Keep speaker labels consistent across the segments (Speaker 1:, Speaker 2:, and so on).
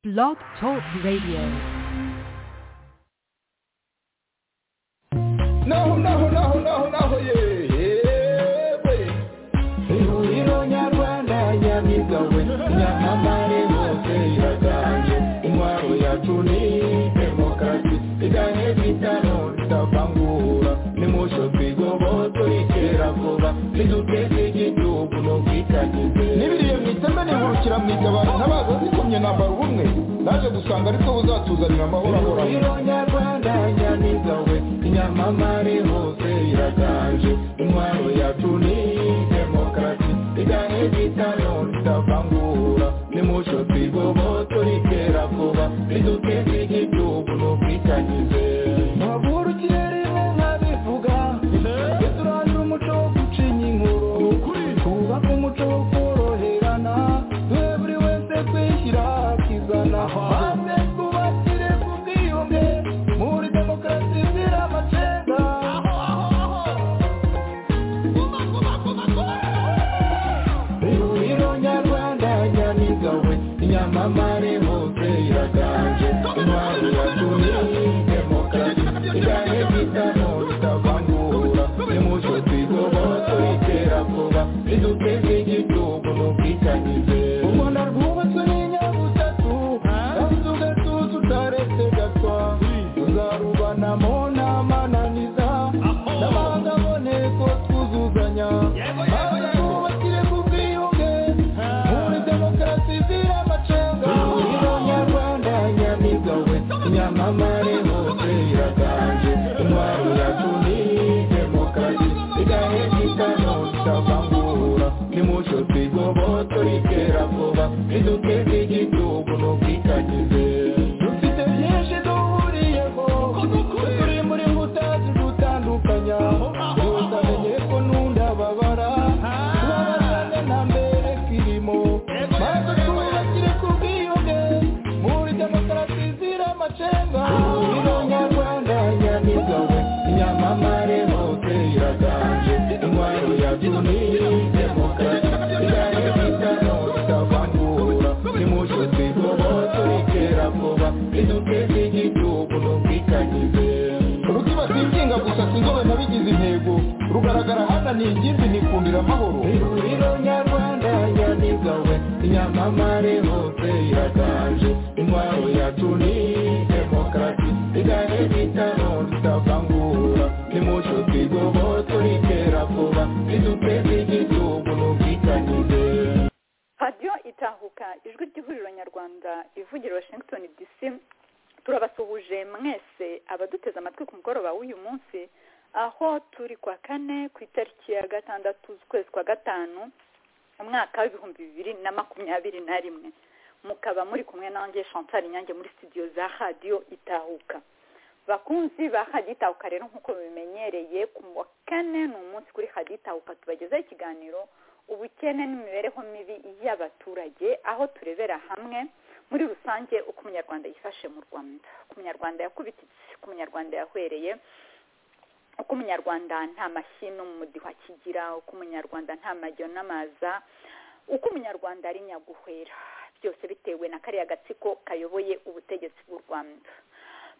Speaker 1: Blog Talk Radio.
Speaker 2: naho naho naho naho naho yewe ihuriro nyarwanda nyabiga we nyamamare hose iratange intwaro yacu ni demokarasi iganye bitano idavangura nimusho twigoboto ikera vuba niduteze igihugu n'ubwitangize n'ibiriye mu iteme nihurukira mu igabana ntabaza zikomye nambara ubumwe naje gusanga ariko buzatuzanira amahoro ahoraho nyarwanda nyamiga we inyamamare hose iraganje intwaro yacu ni demokarasi iganye bitano idavangura nimuco twigoboto rikera vuba riduteze igihugu n'ubwitangize ntavura ikirere rimwe nkabivuga ndetse urangire umuco wo gucinya inkuru twubake umuco wo koroherana duhe buri wese kwishyira akizana maze twubakire ku bwiyunge muri demokarasi izira amacenga ihuriro nyarwanda nyamiga we inyamamare hose iraganje intwaro yatumye demokarasi igane bitano bitavangura nimuco twigoboto itera vuba riduteze igihugu n'ubwitangize u rwanda rwubatswe n'inyabutatu kandi tugatuza utaretse gatwa tuzarubanamo n'amananiza n'amahanga aboneko twuzuzanya maze twubakire ku bwiyunge muri demokarasi izira amacenga ihuriro nyarwanda nyamiga we nyamamare hose iraganje intwaro yacu ni demokarasi igahe gitano itavangura nimuco twigoboto rikera vuba riduteze igihugu n'ubwitangize dufite byinshi duhuriyeho turi muri mbuta zidutandukanya gusa menye ko nunda babara tubabazane na mbere kirimo maze twubakire ku bwiyunge muri demokarasi izira amacenga ihuriro nyarwanda nyamiga we inyamamare hose iraganje intwaro yacu ni demokarasi igane bitano itavangura nimuco twigoboto rikera vuba riduteze igihugu n'ubwitangize rutima sinkinga gusa sinzobe nabigize intego rugaragara hana ni ingimbi nikundira amahoro ihuriro nyarwanda nyamiga we inyamamare hose iraganje intwaro yacu ni demokarasi igane bitano itavangura nimuco twigoboto rikera vuba riduteze igihugu n'ubwitangize
Speaker 3: radiyo itahuka ijwi ry'ihuriro nyarwanda ivugira washington dc turabasuhuje mwese abaduteze amatwi ku mugoroba w'uyu munsi aho turi kwa kane ku itariki ya gatandatu z'ukwezi kwa gatanu umwaka w'ibihumbi bibiri na makumyabiri na rimwe mukaba muri kumwe nanjye chantal inyange muri studio za radiyo itahuka bakunzi ba radiyo itahuka rero nk'uko bimenyereye ku wa kane ni umunsi kuri radiyo itahuka tubagezaho ikiganiro ubukene n'imibereho mibi y'abaturage aho turebera hamwe muri rusange uko umunyarwanda yifashe mu rwanda uko umunyarwanda yakubitse uko umunyarwanda yahwereye uko umunyarwanda nta mashyi n'umudiho akigira uko umunyarwanda nta majyo n'amaza uko umunyarwanda ari nyaguhwera byose bitewe na kariya gatsiko kayoboye ubutegetsi bw'u rwanda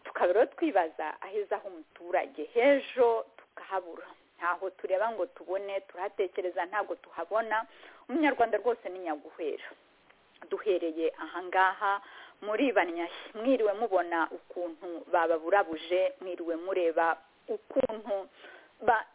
Speaker 3: tukaba rero twibaza aheza h'umuturage h'ejo tukahabura ntaho tureba ngo tubone turahatekereza ntabwo tuhabona umunyarwanda rwose ni nyaguhera duhereye ahangaha muribanya mwiriwe mubona ukuntu bababurabuje mwiriwe mureba ukuntu ba-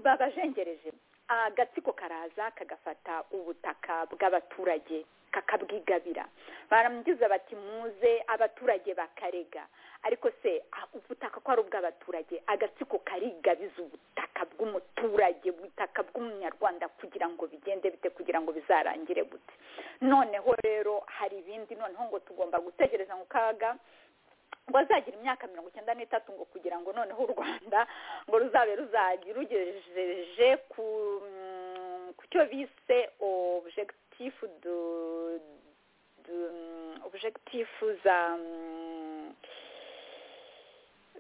Speaker 3: babajengereje agatsiko karaza kagafata ubutaka bw'abaturage kakabwigabira baramugiza bati muze abaturage bakarega ariko se ah, ubutaka ko ari ubw'abaturage agatsiko karigabiza ubutaka bw'umuturage ubutaka bw'umunyarwanda kugira ngo bigende bite kugira ngo bizarangire gute noneho rero hari ibindi noneho ngo tugomba gutegereza ngo kaga ngo azagira imyaka mirongo icyenda n'itatu ngo kugira ngo noneho u rwanda ngo ruzabe ruzajya rugejeje ku mm, ku cyo bise objectif de, de mm, objectif za mm,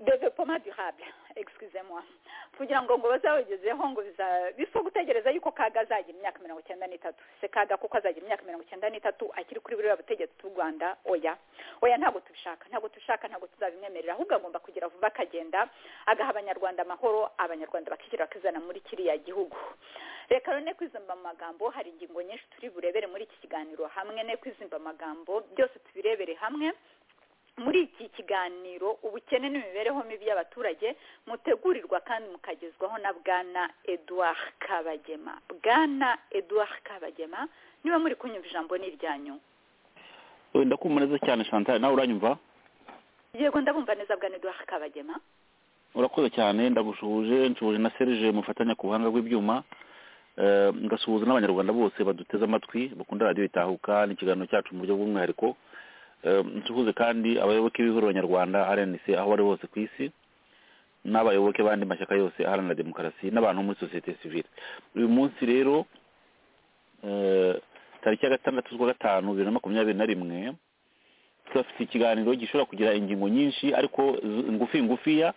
Speaker 3: developoma durable excuse moi kugira ngo ngo bazabagezeho ngo bifa gutegereza yuko kaga azagira imyaka mirongo icyenda n'itatu se kaga kuko azagira imyaka mirongo icyenda n'itatu akiri kuri buriya butegetsi bw'u rwanda oya oya ntabwo tubishaka ntabwo tubishaka ntabwo tuzabimwemerera ahubwo agomba kugira vuba akagenda agaha abanyarwanda amahoro abanyarwanda bakishyira bakizana muri kiriya gihugu reka rero ne kwizimba mu magambo hari ingingo nyinshi turi burebere muri iki kiganiro hamwe ne kwizimba amagambo byose tubirebere hamwe muri iki kiganiro ubukene n'imibereho mibi y'abaturage mutegurirwa kandi mukagezwaho na bwana eduard kabagema bwana eduard kabagema niba muri kunyumva ijambo ni iryanyu
Speaker 4: ndakumva neza cyane chantal nawe uranyumva
Speaker 3: yego ndabumva neza bwana eduard kabagema
Speaker 4: urakoze cyane ndagushuje nshuje na serije mufatanya ku buhanga bw'ibyuma Eh, ngasuhuza n'abanyarwanda bose baduteze amatwi bakunda radiyo itahuka n'ikiganiro cyacu mu buryo bw'umwihariko nsuhuze kandi abayoboke b'ihuriro nyarwanda rnc aho bari hose ku isi n'abayoboke b'andi mashyaka yose aharanira demokarasi n'abantu muri sosiyete sivile uyu munsi rero eh, tariki ya gatandatu z'ukwa gatanu bibiri na makumyabiri na rimwe turafite ikiganiro gishobora kugira ingingo nyinshi ariko z- ngufi ngufiya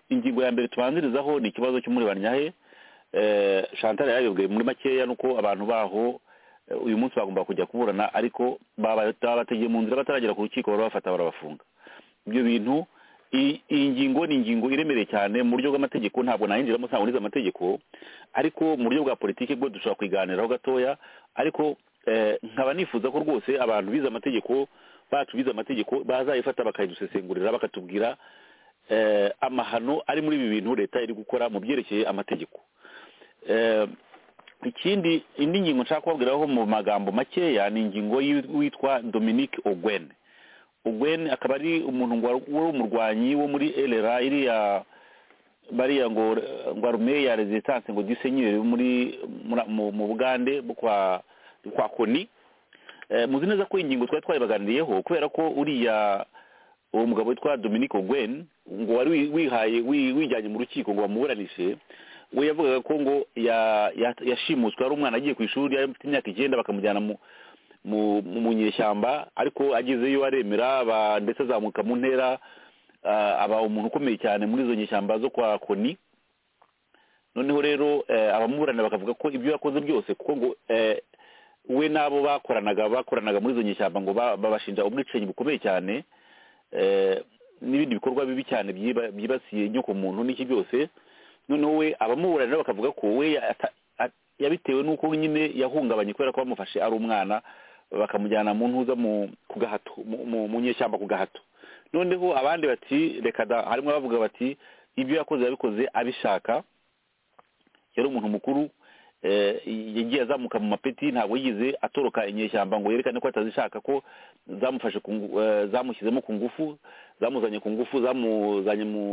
Speaker 4: ingingo ya mbere tubanzirizaho ni ikibazo cy'umuriro nyahe Eh, chantal yabibwiye muri makeya nuko abantu baho eh, uyu munsi bagomba kujya kuburana ariko baba- babategeye mu nzira bataragera ku rukiko barabafata barabafunga ibyo bintu i- iyi ngingo ni ingingo iremereye cyane mu buryo bw'amategeko ntabwo nayinjiramo ntabwo nize amategeko ariko mu buryo bwa politiki bwo dushobora kuyiganiraho gatoya ariko eh, nkaba nifuza ko rwose abantu bize amategeko bacu bize amategeko bazayifata bakayidusesengurira bakatubwira eh, amahano ari muri ibi bintu leta iri gukora mu byerekeye amategeko Eh, ikindi indi ngingo nshaka kubabwiraho mu magambo makeya ni ingingo y'u- witwa dominique ogwen ogwen akaba ari umuntu ngo wari wari umurwanyi wo muri elera iriya bariya ngo ngo arume ya resistance ngo disenyere muri muri- mu- mu bugande bwo kwa kwa koni Eh, muzi neza ko iyi ngingo twari twayibaganiriyeho kubera ko uriya uwo mugabo witwa dominique ogwen ngo wari wi- wihaye wi- wijyanye mu rukiko ngo bamuburanishe we yavugaga ko ngo ya- ya- yashimuswe ari umwana agiye ku ishuri yari afite imyaka icyenda bakamujyana mu mu mu- mu nyeshyamba ariko agezeyo aremera aba- ndetse azamuka mu ntera ah, aba umuntu ukomeye cyane muri izo nyeshyamba zo kwa koni noneho rero eh, abamuburana bakavuga ko ibyo yakoze byose kuko ngo eh, we n'abo bakoranaga bakoranaga muri izo nyeshyamba ngo ba- babashinja ubwicanyi bukomeye cyane eh, n'ibindi bikorwa bibi cyane byiba- byibasiye inyokomuntu n'iki byose noneho we abamuburanira bakavuga ko we ya- ata- a- yabitewe n'uko nyine yahungabanye kubera ko bamufashe ari umwana bakamujyana mu ntuza mu ku gahato mu- mu- mu nyeshyamba ku gahato noneho abandi bati reka da harimo abavuga bati ibyo yakoze yabikoze abishaka yari umuntu mukuru eh, yagiye azamuka mu mapeti ntabwo yigeze atoroka inyeshyamba ngo yerekane ko atazishaka ko zamufashe ku ngu- eh, zamushyizemo ku ngufu zamuzanye ku ngufu zamuzanye mu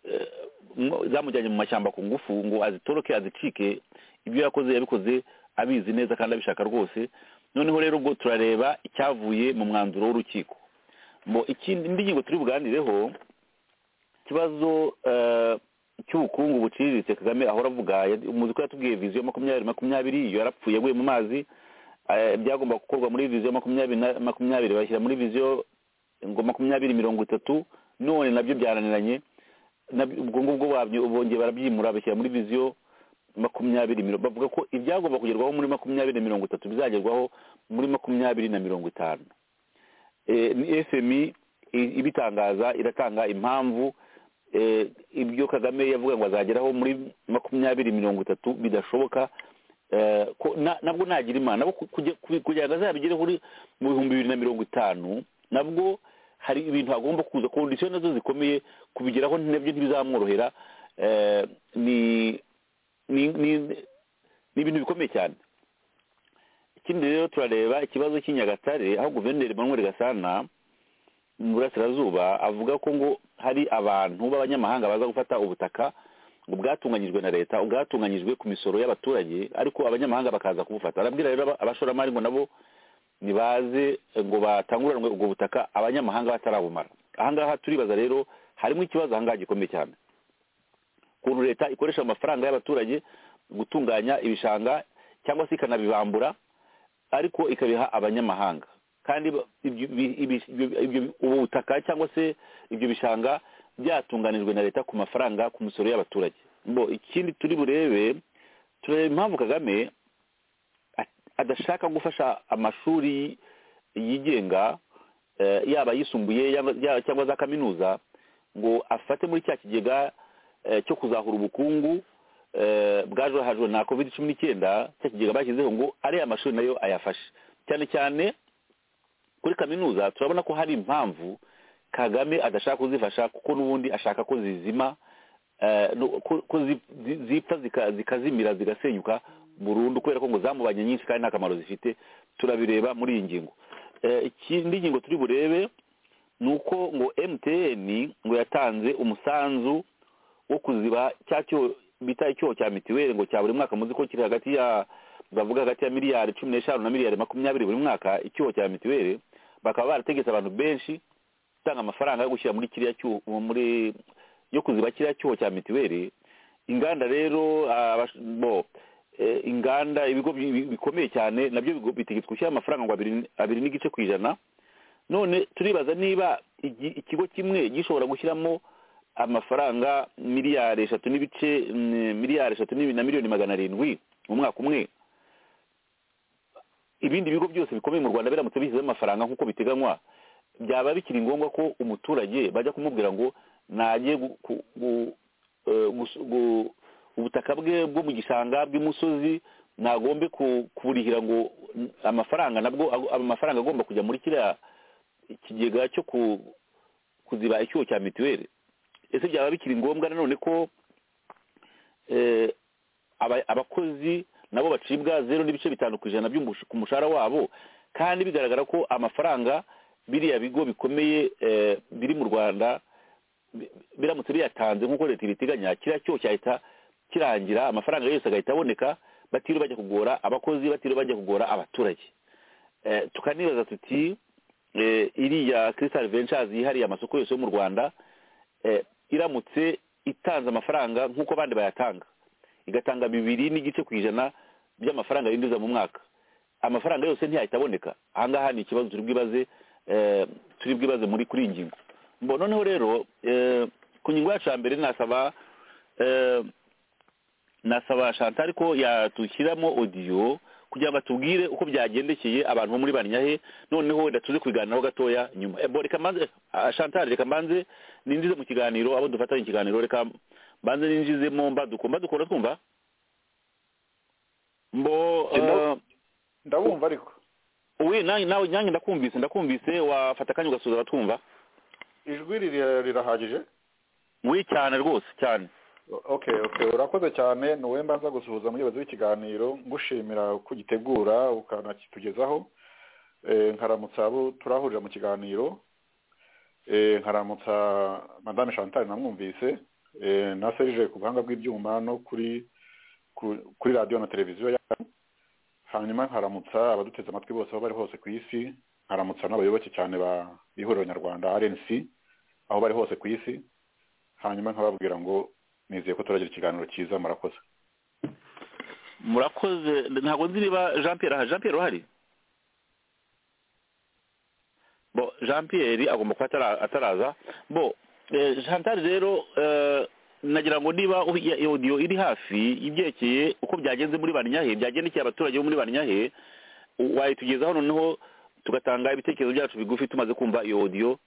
Speaker 4: eh, mu- zamujyanye mu mashyamba ku ngufu ngo azitoroke azicike ibyo yakoze yabikoze abizi neza kandi abishaka rwose noneho rero ubwo turareba icyavuye mu mwanzuro w'urukiko ngo ikindi indi ngingo turi buganireho ikibazo eh, cy'ubukungu buciriritse kagame ahora avuga ya- umuzi ko yatubwiye viziyo makumyabiri makumyabiri iyo yarapfuye yaguye mu mazi eh, byagomba gukorwa muri viziyo makumyabiri na- makumyabiri bashyira muri viziyo ngo makumyabiri mirongo itatu none nabyo byaraniranye nabyo- ubwo ngubwo babyo bongeye barabyimura bashyira muri viziyo makumyabiri mirongo bavuga ko ibyagomba kugerwaho muri makumyabiri na mirongo itatu bizagerwaho muri makumyabiri na mirongo itanu Eh, ni fmi i- ibitangaza iratanga impamvu eh, ibyo kagame yavuga ngo azageraho muri makumyabiri mirongo itatu bidashoboka Eh, ko na- nabwo nagira imana nabo ku- kuge- ku- kugira ngo azabigere kuri mu bihumbi bibiri na mirongo itanu nabwo hari ibintu agomba kuza kondisiyo nazo zikomeye kubigeraho nabyo ntibizamworohera Eh, ni ni ni- ni ibintu bikomeye cyane ikindi rero turareba ikibazo cy'i nyagatare aho guverineri manuel gasana mu burasirazuba avuga ko ngo hari abantu b'abanyamahanga baza gufata ubutaka ngo bwatunganyijwe na leta bwatunganyijwe ku misoro y'abaturage ariko abanyamahanga bakaza kubufata arabwira rero aba- abashoramari ngo nabo nibaze ngo batanguranwe ubwo butaka abanyamahanga batarabumara ahangaha turibaza rero harimo ikibazo ahangaha gikomeye cyane ukuntu leta ikoresha amafaranga y'abaturage gutunganya ibishanga cyangwa se ikanabibambura ariko ikabiha abanyamahanga kandi ba- ibyo- ibi- ibi- ibyo- ibyo- ubu butaka cyangwa se ibyo bishanga byatunganijwe na leta ku mafaranga ku misoro y'abaturage bo ikindi turi burebe turebe impamvu kagame at- adashaka gufasha amashuri yigenga eh, yaba ayisumbuye yaba- ya- cyangwa za kaminuza ngo afate muri cya kigega eh, cyo kuzahura ubukungu eh, bwajahajwe na covid cumi n'icyenda cya kigega bashyizeho ngo ariya mashuri nayo ayafashe cyane cyane kuri kaminuza turabona ko hari impamvu kagame adashaka kuzifasha kuko n'ubundi ashaka ko zizima eh, no- ko ko zi- zi- zipfa zika- zikazimira zigasenyuka burundu kubera ko ngo zamubanye nyinshi kandi nta kamaro zifite turabireba muri iyi ngingo Eh, ikindi ngingo turi burebe ni uko ngo mtn ngo yatanze umusanzu wo kuziba cya cyo bita icyoho cya mitiweli ngo cya buri mwaka muzi ko kiri hagati ya bavuga hagati ya miliyari cumi n'eshanu na miliyari makumyabiri buri mwaka icyoho cya mitiweli bakaba barategetse abantu benshi gutanga amafaranga yo gushyira muri kiriya cyuho muri yo kuziba kiriya cyuho cya mitiweli inganda rero abash- bo eh, inganda ibigo bi- bikomeye cyane nabyo bigo- bitegetswe gushyira amafaranga ngo abiri abiri n'igice ku ijana none turibaza niba igi- ikigo kimwe gishobora gushyiramo amafaranga miliyari eshatu n'ibice mm, miliyari eshatu n'ibi- na miliyoni magana arindwi mu mwaka umwe ibindi bigo byose bikomeye mu rwanda biramutse bishyizeho amafaranga nk'uko biteganywa byaba bikiri ngombwa ko umuturage bajya kumubwira ngo najye gu- ku- gu- eh, gus- gu- ubutaka bwe bwo mu gishanga bw'imusozi nagombe ku- kuburihira ngo n- amafaranga nabwo ag- amafaranga agomba kujya muri kiriya ikigega cyo ku- kuziba icyuho cya mituweli ese byaba bikiri ngombwa nanone ko eh, aba- abakozi nabo bacibwa zeru n'ibice bitanu ku ijana by'umush- ku mushahara wabo kandi bigaragara ko amafaranga biriya bigo bikomeye eh, biri mu rwanda bi- biramutse biyatanze nk'uko leta ibiteganya kiriya cyoho cyahita kirangira amafaranga yose agahita aboneka batiriwe bajya kugora abakozi batiriwe bajya kugora abaturage Eh, tukanibaza tuti eh, iriya crystal ventures yihariye amasoko yose yo mu rwanda eh, iramutse itanze amafaranga nk'uko abandi bayatanga igatanga bibiri n'igice ku ijana by'amafaranga yinjiza mu mwaka amafaranga yose ntiyahita aboneka ahangaha ni ikibazo turi bwibaze eh, turi bwibaze muri kuri iyi ngingo mbo noneho rero eh, ku ngingo yacu ya mbere nasaba eh, nasaba chantal ko yatushyiramo odiyo kugira ngo atubwire uko byagendekeye abantu bo muri banyahe noneho wenda tuze kubiganiraho gatoya nyuma Eh, bo reka mbanze ah, chantal reka mbanze ninjize mu kiganiro abo dufatanye ikiganiro reka mbanze ninjizemo mbaduko mbaduko uratwumva mbo eh,
Speaker 2: Hello? ndabumva ariko
Speaker 4: we nanjye nawe nanjye ndakumvise ndakumvise wafata akanya ugasubiza abatwumva
Speaker 2: ijwi riri- rirahagije
Speaker 4: we cyane rwose cyane
Speaker 2: O- okay okay urakoze cyane ni mbanza gusuhuza muyobozi w'ikiganiro ngushimira ko ugitegura ukanakitugezaho Eh, nkaramutsa abo turahurira mu kiganiro Eh, nkaramutsa madame chantal namwumvise Eh, na serge ku buhanga bw'ibyuma no kuri ku- kuri radiyo na televiziyo yacu hanyuma nkaramutsa abaduteze amatwi bose aho bari hose ku isi nkaramutsa n'abayoboke cyane ba ihuriro nyarwanda rnc aho bari hose ku isi hanyuma nkababwira ngo nizeye ko turagira ikiganiro cyiza murakoze
Speaker 4: murakoze ntabwo nzi niba jean pierre aha jean pierre uhari bo jean pierre agomba kuba atara- ataraza bo eh, chantal rero eh, nagira ngo niba u- ya- iyo odiyo iri hafi ibyerekeye uko byagenze muri banyahe byagendekeye abaturage bo muri banyahe u- wayitugezaho noneho tugatanga ibitekerezo byacu bigufi tumaze kumva iyo odiyo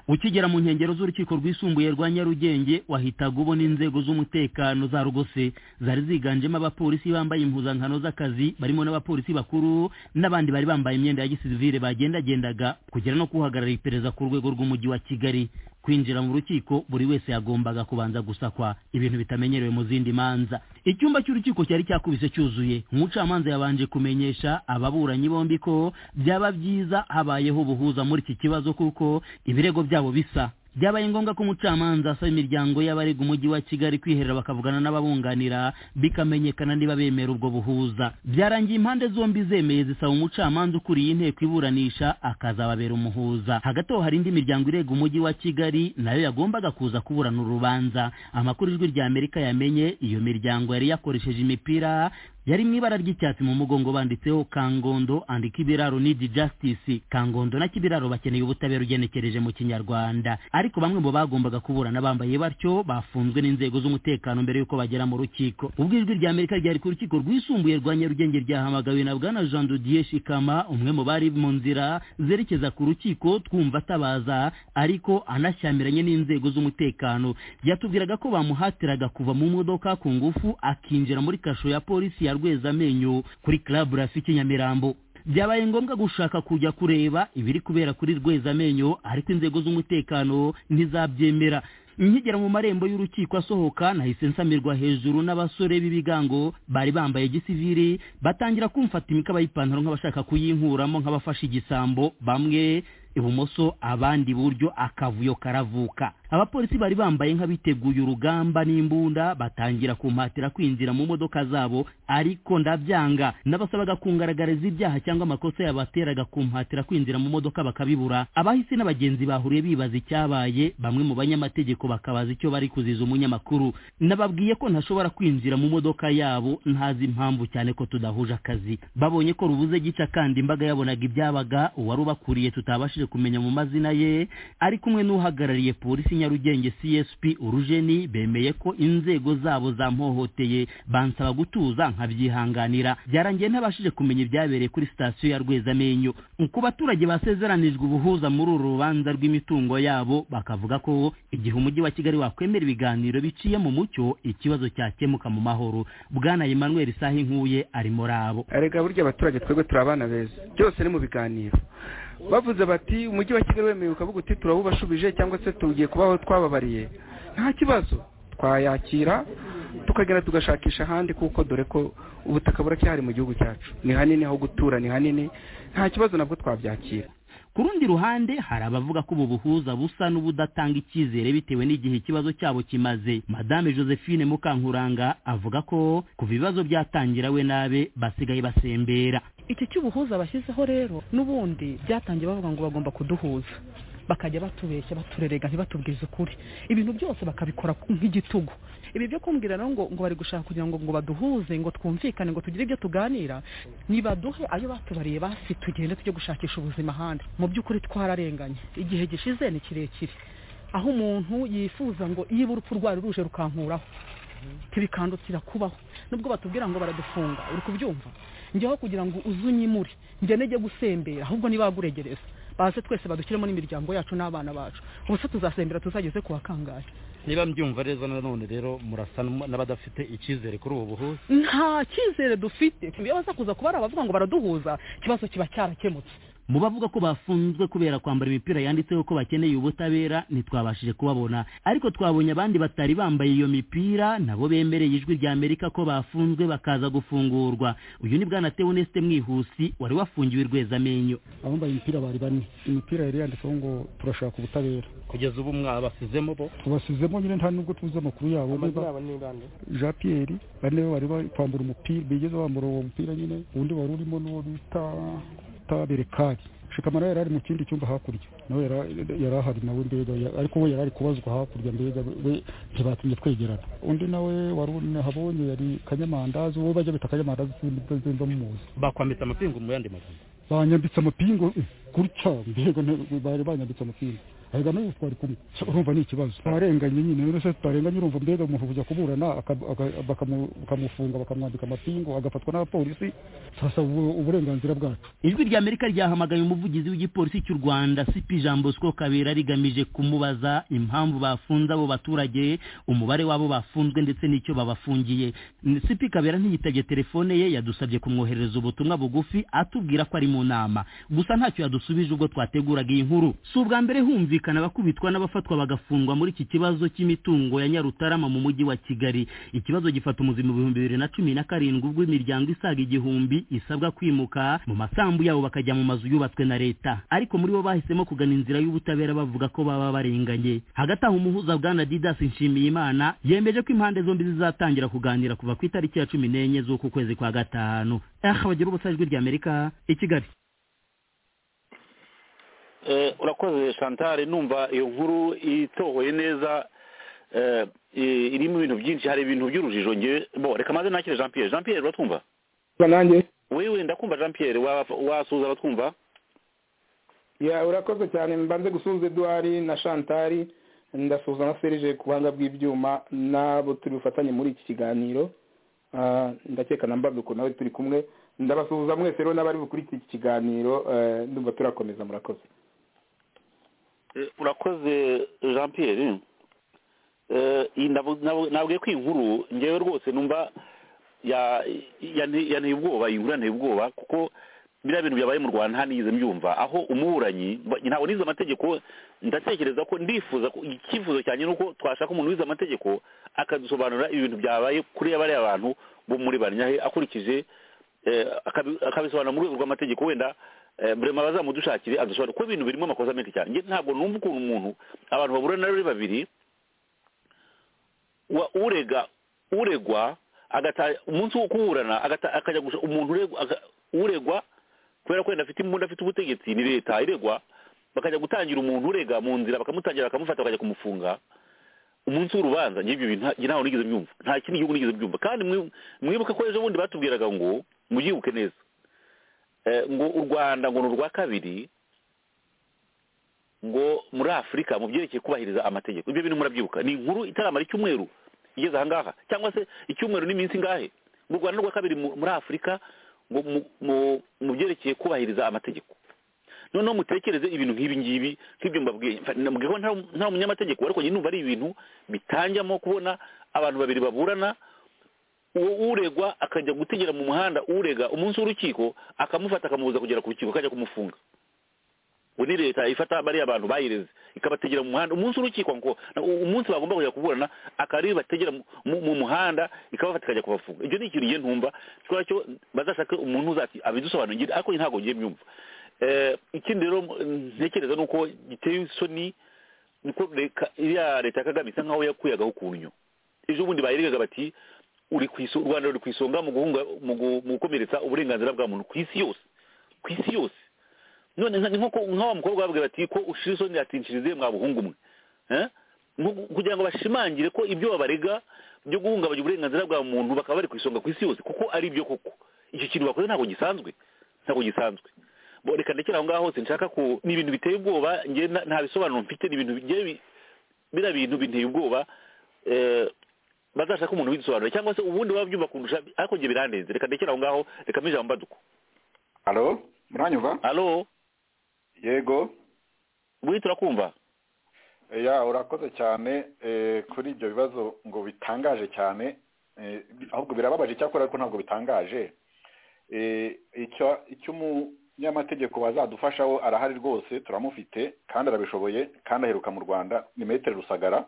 Speaker 5: ukigera mu nkengero z'urukiko rwisumbuye rwa nyarugenge wahitaga ubona inzego z'umutekano za rugose zari ziganjemo abapolisi bambaye impuzankano z'akazi barimo n'abapolisi bakuru n'abandi bari bambaye imyenda ya gisivile bagendagendaga kugera no kuhagarara iperereza ku rwego rw'umujyi wa kigali kwinjira mu rukiko buri wese yagombaga kubanza gusakwa ibintu bitamenyerewe mu zindi manza icyumba cy'urukiko cyari cyakubise cyuzuye umucamanza yabanje kumenyesha ababuranyi bombi ko byaba byiza habayeho ubuhuza muri iki kibazo kuko ibirego byabo bisa byabaye ngombwa ko umucamanza asaba imiryango y'abarega umujyi wa kigali kwiherera bakavugana n'ababunganira bikamenyekana niba bemera ubwo buhuza byarangiye impande zombi zemeye zisaba umucamanza ukuriye inteko iburanisha akazababera umuhuza hagati aho hari indi miryango irega umujyi wa kigali nayo yagombaga kuza kuburana urubanza amakuru ijwi ry'amerika yamenye iyo miryango yari yakoresheje imipira yari mu ibara ry'icyatsi mu mugongo banditseho kangondo and kibiraro need justice kangondo na kibiraro bakeneye ubutabera ugenekereje mu kinyarwanda ariko bamwe mu bagombaga kuburana bambaye batyo bafunzwe n'inzego z'umutekano mbere y'uko bagera mu rukiko ubwo ijwi rya amerika ryari ku rukiko rwisumbuye rwa nyarugenge ryahamagawe na bwana jean dodier shikama umwe mu bari mu nzira zerekeza ku rukiko twumva atabaza ariko anashyamiranye n'inzego z'umutekano yatubwiraga ko bamuhatiraga kuva mu modoka ku ngufu akinjira muri kasho ya polisi ya rwezamenyo kuri club rafiki nyamirambo byabaye ngombwa gushaka kujya kureba ibiri kubera kuri rwezamenyo ariko inzego z'umutekano ntizabyemera nkigera mu marembo y'urukiko asohoka nahise nsamirwa hejuru n'abasore b'ibigango bari bambaye gisiviri batangira kumfata imikaba y'ipantaro nk'abashaka kuyinkuramo nk'abafashe igisambo bamwe ibumoso abandi iburyo akavuyo karavuka abapolisi bari bambaye nk'abiteguye urugamba n'imbunda batangira kumpatira kwinjira mu modoka zabo ariko ndabyanga n'abasabaga kungaragariza ibyaha cyangwa amakosa yabateraga kumpatira kwinjira mu modoka bakabibura abahisi n'abagenzi bahuriye bibaza icyabaye bamwe mu banyamategeko bakabaza icyo bari kuziza umunyamakuru nababwiye ko ntashobora kwinjira mu modoka yabo ntazi impamvu cyane ko tudahuje akazi babonye ko rubuze gica kandi imbaga yabonaga ibyabaga uwari ubakuriye tutabashije kumenya mu mazina ye ari kumwe n'uhagarariye polisi nyarugenge csp urujeni bemeye ko inzego zabo zampohoteye bansaba gutuza nkabyihanganira byarangiye ntabashije kumenya ibyabereye kuri sitasiyo ya rwezamenyo ku baturage basezeranijwe ubuhuza muri uru rubanza rw'imitungo yabo bakavuga ko igihe umujyi wa kigali wakwemera ibiganiro biciye mu mucyo ikibazo cyakemuka mu mahoro bwana emmanuel saha inkuye ari muri abo
Speaker 6: reka burya abaturage twebwe turi abana beza byose ni mu biganiro bavuze bati umujyi wa kigali wemewe ukavuga uti turawubashubije cyangwa se tugiye kubaho twababariye nta kibazo twayakira tukagenda tugashakisha ahandi kuko dore ko ubutaka buracyari mu gihugu cyacu ni hanini aho gutura ni hanini nta kibazo nabwo twabyakira
Speaker 5: ku rundi ruhande hari abavuga ko ubu buhuza busa n'ubudatanga icyizere bitewe n'igihe ikibazo cyabo kimaze madame josephine mukankuranga avuga ko kuva ibibazo byatangira we nabe basigaye basembera
Speaker 7: iki cy'ubuhuza bashyizeho rero n'ubundi byatangiye bavuga ngo bagomba kuduhuza bakajya batubeshya baturerega ntibatubwize ukuri ibintu byose bakabikora nk'igitugu ibi byo kumbwira rero ngo ngo bari gushaka kugira ngo ngo baduhuze ngo twumvikane ngo tugire ibyo tuganira nibaduhe ayo batubariye basi tugende tujye gushakisha ubuzima ahandi mu by'ukuri twararenganye igihe gishize ni kirekire aho umuntu yifuza ngo iyo urupfu rwari ruje rukankuraho ntibikandukira kubaho nubwo batubwira ngo baradufunga uri kubyumva njyeho kugira ngo uzunyimure njye nege gusembera ahubwo nibaguregereza baze twese badushyiremo n'imiryango yacu n'abana bacu ubu se tuzasembera tuzageze ku bakangahe
Speaker 8: niba mbyumva neza nanone rero murasa n'abadafite icyizere kuri ubu buhuza
Speaker 7: nta cyizere dufite iyo baza kuza kuba ari abavuga ngo baraduhuza ikibazo kiba cyarakemutse
Speaker 5: mu bavuga ko bafunzwe kubera kwambara imipira yanditseho ko bakeneye ubutabera ntitwabashije kubabona ariko twabonye abandi batari bambaye iyo mipira nabo bemereye ijwi rya amerika ko bafunzwe bakaza gufungurwa uyu ni bwana tewonesite mwihusi wari wafungiwe rwezamenyo
Speaker 9: abambaye imipira bari bane imipira yari yanditseho ngo turashaka ubutabera
Speaker 8: kugeza ubu mwabasizemo bo
Speaker 9: tubasizemo nyine nta nubwo tuzi amakuru yabo jean pierre bane bari bari kwambura umupira bigeze bambura uwo mupira nyine undi wari urimo n'uwo bita taberekari shikama nawe yari ari mu kindi cyumba hakurya nawe yari ahari nawe mbega ariko we yari ari kubazwa hakurya mbega we ntibatumye twegerana undi nawe wari habonye yari kanyamandazi wowe bajya bita kanyamandazi sinzi muzi
Speaker 8: bakwambitse amapingu mu yandi magambo
Speaker 9: banyambitse amapingu gutya mbega bari banyambitse amapingu ahega n'ubu twari kumwe urumva ni ikibazo twarenganye nyine rero se tutarenganye urumva mbega umuntu kujya kuburana bakamufunga bakamwambika amapingu agafatwa n'abapolisi turasaba uburenganzira bwacu
Speaker 5: ijwi rya amerika ryahamagaye umuvugizi w'igipolisi cy'u rwanda cp jean bosco kabera rigamije kumubaza impamvu bafunze abo baturage umubare wabo bafunzwe ndetse n'icyo babafungiye cp kabera ntiyitabye telefone ye yadusabye kumwoherereza ubutumwa bugufi atubwira ko ari mu nama gusa ntacyo yadusubije ubwo twateguraga iyi nkuru si ubwa mbere humvi kumvikana abakubitwa n'abafatwa bagafungwa muri iki kibazo cy'imitungo ya nyarutarama mu mujyi wa kigali ikibazo gifata umuzima ibihumbi bibiri na cumi na karindwi ubwo imiryango isaga igihumbi isabwa kwimuka mu masambu yabo bakajya mu mazu yubatswe na leta ariko muri bo bahisemo kugana inzira y'ubutabera bavuga ko baba barenganye hagati aho umuhuza bwana didas nshimiyimana yemeje ko impande zombi zizatangira kuganira kuva ku itariki ya cumi n'enye z'uku kwezi kwa gatanu aha bagira ubusa ijwi ry'amerika i kigali
Speaker 4: urakoze shantari numva iyo nkuru itohoye neza irimo ibintu byinshi hari ibintu by'urujijo ngewe bo reka maze nakire jean pierre jean pierre uratwumva
Speaker 2: nanjye
Speaker 4: wewe ndakumva jean pierre wa- wasuhuza abatwumva
Speaker 2: ya urakoze cyane mbanze gusuhuza eduwari na shantari ndasuhuza na serije ku buhanga bw'ibyuma n'abo turi bufatanye muri iki kiganiro Ah, ndakeka na mbaduko nawe turi kumwe ndabasuhuza mwese rero n'abari bukurikiye iki kiganiro eh, ndumva turakomeza murakoze
Speaker 4: Eh, urakoze jean pierre Eh, iyi ndavu- nabu- nabwiye ko iyi nkuru ngewe rwose numva ya- yani- yanteye ubwoba iyi nkuru yanteye ubwoba kuko biriya bintu byabaye mu rwanda ntanigeze mbyumva aho umuburanyi ba- ntabwo nize amategeko ndatekereza ko ndifuza ko icyifuzo cyanjye ni uko twashaka umuntu wize amategeko akadusobanurira ibintu byabaye kuri bariya bantu bo muri banyahe akurikije eh, akabi- akabisobanura mu rwego rw'amategeko wenda eh, burema bazamudushakire adusobanurire kuko ibintu birimo amakosa menshi cyane Njye ntabwo numva ukuntu umuntu abantu bahura na ari babiri wa urega uregwa agata umunsi wo kuburana agata akajya gusa umuntu uregwa aga- uregwa kubera ko yenda afite imbunda afite ubutegetsi ni leta iregwa bakajya gutangira umuntu urega mu nzira bakamutangira bakamufata bakajya kumufunga umunsi w'urubanza njye ibyo bintu nta- njye ntaho nigeze mbyumva nta kindi gihugu nigeze mbyumva kandi mwi- mwibuke ko ejo bundi batubwiraga ngo mubyibuke neza Eh, ngo u rwanda ngo ni urwa kabiri ngo muri afurika mu byerekeye kubahiriza amategeko ibyo bintu murabyibuka ni inkuru itaramara icyumweru igeze ahangaha cyangwa se icyumweru n'iminsi ingahe mu rwanda ni urwa kabiri mu- muri afurika ngo mu- mu- mu byerekeye kubahiriza amategeko noneho mutekereze ibintu nk'ibi ngibi nk'ibyo mbabwiye Mfa- nambwiye ko nta- nta munyamategeko ariko nyine numva ari ibintu bitangiamo kubona abantu babiri baburana uwo uregwa akajya gutegera mu muhanda urega umunsi w'urukiko akamufata akamubuza kugera ku rukiko akajya kumufunga ngo ni leta ifata bariya abantu bayireze ikabategera mu muhanda umunsi urukiko ngo umunsi bagomba kujya kuburana akaba bategera mu- mu mu muhanda ikabafata ikajya kubafunga ibyo ni ikintu ngiye ntumva kubera cyo bazashake umuntu uzati abidusobanurire ariko njye ntabwo ngiye mbyumva Eh, ikindi rero mm, ntekereza ni uko giteye isoni niko reka- iriya leta ya kagame isa nkaho yakuyagaho kunyo ejo bundi bayiregaga bati uri ku iso- u rwanda ruri ku isonga mu guhunga mu gu- mu gukomeretsa uburenganzira bwa muntu ku isi yose ku isi yose none nka- nk'uko nk'awa mukobwa babwira bati ko ushira isoni atincirize mwa buhungu mwe Eh? Nko- kugira ngo bashimangire ko ibyo babarega byo guhungabanya uburenganzira bwa muntu bakaba bari ku isonga ku isi yose kuko ari byo koko icyo kintu bakoze ntabwo gisanzwe ntabwo gisanzwe Bo, reka ndekera aho ngaho hose nshaka ku ni ibintu biteye ubwoba njye na- nta bisobanuro mfite ni ibintu bigiye bi- biriya bintu binteye ubwoba eh, bazashaka umuntu widusobanura cyangwa se ubundi baba byumva kundusha ariko njye birandenze reka ndekera aho ngaho reka mpe ijambo mbaduko
Speaker 10: halo muranyumva
Speaker 4: alo
Speaker 10: yego
Speaker 4: buri turakumva
Speaker 10: ya urakoze cyane eh, kuri ibyo bibazo ngo bitangaje cyane eh, ahubwo birababaje icyakora ariko ntabwo bitangaje Eh, icyo icyo umunyamategeko bazadufashaho arahari rwose turamufite kandi arabishoboye kandi aheruka mu rwanda ni metero rusagara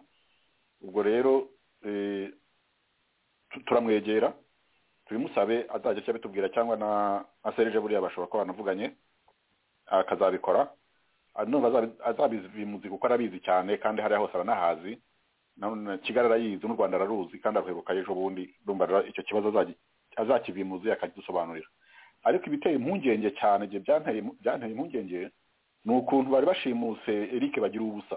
Speaker 10: ubwo rero eh, tu- turamwegera tubimusabe azajya ajya abitubwira cyangwa na na serije buriya bashobora kuba banavuganye akazabikora Ah, numva azabi- azabizimuzi kuko arabizi cyane kandi hariya hose aranahazi na- na- kigali arayizi n'u rwanda araruzi kandi araheruka ejo bundi ndumva rero icyo kibazo azagi- azakibimuzi akagidusobanurira ariko ibiteye impungenge cyane je byanteye impu- byanteye impungenge ni ukuntu bari bashimuse eric bagira ubusa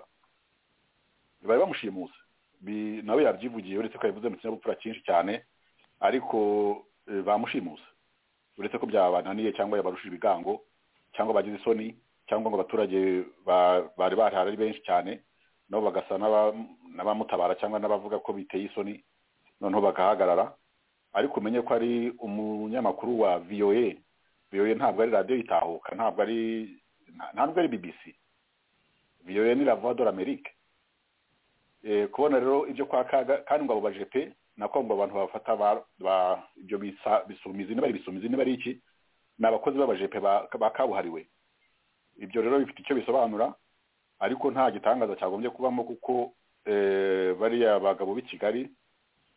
Speaker 10: bari bamushimuse Bi- nawe yabyivugiye uretse ko yavuze mu kinyabupfura cyinshi cyane ariko eh, bamushimuse uretse ko byabananiye cyangwa yabarushije ibigango cyangwa bagize isoni cyangwa ngo abaturage ba- bari barihari ari benshi cyane nabo bagasa n'aba- n'abamutabara cyangwa n'abavuga ko biteye isoni noneho bagahagarara ariko umenye ko ari umunyamakuru wa voa voa ntabwo ari radiyo itahuka ntabwo ari nta- ntabwo ari bbc voa ni la voix de l'amérique Eh, kubona rero ibyo kwa kaga kandi ngo abo bajepe nako ngo abantu bafata ba- ba- ibyo bisa- bisumizi niba ari bisumizi niba ari iki ni abakozi b'abajepe ba- ba kabuhariwe ibyo rero bifite icyo bisobanura ariko nta gitangaza cyagombye kubamo kuko eh, bariya bagabo b'i kigali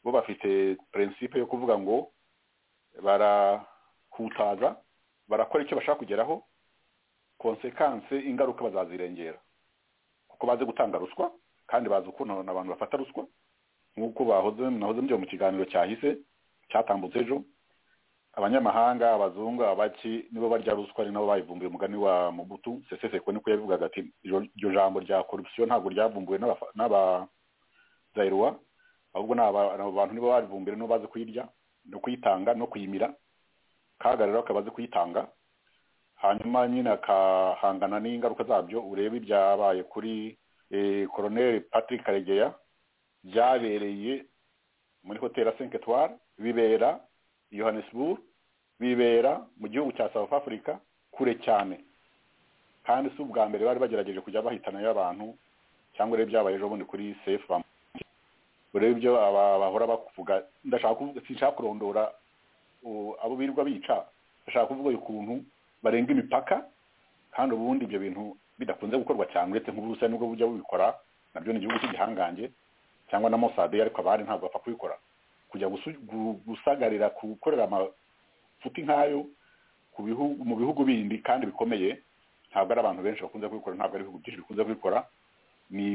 Speaker 10: bo bafite prinsipe yo kuvuga ngo barakutaza barakora icyo bashaka kugeraho konsekanse ingaruka bazazirengera kuko bazi gutanga ruswa kandi bazi ukuntu abantu bafata ruswa nk'uko bahoze nahoze mbyuye mu kiganiro cyahise cyatambutse ejo abanyamahanga abazungu abaki nibo barya ruswa ni nabo bayivumbuye umugani wa mubutu seseseko niko yabivugaga ati "Iryo- iryo jambo rya korupsiyo ntabwo ryavumbuwe n'abafa- n'abazayirwa ahubwo ni aba- abo bantu nibo barivumbuye nibo bazi kuyirya no kuyitanga no kuyimira kaga rero akaba azi kuyitanga hanyuma nyine akahangana n'ingaruka zabyo urebe ibyabaye kuri koroneri patrick karegeya byabereye muri hoteli senke tuwari bibera yohanesburg bibera mu gihugu cya south africa kure cyane kandi si ubwa mbere bari bagerageje kujya bahitanayo abantu cyangwa urebe byabaye ejo bundi kuri sefu urebe ibyo bahora bakuvuga ndashaka sinshaka kurondora abo birirwa bica ndashaka kuvuga ukuntu barenga imipaka kandi ubundi ibyo bintu bidakunze gukorwa cyane uretse nk'uburusiya nibwo bujya bubikora nabyo ni igihugu cy'igihangange cyangwa na mosade ariko abari ntabwo bapfa kubikora kujya gusagarira gukorera amafuti nk'ayo mu bihugu bindi kandi bikomeye ntabwo ari abantu benshi bakunze kubikora ntabwo ari ibihugu byinshi bikunze kubikora ni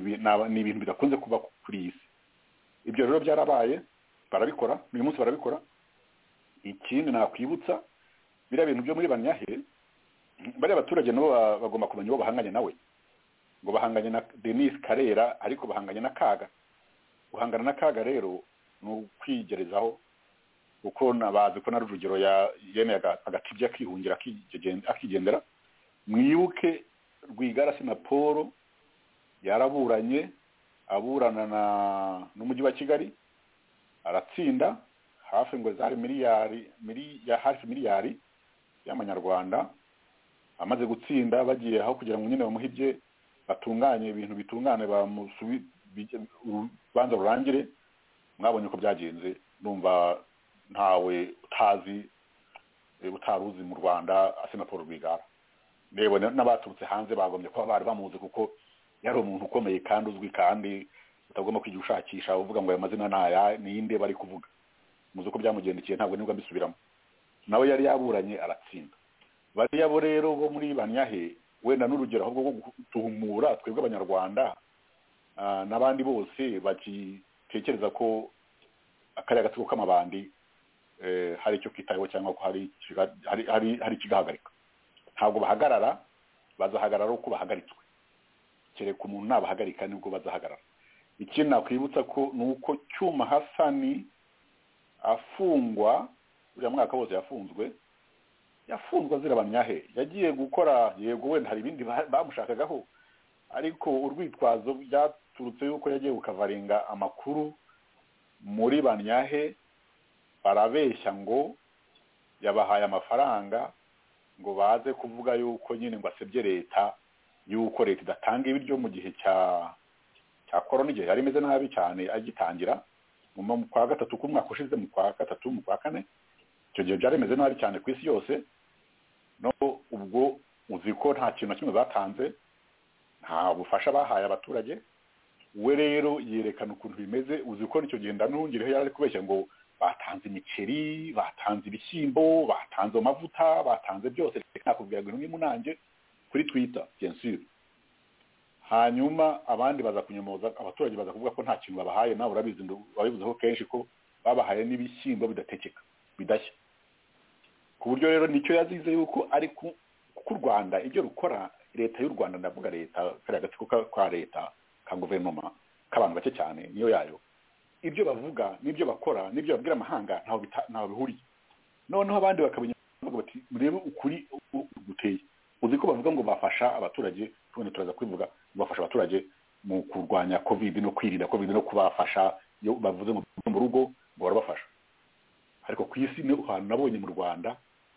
Speaker 10: ibintu bidakunze kuba kuri iyi si ibyo rero byarabaye barabikora uyu munsi barabikora ikindi nakwibutsa biriya bintu byo muri banyahe bariya baturage nabo bagomba kumenya uwo bahanganye nawe ngo bahanganye na denise karera ariko bahanganye n'akaga guhangana n'akaga rero ni ukwigerezaho kuko bazi ko na rujugiro yemeye agatibya akihungira akigendera mwibuke rwigarasi na paul yaraburanye aburana na n'umujyi wa kigali aratsinda hafi ngo zari miliyari hafi miliyari y'amanyarwanda amaze gutsinda bagiye aho kugira ngo nyine bamuhibye batunganye ibintu bitungane urubanza rurangire mwabonye uko byagenze numva ntawe utazi utari uzi mu rwanda asenaporo rwigara reba n'abaturutse hanze bagombye kuba bari bamuzi kuko yari umuntu ukomeye kandi uzwi kandi utagomba kujya ushakisha uvuga ngo aya mazina ntaya ninde bari kuvuga muzi uko byamugendekeye ntabwo nibwo mbisubiramo nawe yari yaburanye aratsinda bariya bo rero bo muri banyahe wenda n'urugero ahubwo rwo gutumura twebwe abanyarwanda n'abandi bose bagitekereza ko akariya gatsiko k'amabandi hari icyo kitayeho cyangwa ko hari ikigahagarika ntabwo bahagarara bazahagarara uko bahagaritswe kereka umuntu nabahagarika nibwo bazahagarara ikindi nakwibutsa ko ni uko cyuma hasani afungwa uriya mwaka wose yafunzwe yafunzwe azira banyahe yagiye gukora yego wenda hari ibindi bamushakagaho ariko urwitwazo byaturutse yuko yagiye gukavaringa amakuru muri banyahe barabeshya ngo yabahaye amafaranga ngo baze kuvuga yuko nyine ngo asebye leta yuko leta idatanga ibiryo mu gihe cya cya korona igihe yari imeze nabi cyane agitangira mu kwa gatatu k'umwaka ushize mu kwa gatatu mu kwa kane icyo gihe byari bimeze nabi cyane ku isi yose no ubwo uzi ko nta kintu na kimwe batanze nta bufasha bahaye abaturage we rero yerekana ukuntu bimeze uzi ko nicyo gihe ndanungireho yari ari kubeshya ngo batanze imiceri batanze ibishyimbo batanze amavuta batanze byose nakubwira ngo n'umunange kuri twita sensire hanyuma abandi baza kunyomoza abaturage baza kuvuga ko nta kintu babahaye nawe urabizi babivuzeho kenshi ko babahaye n'ibishyimbo bidatekeka bidashya ku buryo rero nicyo yazize yuko ari ku rwanda ibyo rukora leta y'u rwanda ndavuga leta kariya gatsiko ka leta ka guverinoma k'abantu bake cyane niyo yayo ibyo bavuga n'ibyo bakora n'ibyo babwira amahanga ntaho bihuriye noneho abandi bakabona bati murebe ukuri guteye uzi ko bavuga ngo bafasha abaturage tubundi turaza kubivuga bafasha abaturage mu kurwanya kovide no kwirinda kovide no kubafasha iyo bavuze mu rugo ngo barabafasha ariko ku isi ni ahantu nabonye mu rwanda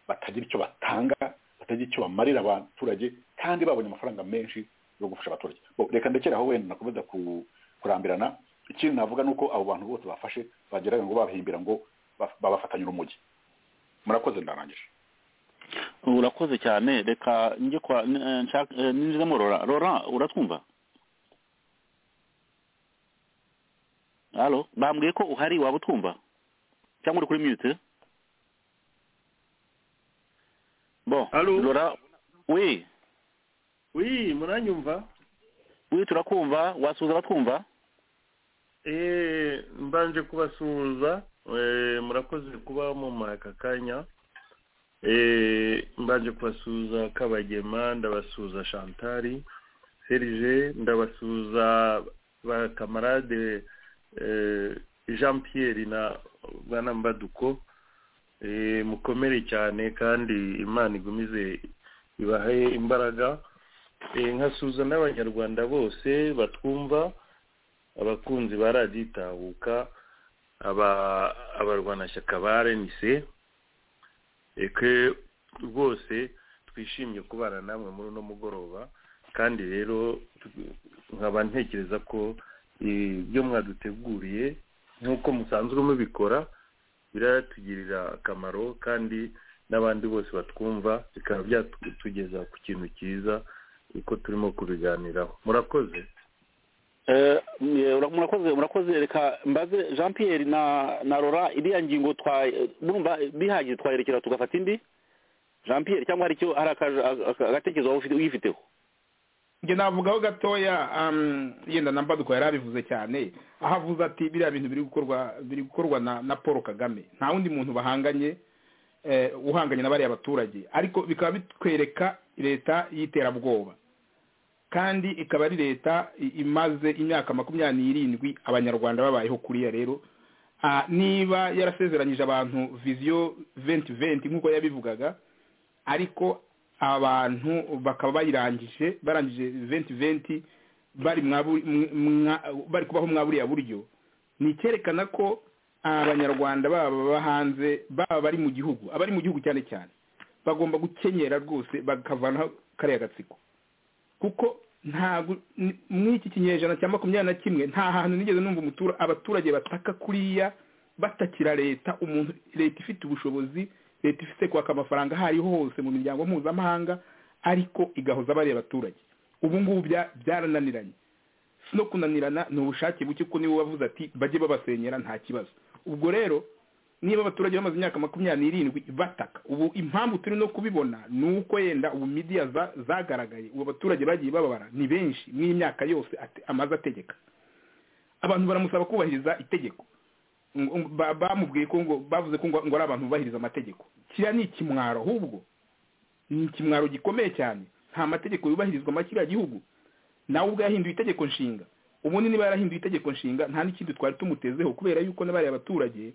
Speaker 10: batagira icyo batanga batagira icyo bamarira abaturage kandi babonye amafaranga menshi yo gufasha abaturage reka ndekera aho wenda nakomeza kurambirana ikindi navuga ni uko abo bantu bose bafashe bageraga ngo bahimbira ngo babafatanyura urumogi murakoze ndarangije
Speaker 4: urakoze cyane reka njye kwa ninjizemo rora rora uratwumva halo bambwiye ko uhari waba utwumva cyangwa uri kuri mute bo rora we
Speaker 11: we muranyumva
Speaker 4: we turakumva wasuhuza abatwumva
Speaker 11: eee mbanje kubasuhuza murakoze kuba mumara aka kanya eee mbanje kubasuhuza kabagema ndabasuhuza shantari serije ndabasuhuza ba kamarade jean pierre na bana mbaduko mukomere cyane kandi imana igumize ibahe imbaraga nkasuza n'abanyarwanda bose batwumva abakunzi ba radiyo itahuka abarwanashyaka ba renise reke rwose twishimye kubana namwe muri uno mugoroba kandi rero nkaba ntekereza ko ibyo mwaduteguriye nk'uko musanzwe mubikora biratugirira akamaro kandi n'abandi bose batwumva bikaba byatugeza ku kintu cyiza uko turimo kubiganiraho murakoze
Speaker 4: murakoze murakoze reka mbaze jean Pierre na na rora iriya ngingo twumva bihagije twayerekera tugafata indi jean Pierre cyangwa hari icyo hari agatekerezo waba uyifiteho
Speaker 12: njye navugaho gatoya yenda na mbaduko yari abivuze cyane aho avuze ati biriya bintu biri gukorwa biri gukorwa na paul kagame nta wundi muntu bahanganye uhanganye na bariya baturage ariko bikaba bitwereka leta y'iterabwoba kandi ikaba ari leta imaze imyaka makumyabiri n'irindwi abanyarwanda babayeho kuriya rero niba yarasezeranyije abantu viziyo venti venti nk'uko yabivugaga ariko abantu bakaba bayirangije barangije venti venti bari kubaho mwa buriya buryo ni icyerekana ko abanyarwanda baba baba hanze baba bari mu gihugu abari mu gihugu cyane cyane bagomba gukenyera rwose bakavanaho kariya gatsiko kuko ntabwo muri iki kinyejana cya makumyabiri na kimwe nta hantu nigeze numva abaturage bataka kuriya batakira leta umuntu leta ifite ubushobozi leta ifite kwaka amafaranga aho ariho hose mu miryango mpuzamahanga ariko igahoza bariya abaturage ubu ngubu byarananiranye si no kunanirana ni ubushake buke kuko niwe wavuze ati bajye babasenyera nta kibazo ubwo rero niba abaturage bamaze imyaka makumyabiri n'irindwi bataka ubu impamvu turi no kubibona ni uko yenda ubu midiya zagaragaye ubu abaturage bagiye bababara ni benshi mw'imyaka myaka yose amaze ategeka abantu baramusaba kubahiriza itegeko bamubwiye ko ngo bavuze ko ngo ari abantu bubahiriza amategeko kiriya ni ikimwaro ahubwo ni ikimwaro gikomeye cyane nta mategeko yubahirizwa muri kiriya gihugu nawe ubwo yahinduye itegeko nshinga ubundi niba yarahinduye itegeko nshinga nta n'ikindi twari tumutezeho kubera yuko n'abariya abaturage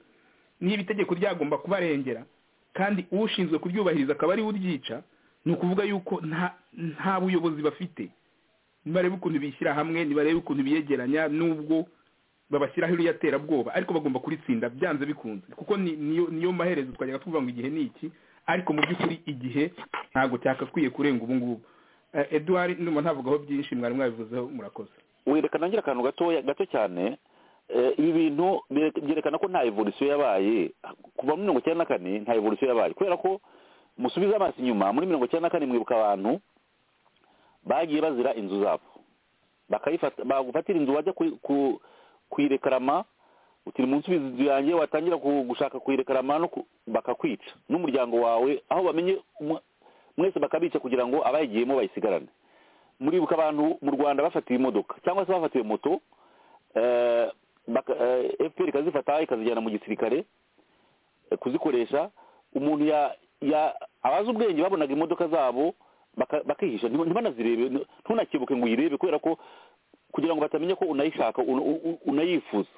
Speaker 12: niba itegeko ryagomba kubarengera kandi ushinzwe kuryubahiriza akaba ariwe uryica ni ukuvuga yuko nta buyobozi bafite nibarebe ukuntu bishyira hamwe nibarebe ukuntu biyegeranya n'ubwo babashyiraho iriya terabwoba ariko bagomba kuritsinda byanze bikunze kuko niyo maherezo twajyaga tuvuga ngo igihe ni iki ariko mu by'ukuri igihe ntabwo cyakakwiye kurenga ubu ngubu eduard ndumva ntavugaho byinshi mwari mwabivuzeho murakoze
Speaker 4: werekana ngira akantu gato cyane ibi bintu byerekana ko nta evolusiyo yabaye kuva muri mirongo icyenda na kane nta evolusiyo yabaye kubera ko musubiza amaso inyuma muri mirongo icyenda na kane mwibuka abantu bagiye bazira inzu zabo bagufatira inzu wajya kuyirekarama utiri munsi inzu yanjye watangira gushaka kuyirekarama bakakwica n'umuryango wawe aho bamenye mwese bakabica kugira ngo abayigiyemo bayisigarane muribuka abantu mu rwanda bafatiwe imodoka cyangwa se bafatiwe moto fpr ikazifata ikazijyana mu gisirikare kuzikoresha umuntu abazi ubwenge babonaga imodoka zabo bakihisha ntibanazirebe ntunakebuke ngo uyirebe kubera ko kugira ngo batamenya ko unayishaka unayifuza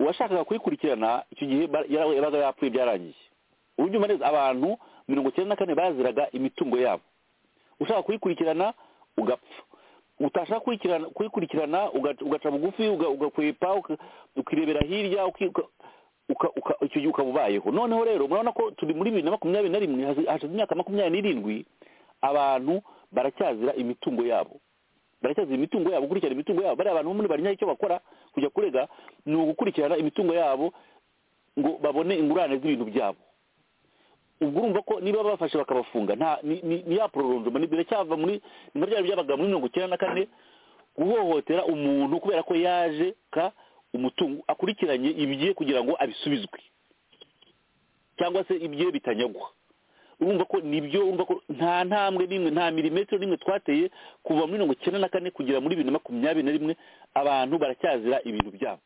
Speaker 4: uwashakaga kuyikurikirana icyo gihe yabaga yapfuye byarangiye urubyuma neza abantu mirongo icyenda na kane baziraga imitungo yabo ushaka kuyikurikirana ugapfa utashaka kuyikurikirana ugaca bugufi ugakwepa ukirebera hirya icyo gihe ukaba ubayeho noneho rero murabona ko turi muri bibiri na makumyabiri na rimwe hashize imyaka makumyabiri n'irindwi abantu baracyazira imitungo yabo baracyazira imitungo yabo gukurikirana imitungo yabo bariya abantu bamwe barinyaye icyo bakora kujya kurega ni ugukurikirana imitungo yabo ngo babone ingurane z'ibintu byabo ubwo urumva ko niba bafashe bakabafunga ni ya pororondoma biracyava muri nka byari byabaga muri mirongo icyenda na kane guhohotera umuntu kubera ko yaje ka umutungo akurikiranye ibye kugira ngo abisubizwe cyangwa se ibye bitanyagwa urumva ko nibyo urumva ko nta ntambwe n'imwe nta milimetero n'imwe twateye kuva muri mirongo icyenda na kane kugera muri bibiri na makumyabiri na rimwe abantu baracyazira ibintu byabo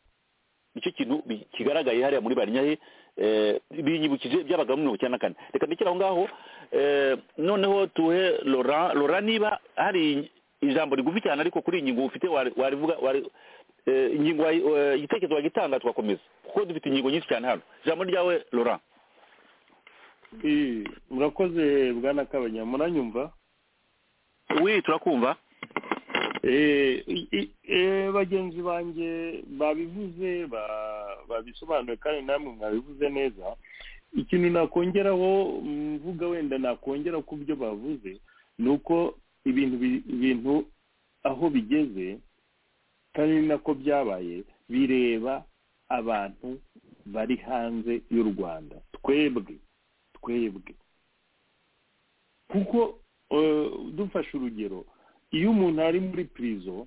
Speaker 4: nicyo kintu kigaragaye hariya muri barinyahe binyibukije byabaga mirongo icyenda na kane reka ndekere aho ngaho noneho tuhe lora lora niba hari ijambo rigufi cyane ariko kuri iyi ngingo ufite warivuga ingingo igitekerezo wagitanga tugakomeza kuko dufite ingingo nyinshi cyane hano ijambo ryawe lora
Speaker 11: murakoze bwana kabanya muranyumva
Speaker 4: wi turakumva
Speaker 11: Eh, i- eh, bagenzi banjye babivuze ba- babisobanuye kandi namwe mwabivuze neza ikintu nakongeraho mvuga wenda nakongera ku byo bavuze ni uko ibintu bi- ibintu aho bigeze kandi ni nako byabaye bireba abantu bari hanze y'u rwanda twebwe twebwe kuko eh, dufashe urugero iyo umuntu ari muri pirizo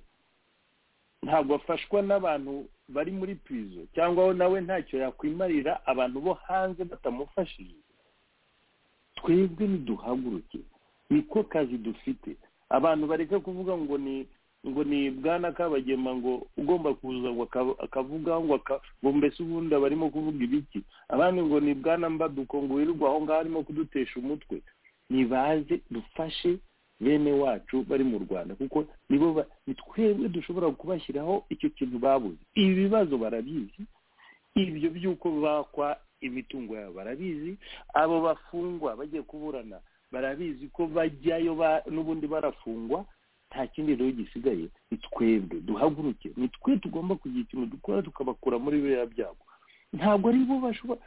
Speaker 11: ntabwo afashwa n'abantu bari muri pirizo cyangwa nawe ntacyo yakwimarira abantu bo hanze batamufashije twebwe niduhaguruke niko kazi dufite abantu bareke kuvuga ngo ni ngo ni bwana kabagema ngo ugomba kuza ngo aka- akavuga ngo aka- ngo mbese ubundi abarimo kuvuga ibiki abandi ngo ni bwana mbaduko ngo wirirwa aho ngaho arimo kudutesha umutwe nibaze dufashe bene wacu bari mu rwanda kuko nibo ba- ni twebwe dushobora kubashyiraho icyo kintu babuze ibi bibazo barabizi ibyo by'uko bakwa imitungo yabo barabizi abo bafungwa bagiye kuburana barabizi ko bajyayo ba- n'ubundi barafungwa nta kindi rero gisigaye ni twebwe duhaguruke ni twe tugomba kugira ikintu dukora tukabakura muri biriya byago ntabwo ari bo bashobora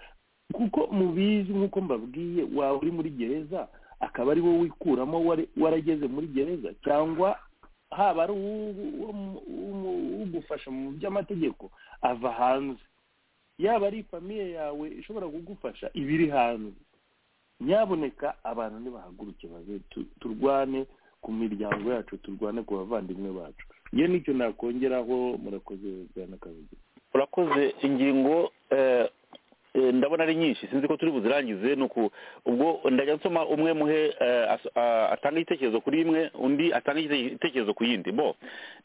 Speaker 11: kuko mubizi nk'uko mbabwiye waba uri muri gereza akaba ari wowe wikuramo wari- warageze muri gereza cyangwa haba ari uwu- uwo- uwo- ugufasha mu by'amategeko ava hanze yaba ari famiye yawe ishobora kugufasha iba iri hanze nyaboneka abantu nibahaguruke baze tu- turwane ku miryango yacu turwane ku bavandimwe bacu iyo nicyo nakongeraho murakoze bwana kabiri
Speaker 4: urakoze ingingo eh, eh, ndabona ari nyinshi sinzi ko turi buzirangize ni uku ubwo ndajya nsoma umwe muhe eh, as- ah, atange igitekerezo kuri imwe undi atange igite- igitekerezo ku yindi bo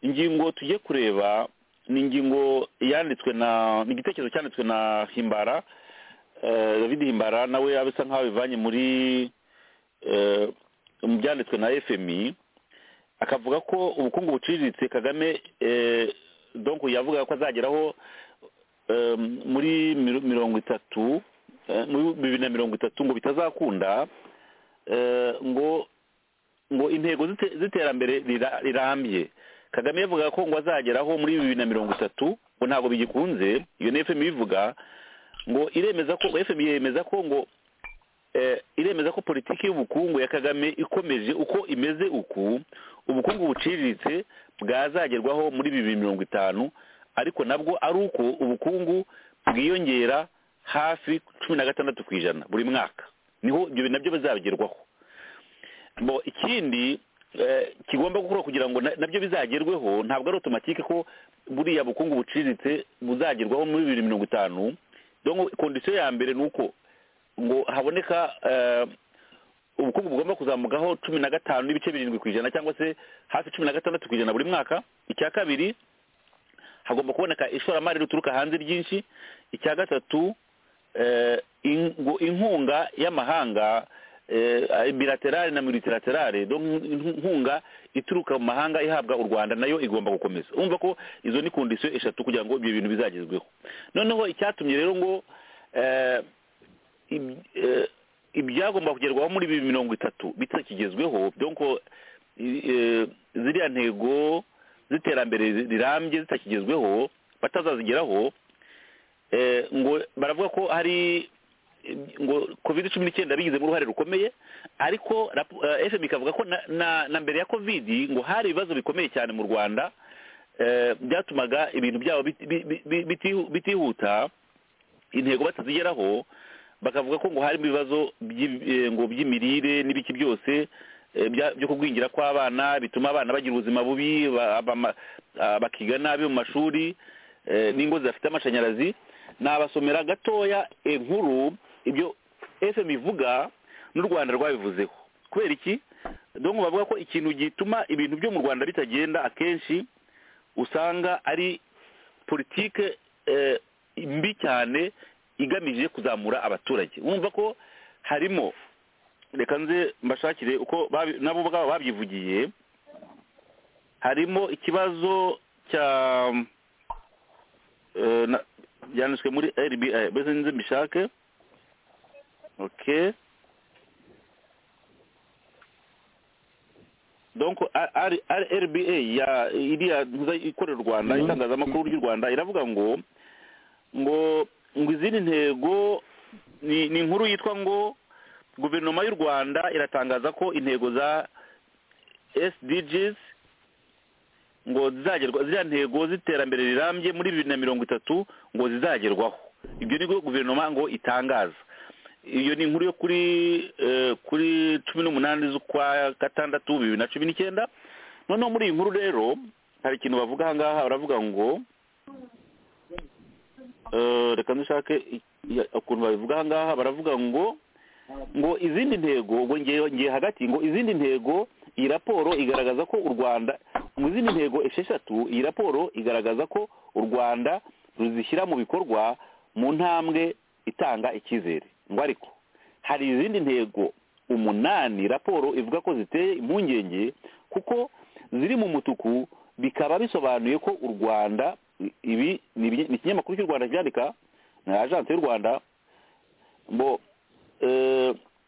Speaker 4: ingingo tugiye kureba ni ingingo yanditswe na ni igitekerezo cyanditswe na himbara eh, david himbara nawe abisa nkaho abivanye muri eh, mu byanditswe na fmi akavuga ko ubukungu buciriritse kagame eh, donc yavuga ko azageraho eh, muri miro- mirongo itatu eh, muri bibiri na mirongo itatu ngo bitazakunda eh, ngo ngo intego z'ite- z'iterambere rira- rirambye kagame yavuga ko ngo azageraho muri bibiri na mirongo itatu ngo ntabwo bigikunze iyo ni fm ibivuga ngo iremeza ko fm yemeza ko ngo eh, iremeza ko politiki y'ubukungu ya kagame ikomeje uko imeze uku ubukungu buciriritse bwazagerwaho muri bibiri mirongo itanu ariko nabwo ari uko ubukungu bwiyongera hafi cumi na gatandatu ku ijana buri mwaka niho ibyo nabyo bizabigerwaho bo ikindi eh, kigomba gukorwa kugira ngo na- nabyo bizagerweho ntabwo ari otomatike ko buriya bukungu buciriritse buzagerwaho muri bibiri mirongo itanu donc kondisiyo ya mbere ni uko ngo haboneka eh, ubukungu bugomba kuzamukaho cumi na gatanu n'ibice birindwi ku ijana cyangwa se hafi cumi na gatandatu ku ijana buri mwaka icya kabiri hagomba kuboneka ishoramari rituruka hanze ryinshi icya gatatu eh, in- ngo inkunga y'amahanga eh, bilaterale na multilaterale donc inku- inkunga ituruka mu mahanga ihabwa u rwanda nayo igomba gukomeza urumva ko izo ni kondisiyo eshatu kugira ngo ibyo bintu bizagezweho noneho icyatumye rero ngo eh, ib- eh, ibyagomba kugerwaho muri bibiri mirongo itatu bitakigezweho donc i- eh, ziriya ntego z'iterambere rirambye zitakigezweho batazazigeraho eh, ngo baravuga ko hari ngo covid cumi n'icyenda bigizemo uruhare rukomeye ariko rapo- eh, fm ikavuga ko na- na- na mbere ya covid ngo hari ibibazo bikomeye cyane mu rwanda eh, byatumaga ibintu byabo biti- bi- bi- bi- biti- bitihuta intego batazigeraho bakavuga ko ngo harimo ibibazo by'i- eh, ngo by'imirire n'ibiki byose eh, bya- byo kugwingira kw'abana bituma abana bagira ubuzima bubi ba- abama- ah, bakiga nabi mu mashuri eh, n'ingo zidafite amashanyarazi nabasomera gatoya inkuru ibyo fm ivuga n'u rwanda rwabivuzeho kubera iki donc bavuga ko ikintu gituma ibintu byo mu rwanda bitagenda akenshi usanga ari politike eh, mbi cyane igamije kuzamura abaturage wumva ko harimo reka nze mbashakire uko babi- nabo ubwabo babyivugiye harimo ikibazo cya eh, na- byanditswe muri rba mbese nze mbishake okay donc rba ya iriya ntuza ikorera u rwanda itangazamakuru ry'u rwanda iravuga ngo ngo ngo izindi ntego ni ni inkuru yitwa ngo guverinoma y'u rwanda iratangaza ko intego za sdgs ngo zizagerwa ziriya ntego z'iterambere rirambye muri bibiri na mirongo itatu ngo zizagerwaho ibyo ni guverinoma ngo itangaza iyo ni inkuru yo kuri kuri cumi n'umunani z'ukwa gatandatu bibiri na cumi n'icyenda noneho muri iyi nkuru rero hari ikintu bavuga aha ngaha baravuga ngo reka dushake ukuntu babivuga aha ngaha baravuga ngo ngo izindi ntego ngo ngiye hagati ngo izindi ntego iyi raporo igaragaza ko u rwanda mu izindi ntego esheshatu iyi raporo igaragaza ko u rwanda ruzishyira mu bikorwa mu ntambwe itanga icyizere ngo ariko hari izindi ntego umunani raporo ivuga ko ziteye impungenge kuko ziri mu mutuku bikaba bisobanuye ko u rwanda ibi ni ikinyamakuru cy'u rwanda cyandika na ajansi y'u rwanda ngo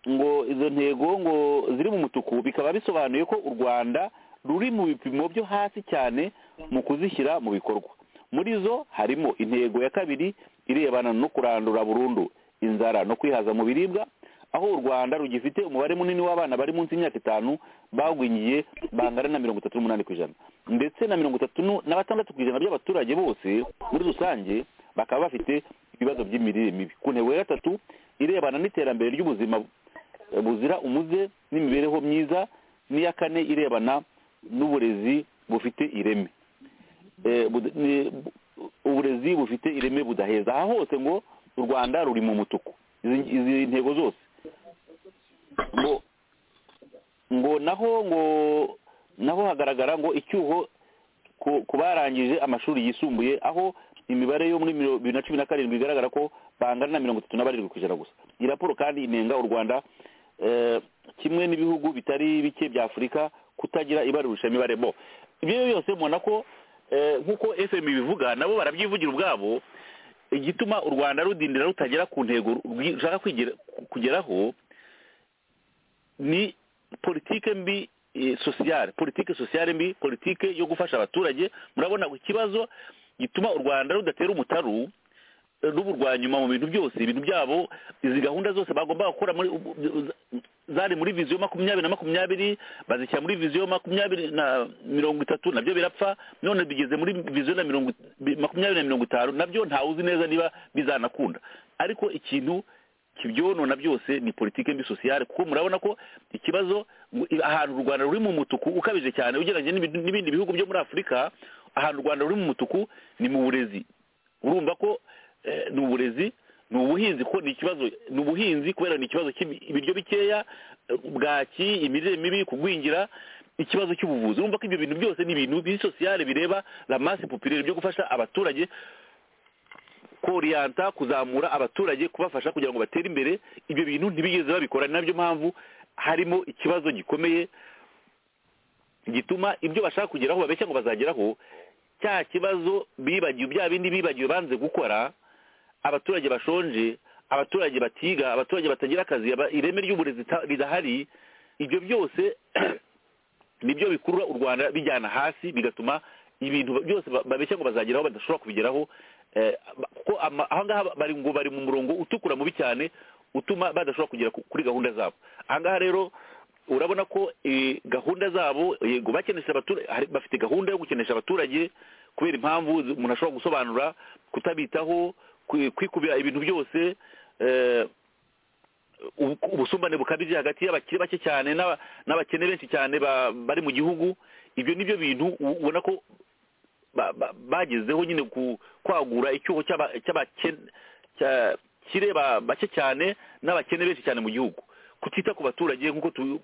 Speaker 4: ngo izo ntego ngo ziri mu mutuku bikaba bisobanuye ko u rwanda ruri mu bipimo byo hasi cyane mu kuzishyira mu bikorwa muri zo harimo intego ya kabiri irebana no kurandura burundu inzara no kwihaza mu biribwa aho u rwanda rugifite umubare munini w'abana bari munsi y'imyaka itanu bagwingiye bangana na mirongo itatu n'umunani ku ijana ndetse na mirongo itatu na batandatu ku ijana by'abaturage bose muri rusange bakaba bafite ibibazo by'imirire mibi ku ntego ya gatatu irebana n'iterambere ry'ubuzima buzira umuze n'imibereho myiza n'iya kane irebana n'uburezi bufite ireme uburezi bufite ireme budaheza aha hose ngo u rwanda ruri mu mutuku izi ntego zose ngo ngo naho ngo naho hagaragara ngo icyuho ku barangije amashuri yisumbuye aho imibare yo muri bibiri na cumi na karindwi igaragara ko bangana na mirongo itatu na barindwi ku ijana gusa iyi raporo kandi inenga u rwanda kimwe n'ibihugu bitari bike bya afurika kutagira ibarurishamibare bo ibyo byose mubona ko nk'uko fm ibivuga nabo barabyivugira ubwabo igituma u rwanda rudindira rutagera ku ntego rushaka kugeraho ni politike mbi sosiyale politike sosiyale mbi politike yo gufasha abaturage murabona ikibazo gituma u rwanda rudatera umutaru n'uburwanyuma mu bintu byose ibintu byabo izi gahunda zose bagomba gukora zari muri viziyo makumyabiri na makumyabiri bazishyira muri viziyo makumyabiri na mirongo itatu nabyo birapfa none bigeze muri viziyo na makumyabiri na mirongo itanu nabyo ntawe uzi neza niba bizanakunda ariko ikintu kibyonona byose ni politike mbi sosiyale kuko murabona ko ikibazo ahantu u rwanda ruri mu mutuku ukabije cyane ugereranyije n'ibindi bihugu byo muri afurika ahantu u rwanda ruri mu mutuku ni mu burezi urumva ko ni uburezi ni ubuhinzi kuko ni ikibazo ni ubuhinzi kubera ni ikibazo cy'ibiryo bikeya bwaki imirire mibi kugwingira ikibazo cy'ubuvuzi urumva ko ibyo bintu byose ni ibintu bisosiyale bireba ramasi pupirire byo gufasha abaturage koriyanta kuzamura abaturage kubafasha kugira ngo batere imbere ibyo bintu ntibigeze babikora ni nabyo mpamvu harimo ikibazo gikomeye gituma ibyo bashaka kugeraho babeshya ngo bazageraho cya kibazo bibagiwe bya bindi bibagiwe banze gukora abaturage bashonje abaturage batiga abaturage batagira akazi ireme ry'uburezi ridahari ibyo byose nibyo bikurura u rwanda bijyana hasi bigatuma ibintu byose babeshya ngo bazageraho badashobora kubigeraho kuko aha ngaha bari ngo bari mu murongo utukura mubi cyane utuma badashobora kugera kuri gahunda zabo aha ngaha rero urabona ko gahunda zabo yego bakenesha abaturage bafite gahunda yo gukenesha abaturage kubera impamvu umuntu ashobora gusobanura kutabitaho kwikubira ibintu byose ubusumbane bukabije hagati y'abakiri bake cyane n'abakene benshi cyane bari mu gihugu ibyo ni byo bintu ubona ko bagezeho nyine kwagura icyuho cy'abakire bake cyane n'abakene benshi cyane mu gihugu kutita ku baturage nk'uko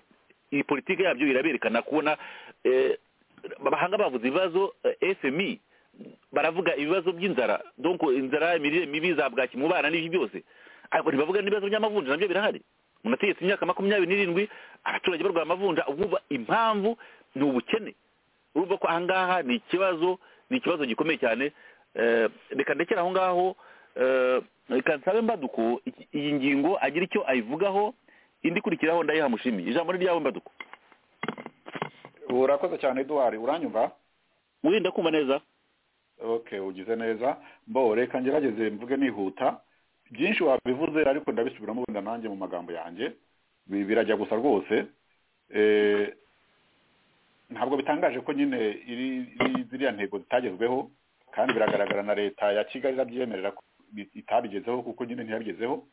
Speaker 4: iyi politiki yabyo iraberekana kubona abahanga bavuze ibibazo fmi baravuga ibibazo by'inzara donko inzara imirire mibi za bwaki mu bana n'ibyo byose ariko ntibavuga n'ibibazo by'amavunja nabyo birahari umuntu ategetse imyaka makumyabiri n'irindwi abaturage barwaye amavunja ubwo impamvu ni ubukene urumva ko aha ngaha ni ikibazo ni ikibazo gikomeye cyane reka ndekere aho ngaho reka nsabe mbaduko iyi ngingo agira icyo ayivugaho indi ikurikiraho ndayiha mushimi ijambo ni ryawe mbaduko
Speaker 10: urakoze cyane eduwari uranyumva
Speaker 4: wirinda kumva neza
Speaker 10: okay ugize neza mbo reka ngerageze mvuge nihuta byinshi wabivuze ariko ndabisubiramo wenda nanjye mu magambo yanjye Bi- birajya gusa rwose Eh, ntabwo bitangaje ko nyine iri- iri- ziriya ntego zitagezweho kandi biragaragara na leta ya kigali irabyiyemerera ko bit- itabigezeho kuko nyine ntiyabigezeho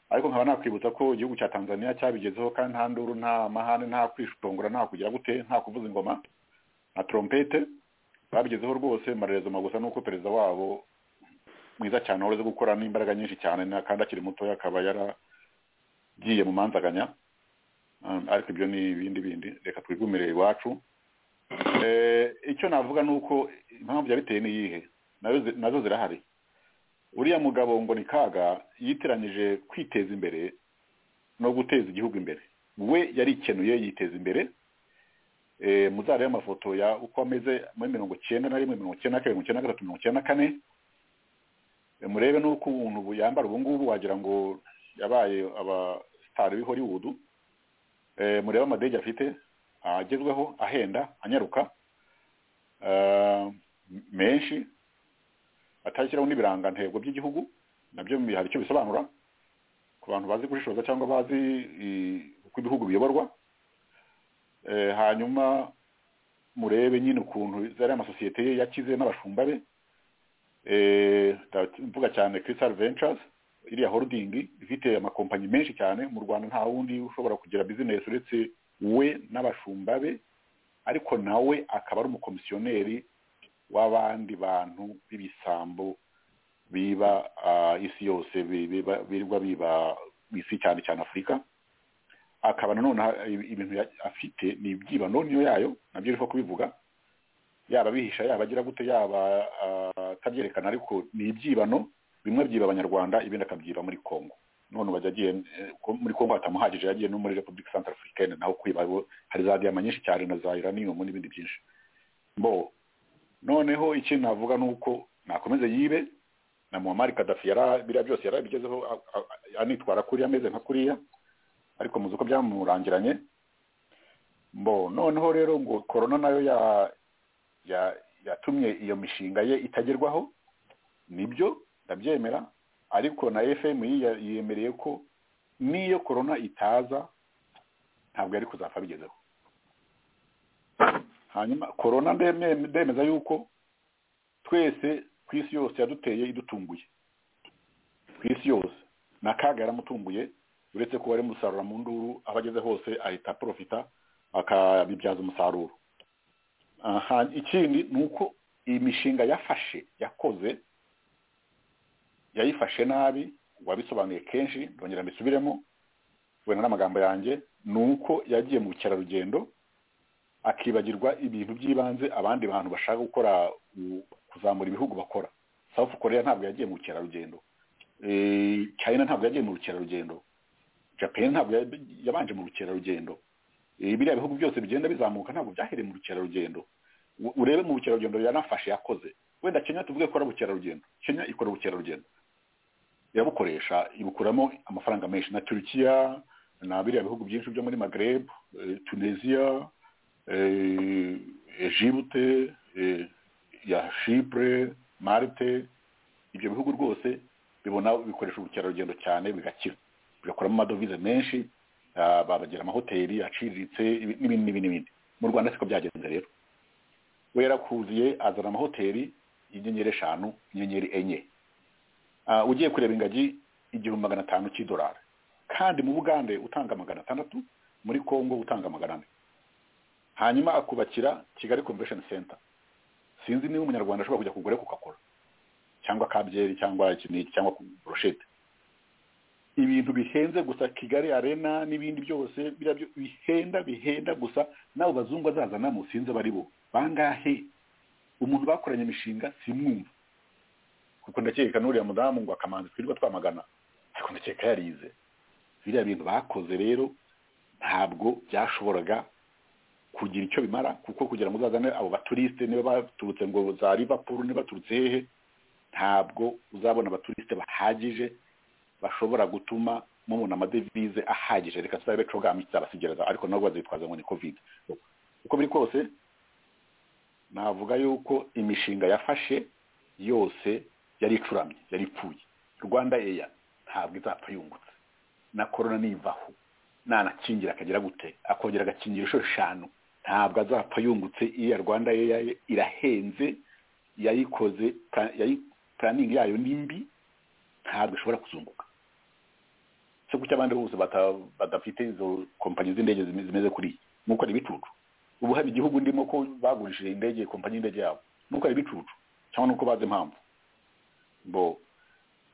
Speaker 10: ariko nkaba nakwibutsa ko igihugu cya tanzania cyabigezeho kandi nta nduru nta mahane nta kwishongora nta kugira gute nta kuvuza ingoma na trompete babigezeho rwose amarezo magusa ni uko perezida wabo mwiza cyane wahoze gukora n'imbaraga nyinshi cyane na- kandi akiri mutoya akaba yaragiye mu manzaganya Um, ariko ibyo ni ibindi bindi reka twigumire iwacu Eh, icyo navuga ni uko impamvu yabiteye ni iyihe Nazo zi- nazo zirahari uriya mugabo ngo ni kaga yitiranyije kwiteza imbere no guteza igihugu imbere we yarikenuye yiteza imbere eh, muzarebe amafoto ya uko ameze muri mirongo icyenda na rimwe mirongo icyenda na kabiri mirongo icyenda na gatatu mirongo icyenda na kane Eh, murebe n'uko umuntu ubu yambara ubu ngubu wagira ngo yabaye abasitari b'i hollywood Eh, murebe amadege afite agezweho ahenda anyaruka Eh, m- menshi atashyiraho n'ibirangantego by'igihugu nabyo hari icyo bisobanura ku bantu bazi gushishoza cyangwa bazi i- uko ibihugu biyoborwa Eh, hanyuma murebe nyine ukuntu zari amasosiyete ye yakize n'abashumba be Eh, nda- mvuga cyane Crystal Ventures iriya holding ifite amakompanyi menshi cyane mu Rwanda nta wundi ushobora kugira business uretse we n'abashumba be ariko nawe akaba ari umukomisiyoneri w'abandi bantu b'ibisambo biba ah, isi yose bi- biba- birirwa biba isi cyane cyane Afurika akaba nanone ha- ibi- ibintu ya- afite ni ibyibano niyo yayo nabyo uriho kubivuga yaba abihisha yaba agira gute yaba ah, atabyerekana ariko ni ibyibano bimwe byiba abanyarwanda ibindi akabyiba muri congo none ubu yagiye eh, ko muri congo hatamuhagije yagiye no muri repubulika centre africaine naho kwiba bo hari za diyama nyinshi cyane na za uranium n'ibindi byinshi mbo noneho ikindi navuga ni uko nakomeze yibe na muammar kadafi yara biriya byose yarabigezeho a- a- anitwara kuriya ameze nka kuriya ariko muzi ko byamurangiranye mbo noneho rero ngo korona nayo ya ya yatumye iyo mishinga ye itagerwaho nibyo ndabyemera ariko na fm yemereye ko n'iyo korona itaza ntabwo yari kuzapfa bigezeho hanyuma korona ndeme- ndemeza yuko twese ku isi yose yaduteye idutunguye ku isi yose na kaga yaramutunguye uretse ko wari musarura mu nduru aho ageze hose ahita profita akabibyaza umusaruro aha ikindi ni uko iyi mishinga yafashe yakoze yayifashe nabi wabisobanuye kenshi ndongera mbisubiremo wenda n'amagambo yanjye ni uko yagiye mu bukerarugendo akibagirwa ibintu by'ibanze abandi bantu bashaka gukora u- kuzamura ibihugu bakora south korea ntabwo yagiye mu bukerarugendo Eh, china ntabwo yagiye mu bukerarugendo japan ntabwo ya- yabanje mu bukerarugendo Eh, biriya bihugu byose bigenda bizamuka ntabwo byahereye mu bukerarugendo U- urebe mu bukerarugendo yanafashe yakoze wenda kenya tuvuge ko ari ubukerarugendo kenya ikora ubukerarugendo irabukoresha ibukuramo amafaranga menshi na turukiya na biriya bihugu byinshi byo muri magreb eh, tunisia eh, egypte eh, ya shipure marte ibyo bihugu rwose bibona bikoresha ubukerarugendo cyane bigakira bigakuramo amadovize menshi ah, babagira amahoteli aciriritse ibi- n'ibindi n'ibindi n'ibindi mu rwanda siko byagenze rero we yarakuziye azana amahoteli y'inyenyeri eshanu inyenyeri enye Ah, ugiye kureba ingagi igihumbi magana atanu cy'idolari kandi mu bugande utanga magana atandatu muri congo utanga magana ane hanyuma akubakira kigali convention center sinzi niba umunyarwanda ashobora kujya kugura coca cyangwa kabyeri cyangwa iki n'iki cyangwa broshete ibintu bihenze gusa kigali arena n'ibindi byose biriya byo- bihenda bihenda gusa n'abo bazungu bazazana musinze bari bo bangahe umuntu bakoranye imishinga simwumva kuko ndakeka n'uriya mudamu ngo akamanzi twirirwa twamagana ariko ndakeka yarize biriya bintu bakoze rero ntabwo byashoboraga kugira icyo bimara kuko kugira ngo uzazane abo baturisite niba baturutse ngo za liverpool niba baturutse hehe ntabwo uzabona abaturisite bahagije bashobora gutuma mubona amadevize ahagije reka tutabe cogamye tutabasigereza ariko nabo bazitwaza ngo ni covid uko biri kose navuga yuko imishinga yafashe yose yari icuramye yari ipfuye rwanda eya ntabwo izapfa yungutse na korona nivaho nanakingira akagera gute akongera agakingira inshuro eshanu ntabwo azapfa yungutse iriya rwanda eya irahenze yayikoze puraningi yayo ni mbi ntabwo ishobora kuzunguka se kuki abandi bose badafite izo kompanyi z'indege zimeze kuri iyi nuko ari ibicucu ubu hari igihugu ndimo ko bagurishije indege kompanyi y'indege yabo nuko ari ibicucu cyangwa nuko bazi impamvu bo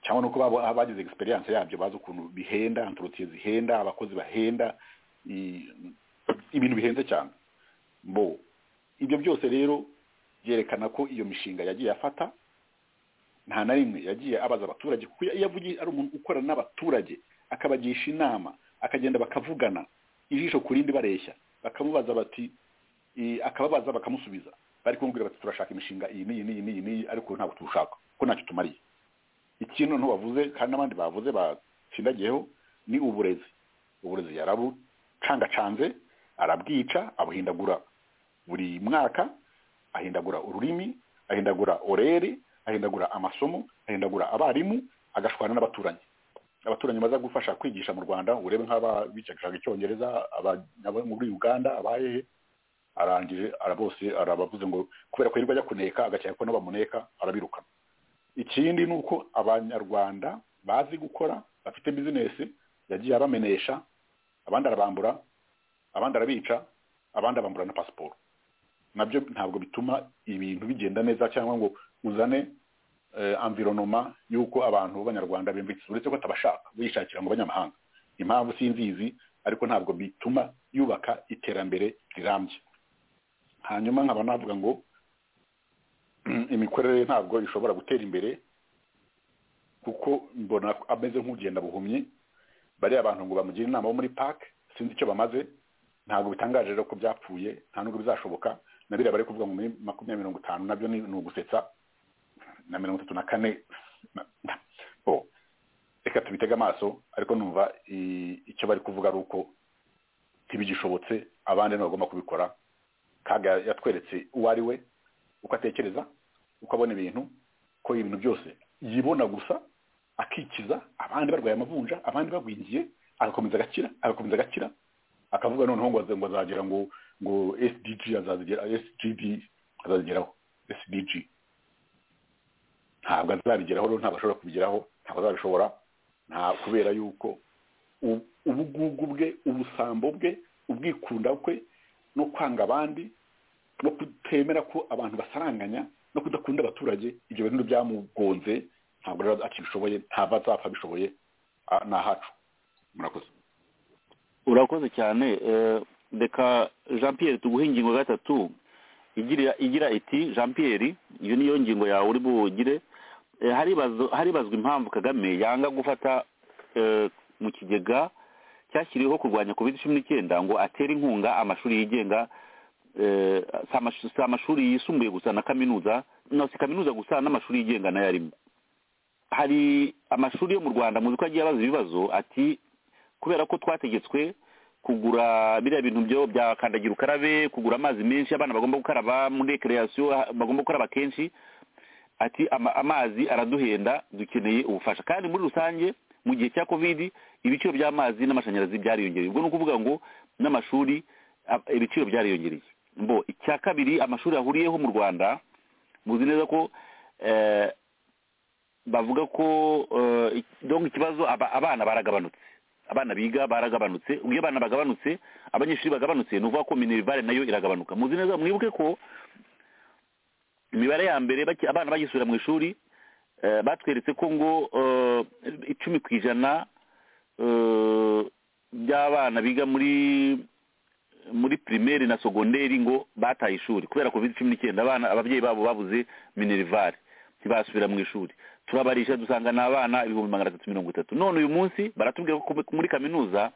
Speaker 10: cyangwa nuko bagize egisperiyanse yabyo bazi ukuntu bihenda antorotiye zihenda abakozi bahenda ibintu bihenze cyane bo ibyo byose rero byerekana ko iyo mishinga yagiye afata nta na rimwe yagiye abaza abaturage kuko iyo avugiye ari umuntu ukorana n'abaturage akabagisha inama akagenda bakavugana ijisho ku rindi bareshya bakamubaza bati akababaza bakamusubiza bari kumubwira bati turashaka imishinga iyi n'iyi n'iyi n'iyi n'iyi ariko ntabwo tuwushaka kuko ntacyo tumariye ikintu bavuze kandi n'abandi bavuze batsindagiyeho ni uburezi uburezi yarabucangacanze arabwica abuhindagura buri mwaka ahindagura ururimi ahindagura orere ahindagura amasomo ahindagura abarimu agashwana n'abaturanyi abaturanyi baza gufasha kwigisha mu rwanda urebe nk'ababicaga icyongereza muri uganda abahehe arangije bose arabavuze ngo kubera ko hirwa ajya kuneka agakeka ko n'abamuneka arabiruka ikindi ni uko abanyarwanda bazi gukora bafite bizinesi yagiye abamenesha abandi arabambura abandi arabica abandi abambura na pasiporo nabyo ntabwo bituma ibintu bigenda neza cyangwa ngo uzane amvironoma y'uko abantu b'abanyarwanda bimvitse uretse ko atabashaka wishakira mu banyamahanga impamvu sinzizi ariko ntabwo bituma yubaka iterambere rirambye hanyuma nkaba navuga ngo imikorere ntabwo ishobora gutera imbere kuko mbona ameze nk'ugenda buhumyi bariya bantu ngo bamugira inama bo muri pake sinzi icyo bamaze ntabwo bitangaje rero ko byapfuye nta nubwo bizashoboka na biriya bari kuvuga ngo muri makumyabiri mirongo itanu nabyo ni ugusetsa na mirongo itatu na kane reka tubitege amaso ariko numva icyo bari kuvuga ari uko ntibigishobotse abandi ntibagomba kubikora kaga yatweretse uwo ari we uko atekereza uko abona ibintu ko ibintu byose yibona gusa akikiza abandi barwaye amavunja abandi bagwingiye agakomeza agakira agakomeza agakira akavuga noneho ngo azagera ngo ngo sdg sgb azazigeraho sdg ntabwo azabigeraho rero ntabwo ashobora kubigeraho ntabwo azabishobora nta kubera yuko ubugugu bwe ubusambo bwe ubwikunda kwe no kwanga abandi no kutemera ko abantu basaranganya no kudakunda abaturage ibyo bintu byamugonze ntabwo rero akibishoboye ntabwo azapfa abishoboye ni ahacu murakoze
Speaker 4: urakoze cyane reka jean pierre tuguhe ingingo gatatu igira iti jean pierre iyo niyo ngingo yawe uri bugire haribazwa impamvu kagame yanga gufata mu kigega cyashyiriweho kurwanya covid cumi n'icyenda ngo atere inkunga amashuri yigenga si amashuri yisumbuye gusa na kaminuza si kaminuza gusa n'amashuri yigenga nayo arimo hari amashuri yo mu rwanda muzi ko agiye abaza ibibazo ati kubera ko twategetswe kugura biriya bintu byo bya kandagira ukarabe kugura amazi menshi abana bagomba gukaraba muri rekereyasiyo bagomba gukaraba kenshi ati amazi araduhenda dukeneye ubufasha kandi muri rusange mu gihe cya kovidi ibiciro by'amazi n'amashanyarazi byariyongereye ubwo ni ukuvuga ngo n'amashuri ibiciro byariyongereye mbo icya kabiri amashuri ahuriyeho mu rwanda muzi neza ko bavuga ko ikibazo abana baragabanutse abana biga baragabanutse iyo abana bagabanutse abanyeshuri bagabanutse ni ukuvuga ko minerivare nayo iragabanuka muzi neza mwibuke ko imibare ya mbere abana bagisubira mu ishuri batweretse ko ngo icumi ku ijana by'abana biga muri muri pirimeri na sogonderi ngo bataye ishuri kubera covid cumi n'icyenda abana ababyeyi babo babuze minerivare ntibasubira mu ishuri turabarisha dusanga ni abana ibihumbi magana atatu mirongo itatu none uyu munsi baratubwira ko muri kaminuza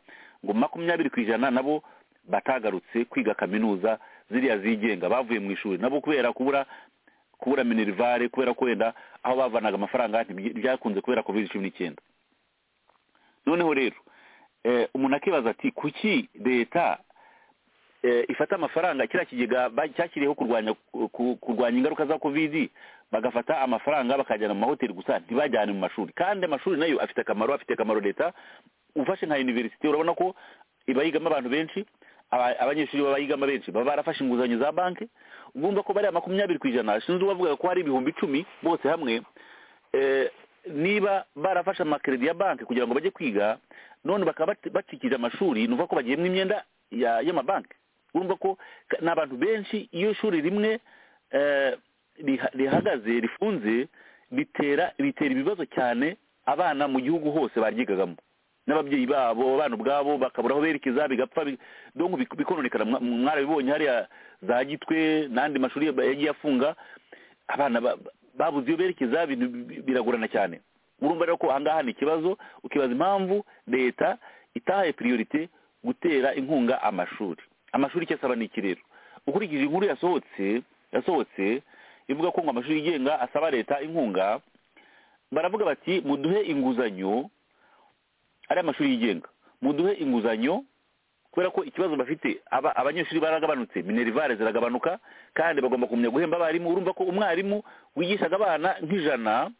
Speaker 4: ngo makumyabiri ku ijana nabo batagarutse kwiga kaminuza ziriya zigenga bavuye mu ishuri nabo kubera kubura kubura minerivare kubera ko wenda aho bavanaga amafaranga byakunze kubera covid cumi n'icyenda noneho rero umuntu akibaza ati kuki leta ifata amafaranga kiriya kigega ba- cyashyiriyeho kurwanya ku- ku- kurwanya ingaruka za kovidi bagafata amafaranga bakajyana mu mahoteli gusa ntibajyane mu mashuri kandi amashuri nayo afite akamaro afite akamaro leta ufashe nka university urabona ko iba yigamo abantu benshi aba- abanyeshuri baba yigamo benshi baba barafashe inguzanyo za banki ugumva ko bariya makumyabiri ku ijana sinzi uwavuga ko hari ibihumbi icumi bose hamwe eh, niba barafashe amakeredi ya banki kugira ngo bajye kwiga none bakaba bati- bacikije amashuri ni ukuvuga ko bagiyemo imyenda ya- y'amabanki urumva ko ka- ni abantu benshi iyo shuri rimwe eh, riha- rihagaze rifunze bitera bitera ibibazo cyane abana mu gihugu hose baryigagamo n'ababyeyi babo abana ubwabo bakabura aho berekeza bigapfa bi- donc bik- bikononekara Mwa- mwarabibonye hariya za gitwe n'andi mashuri ya- yagiye afunga abana ba- ba- babuze iyo berekeza bintu bi- biragorana cyane urumva rero ko ahangaha ni ikibazo ukibaza impamvu leta itahaye priorite gutera inkunga amashuri amashuri icyo asaba ni iki rero ukurikije inkuru yasohotse yasohotse ivuga ko ngo amashuri yigenga asaba leta inkunga baravuga bati muduhe inguzanyo ari amashuri yigenga muduhe inguzanyo kubera ko ikibazo bafite aba- abanyeshuri baragabanutse minerivare ziragabanuka kandi bagomba kumenya guhemba abarimu urumva ko umwarimu wigishaga abana nk'ijana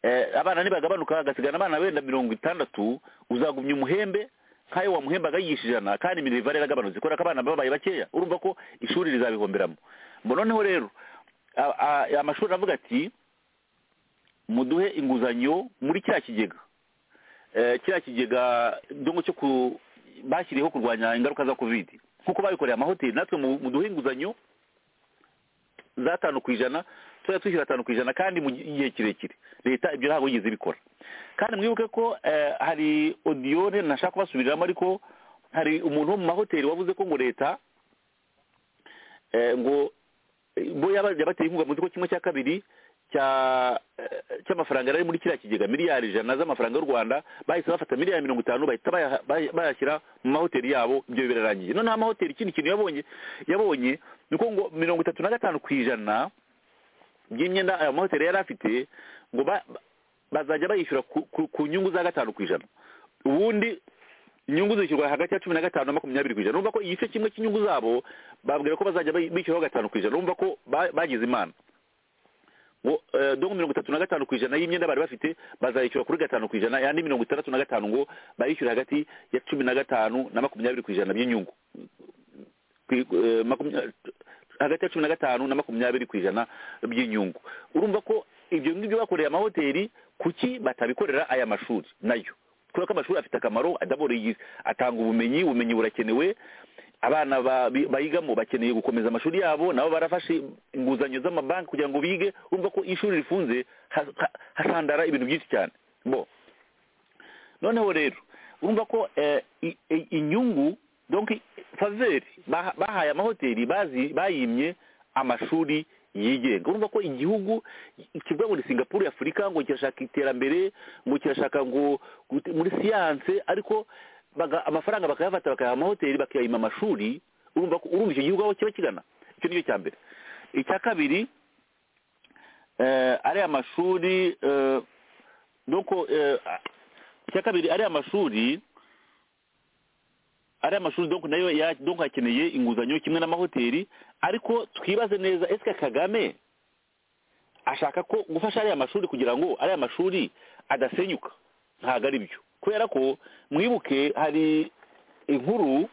Speaker 4: eh, abana nibagabanuka hagasigara abana wenda mirongo itandatu uzagumya umuhembe nk'ayo wamuhembaga yigisha ijana kandi minerivare yaragabanutse kubera ko abana babaye bakeya urumva ko ishuri rizabihomberamo mbo noneho rero a- a- amashuri aravuga ati muduhe inguzanyo muri cya kigega Eh, kiriya kigega dongo cyo ku bashyiriyeho kurwanya ingaruka za kovidi nk'uko babikoreye amahoteli natwe mu- muduhe inguzanyo za tanu ku ijana tujya twishyura atanu ku ijana kandi mu gihe kirekire leta ibyo ntabwo yigeze ibikora kandi mwibuke ko eh, hari odiyone ntashaka kubasubiriramo ariko hari umuntu wo mu mahoteli wavuze ko ngo leta eh, ngo eh, bo yaba- yabateye inkunga mu ko kimwe cya kabiri cya eh, cy'amafaranga yari ari muri kiriya kigega miliyari ijana z'amafaranga y'u rwanda bahise bafata miliyari mirongo itanu bahita bayaha- bay- bayashyira mu mahoteli yabo ibyo birarangiye noneho amahoteli ikindi kintu yabonye yabonye ni uko ngo mirongo itatu na gatanu ku ijana by'imyenda ayo mahoteli yari afite ngo ba- ba- bazajya bayishyura ku- ku- ku nyungu za gatanu ku ijana ubundi inyungu zishyurwa hagati ya cumi na gatanu na makumyabiri ku ijana urumva ko igice kimwe cy'inyungu zabo babwira ko bazajya bayi- bishyuraho gatanu ku ijana urumva ko ba- bagize imana ngo eh, donc mirongo itatu na gatanu ku ijana y'imyenda bari bafite bazayishyura kuri gatanu ku ijana yandi mirongo itandatu na gatanu ngo bayishyure hagati ya cumi na gatanu na makumyabiri ku ijana by'inyungu Ku- eh, makumya- hagati ya cumi na gatanu na makumyabiri ku ijana by'inyungu urumva ko ibyo ngibyo bakoreye amahoteli kuki batabikorera aya mashuri nayo kubera ko amashuri afite akamaro adabora iyi- atanga ubumenyi ubumenyi burakenewe abana ba- bi- bayigamo bakeneye gukomeza amashuri yabo nabo barafashe inguzanyo z'amabanki kugira ngo bige urumva ko iyo ishuri rifunze ha- ha- hasandara ibintu byinshi cyane bo noneho rero urumva ko eh, i- i- inyungu donc faveri baha- bahaye amahoteli bazi- bayimye amashuri yigenga urumva ko igihugu kivuga ngo ni singapuru y'afurika ngo kirashaka iterambere ngo kirashaka ngo gute- muri siyanse ariko baga- amafaranga bakayafata bakayaha amahoteli bakayima amashuri urumva ko urumva icyo gihugu aho kiba kigana icyo ni cyo cya mbere icya kabiri eh, ariya mashuri eh, donc eh, icya kabiri ariya mashuri ariya mashuri donc nayo ya- donc hakeneye inguzanyo kimwe n'amahoteli ariko twibaze neza esike kagame ashaka ko gufasha ariya mashuri kugira ngo ariya mashuri adasenyuka ntabwo ari byo kubera ko mwibuke hari inkuru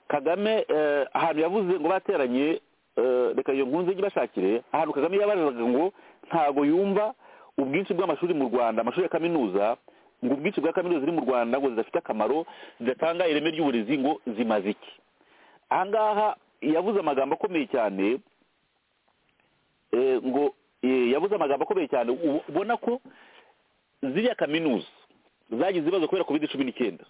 Speaker 4: kagame eh, ahantu yavuze ngo bateranye eh, reka iyo nkunze ijye ibashakire ahantu kagame yabazaga ngo ntabwo yumva ubwinshi bw'amashuri mu rwanda amashuri ya kaminuza ngo ubwinshi bwa kaminuza ziri mu rwanda ngo zidafite akamaro zidatanga ireme ry'uburezi ngo zimaze iki ahangaha yavuze amagambo akomeye cyane eh, ngo eh, yavuze amagambo akomeye cyane ubu- ubona ko ziriya kaminuza zagize ibibazo kubera covid cumi n'icyenda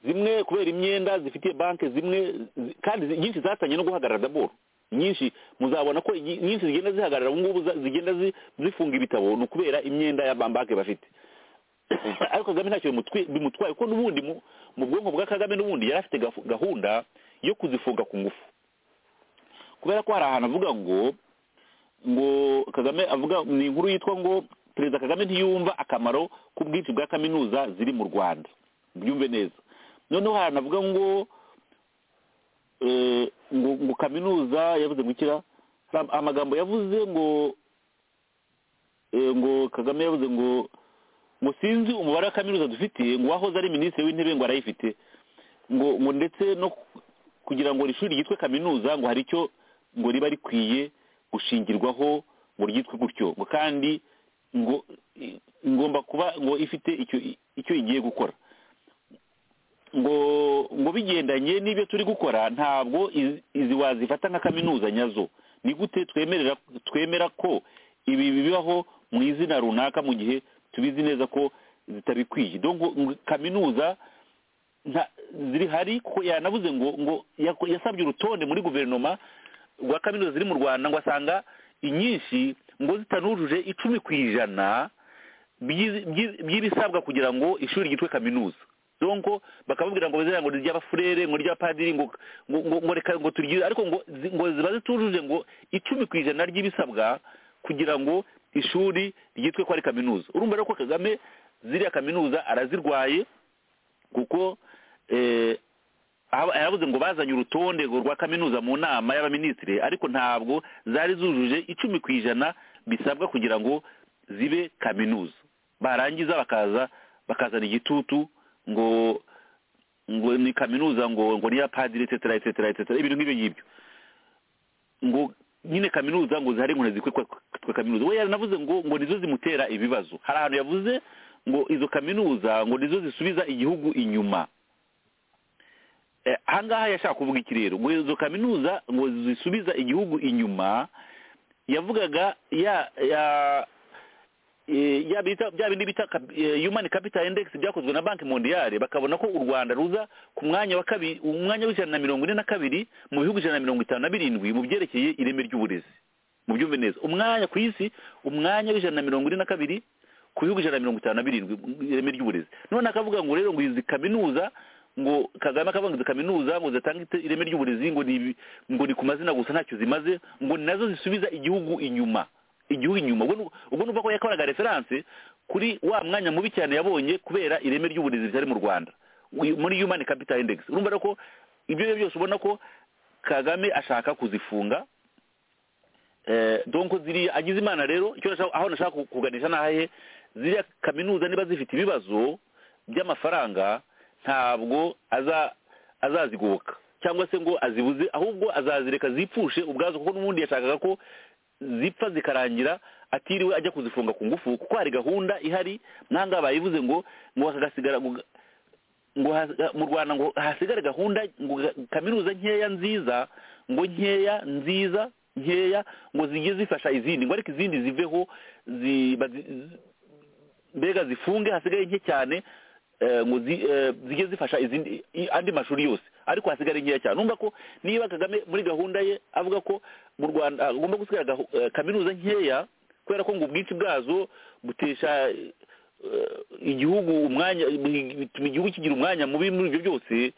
Speaker 4: zimwe kubera imyenda zifitiye banki zimwe zi- kandi zi- nyinshi zatangiye no guhagarara daboro nyinshi muzabona ko iyi- nyinshi zigenda zihagarara ubu ngubu za- zigenda zi- zifunga ibitabo ni ukubera imyenda ya bambake bafite ariko kagame ntacyo bimutwi- bimutwaye kuko n'ubundi mu mu bwonko bwa kagame n'ubundi yari afite gafu- gahunda yo kuzifunga ku ngufu kubera ko hari ahantu avuga ngo ngo kagame avuga ni inkuru yitwa ngo perezida kagame ntiyumva akamaro k'ubwinshi bwa kaminuza ziri mu rwanda byumve neza noneho hari ahantu avuga ngo eh, ngo ngo kaminuza yavuze ngo ikira hari amagambo yavuze ngo eh, ngo kagame yavuze ngo ngo sinzi umubare wa kaminuza dufite ngo uwahoze ari minisitiri w'intebe ngo arayifite ngo ngo ndetse no ku- kugira ngo iri shuri ryitwe kaminuza ngo hari icyo ngo riba rikwiye gushingirwaho ngo ryitwe gutyo ngo kandi ngo i- ngomba kuba ngo ifite icyo i- icyo igiye gukora ngo ngo bigendanye n'ibyo turi gukora ntabwo izi- izi wazifata nka kaminuza nyazo ni gute twemerera twemera ko ibi bibaho mu izina runaka mu gihe tubizi neza ko zitabikwiye donc ngo kaminuza nta ziri hari kuko yanavuze ngo ngo yako- yasabye urutonde muri guverinoma rwa kaminuza ziri mu rwanda ngo asanga inyinshi ngo zitanujuje icumi ku ijana by'izi- by'i- by'ibisabwa kugira ngo ishuri ryitwe kaminuza donc bakababwira ngo bazira ngo ni ry'abafurere ngo ry'abapadiri ngo ngo ngo ngo reka ngo turyize ariko ngo zi- ngo ziba zitujuje ngo icumi ku ijana ry'ibisabwa kugira ngo ishuri ryitwe ko ari kaminuza urumva rero ko kagame ziriya kaminuza arazirwaye kuko eh, aba- yaravuze ngo bazanye urutonde ngo rwa kaminuza mu nama y'abaminisitiri ariko ntabwo zari zujuje icumi ku ijana bisabwa kugira ngo zibe kaminuza barangiza bakaza bakazana igitutu ngo ngo ni kaminuza ngo ngo ni iya padiri etetera etetera etetera ibintu nk'ibyo ngibyo ngo nyine kaminuza ngo zihari inkoni zikwitwa kwitwa kaminuza we yaranavuze ngo ngo nizo zimutera ibibazo hari ahantu yavuze ngo izo kaminuza ngo nizo zisubiza igihugu inyuma Eh, ahangaha yashaka kuvuga iki rero ngo izo kaminuza ngo zisubiza igihugu inyuma yavugaga ya ya eh, ya bita bya bindi bita kap- eh, human capital index byakozwe na banki mondiale bakabona ko u Rwanda ruza ku mwanya wa kabiri umwanya w'ijana na mirongo ine na kabiri mu bihugu ijana na mirongo itanu na birindwi mu byerekeye ireme ry'uburezi mu byumve neza umwanya ku isi umwanya w'ijana na mirongo ine na kabiri ku bihugu ijana na mirongo itanu na birindwi mu ireme ry'uburezi none akavuga ngo rero ngo izi kaminuza ngo kagame akavuga ngo izi kaminuza ngo zitanga ite- ireme ry'uburezi ngo ni ibi- ngo ni ku mazina gusa ntacyo zimaze ngo ni nazo zisubiza igihugu inyuma igihugu inyuma ubwo nu- ubwo nuvuga ko yakoraga referanse kuri wa mwanya mubi cyane yabonye kubera ireme ry'uburezi ritari mu rwanda Uyu- muri human capital index urumva rero ko ibyo ari byo byose ubona ko kagame ashaka kuzifunga Eh, donc ziriya agize imana rero icyo nashaka- aho nashaka ku- kuganisha nahaye ziriya kaminuza niba zifite ibibazo by'amafaranga ntabwo aza azazigoboka cyangwa se ngo azibuze ahubwo azazireka zipfushe ubwazo kuko n'ubundi yashakaga ko zipfa zikarangira atiriwe ajya kuzifunga ku ngufu kuko hari gahunda ihari nanga bayivuze ngo ngo hagasigara ngo- ngo hasi- mu rwanda ngo hasigare gahunda ngo ga- kaminuza nkeya nziza ngo nkeya nziza nkeya ngo zijye zifasha izindi ngo ariko izindi ziveho zi- bazi- zi- mbega zifunge hasigaye nke cyane eh, ngo zi- eh, zijye zifasha izindi i- andi mashuri yose ariko hasigare nkeya cyane urumva ko niba kagame muri gahunda ye avuga ko mu rwanda agomba gusigara gahu- eh, kaminuza nkeya kubera ko ngo ubwinshi bwazo butesha eh, igihugu umwanya bituma igihugu kigira umwanya mubi muri ibyo byose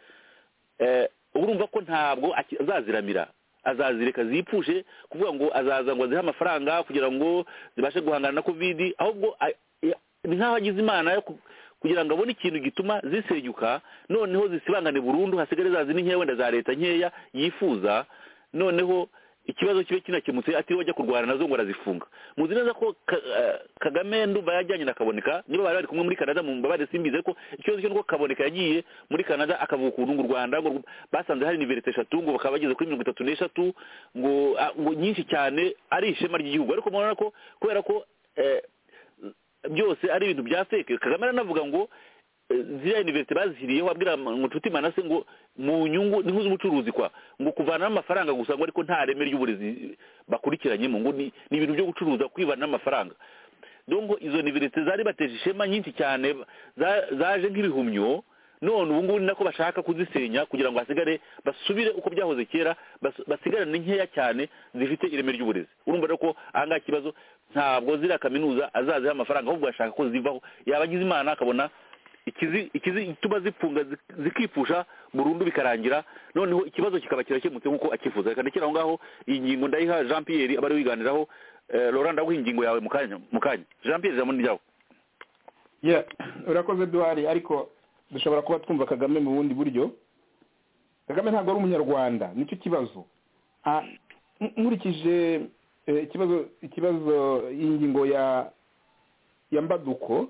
Speaker 4: eh, urumva ko ntabwo aki- azaziramira azazireka zipfushe kuvuga ngo azaza ngo azihe amafaranga kugira ngo zibashe guhangana na kovidi ahubwo a- ya- ni nk'aho agize imana yo ku- kugira ngo abone ikintu gituma zisenyuka noneho zisibangane burundu hasigare zazindi nkeya wenda za leta nkeya yifuza noneho ikibazo kibe kinakemutse atiriwe ajya kurwana nazo ngo arazifunga muzi neza ko Ka- eh, kagame ndumva yajyanye na kaboneka niba bari bari kumwe muri canada mu mbabare simbizi ariko ikibazo cyo nuko kaboneka yagiye muri canada akavuga ukuntu ngo u rwanda ngo rw- basanze hari iniverite eshatu ngo bakaba bageze kuri mirongo itatu n'eshatu ngo ah, ngo nyinshi cyane ari ishema ry'igihugu ariko murabona ko kubera ko eh, byose ari ibintu bya feke kagame aranavuga ngo eh, ziriya univerisite bazihiriyeho abwira inshuti manase ngo mu nyungu ni nk'iz'ubucuruzi kwa ngo kuvanamo amafaranga gusa ngo ariko nta reme ry'uburezi bakurikiranyemo ngo ni ni ibintu byo gucuruza kwivana amafaranga donc izo univerisite zari bateje ishema nyinshi cyane za- zaje nk'ibihumyo none ubu ngubu ni nako bashaka kuzisenya kugira ngo hasigare basubire uko byahoze kera bas- basigarane nkeya cyane zifite ireme ry'uburezi urumva rero ko ahangaha ikibazo ntabwo ziriya kaminuza azaziha amafaranga ahubwo ashaka ko zivaho yaba agize imana akabona ikizi- ikizi ituma zifunga zi- zikipfusha burundu bikarangira noneho ikibazo kikaba kirakemutse nk'uko akifuza reka ndekera aho ngaho iyi ngingo ndayiha jean pierre abari wiganiraho Eh, laurent ndaguha ingingo yawe mu kanya mu kanya jean pierre ijambo ni ryawe
Speaker 12: Yeah, urakoze duhari ariko dushobora kuba twumva kagame mu bundi buryo kagame ntabwo ari umunyarwanda nicyo kibazo Ah, n- nkurikije eh, ikibazo ikibazo iyi ngingo ya ya mbaduko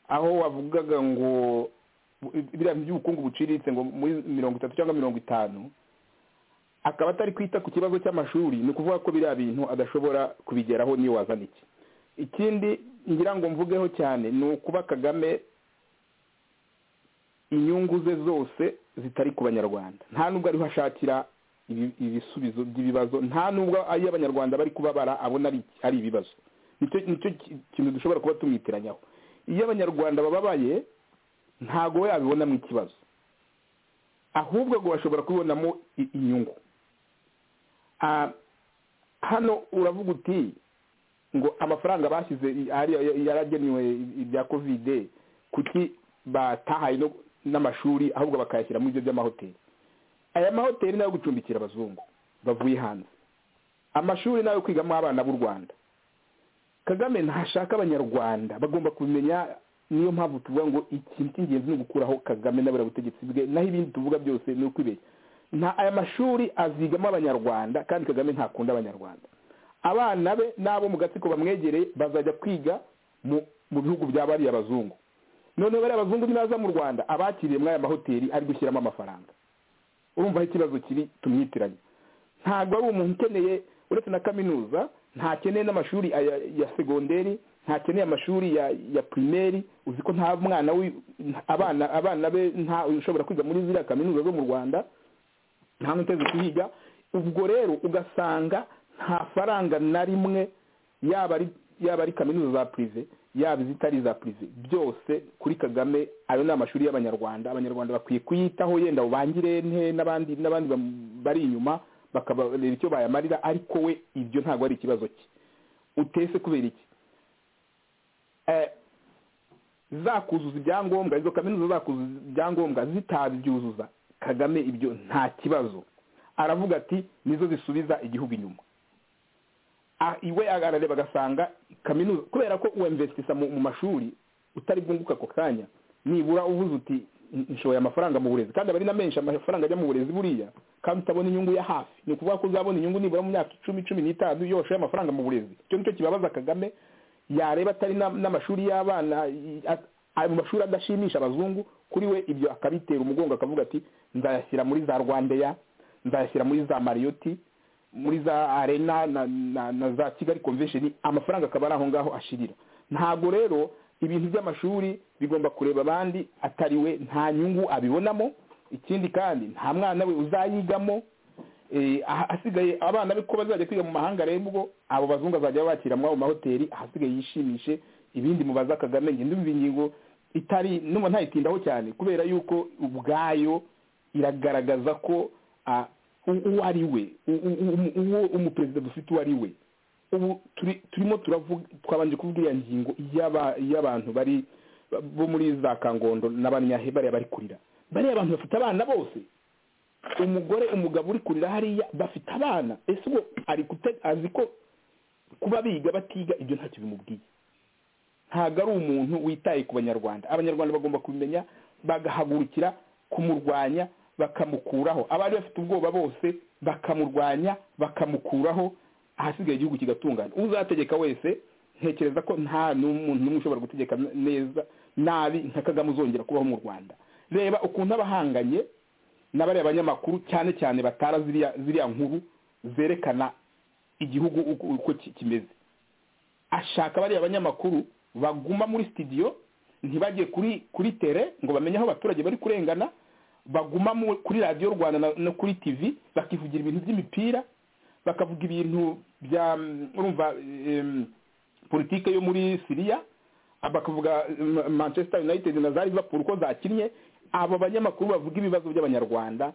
Speaker 12: aho wavugaga ngo bu- biriya by'ubukungu buciriritse ngo muri mirongo itatu cyangwa mirongo itanu akaba atari kwita ku kibazo cy'amashuri ni ukuvuga ko biriya bintu adashobora kubigeraho niyo wazana iki ikindi ngira ngo mvugeho cyane ni ukuba kagame inyungu ze zose zitari ku banyarwanda nta nubwo ariho ashakira ibi- ibisubizo by'ibibazo nta nubwo ayo abanyarwanda bari kubabara abona ari ari ibibazo nicyo nicyo ki- kintu dushobora kuba tumwitiranyaho iyo abanyarwanda bababaye ntago we yabibonamo ikibazo ahubwo ngo bashobora kubibonamo i- inyungu Ah, hano uravuga uti ngo amafaranga bashyize i- ari- yaragenewe ibya kovide kuki batahaye no- n'amashuri ahubwo bakayashyira muri ibyo by'amahoteli aya mahoteli ni ayo gucumbikira abazungu bavuye hanze amashuri ni ayo kwigamo abana b'u rwanda kagame ntashaka abanyarwanda bagomba kumenya niyo mpamvu tuvuga ngo ikintu cy'ingenzi ni ugukuraho kagame n'abura butegetsi bwe naho ibindi tuvuga byose ni ukwibeshya nta aya mashuri azigamo abanyarwanda kandi kagame ntakunda abanyarwanda abana be n'abo mu gatsiko bamwegereye bazajya kwiga mu mu bihugu bya bariya bazungu noneho bariya bazungu nibaza mu rwanda abakiriye muri aya mahoteli ari gushyiramo amafaranga urumva aho ikibazo kiri tumwitiranye ntabwo ari umuntu ukeneye uretse na kaminuza ntakeneye n'amashuri aya- ya segonderi ntakeneye amashuri ya ya primeri uzi ko nta mwana wi- abana abana be nta ushobora kwiga muri ziriya kaminuza zo mu rwanda nta n'uteze kuhiga ubwo rero ugasanga nta faranga na rimwe yaba ari yaba ari kaminuza za purive yaba izitari iza purive byose kuri kagame ayo ni amashuri y'abanyarwanda abanyarwanda bakwiye kuyitaho yenda bubangire nte n'abandi n'abandi bam- bari inyuma bakabareba icyo bayamarira ariko we ibyo ntabwo ari ikibazo cye utese kubera iki Eh, zakuzuza ibyangombwa izo kaminuza zakuzuza ibyangombwa zitabyuzuza kagame ibyo nta kibazo aravuga ati nizo zisubiza igihugu inyuma Ah, iwe arareba agasanga kaminuza kubera ko uwemvesitisa mu mu mashuri utari bwunguka ako kanya nibura uvuze uti "N- nshoye amafaranga mu burezi kandi aba ari na menshi amafaranga ajya mu burezi buriya kandi utabona inyungu ya hafi ni ukuvuga ko uzabona inyungu nibura mu myaka icumi cumi n'itanu iyo washoye amafaranga mu burezi icyo nicyo kibabaza kagame yareba atari na- n'amashuri y'abana i- a- ayo mashuri adashimisha abazungu kuri we ibyo akabitera umugongo akavuga ati nzayashyira muri za rwandeya nzayashyira muri za mariyoti muri za arena na, na, na za kigali convention amafaranga akaba ari aho ngaho ashirira ntabwo rero ibintu by'amashuri bigomba kureba abandi atari we nta nyungu abibonamo ikindi kandi nta mwana we uzayigamo Eh, aha- hasigaye abana be ko bazajya kwiga mu mahanga rero ubwo abo bazungu azajya bakira muri ayo mahoteli ahasigaye yishimishe ibindi mubaza kagame ngende umva ingingo itari numva ntayitindaho cyane kubera yuko ubwayo iragaragaza ko ah, u- uwo ari we u- u- u- uwo umuperezida dufite uwo ari we ubu turi- turimo turavuga twabanje kuvuga iriya ngingo y'aba- y'abantu bari bo muri za kangondo n'abanyahe bariya bari kurira bariya abantu bafite abana bose umugore umugabo uri kurira hariya bafite abana ese uwo ari kute- azi ko kuba biga batiga ibyo ntacyo bimubwiye ntabwo ari umuntu witaye ku banyarwanda abanyarwanda bagomba kubimenya bagahagurukira kumurwanya bakamukuraho abari bafite ubwoba bose bakamurwanya bakamukuraho ahasigaye igihugu kigatungana uzategeka wese ntekereza ko nta n'umuntu n'umwe ushobora gutegeka neza nabi nka kagame uzongera kubaho mu rwanda reba ukuntu abahanganye n'abariya banyamakuru cyane cyane batara ziriya ziriya nkuru zerekana igihugu uko uko ki- kimeze ashaka bariya banyamakuru baguma muri studio ntibajye kuri kuri tere ngo bamenye aho abaturage bari kurengana baguma mu- kuri radiyo rwanda na- no kuri tv bakivugira ibintu by'imipira bakavuga ibintu bya mm, urumva em, politike yo muri siriya Ah, bakavuga mm, manchester united na za liverpool ko zakinnye abo banyamakuru bavuga ibibazo by'abanyarwanda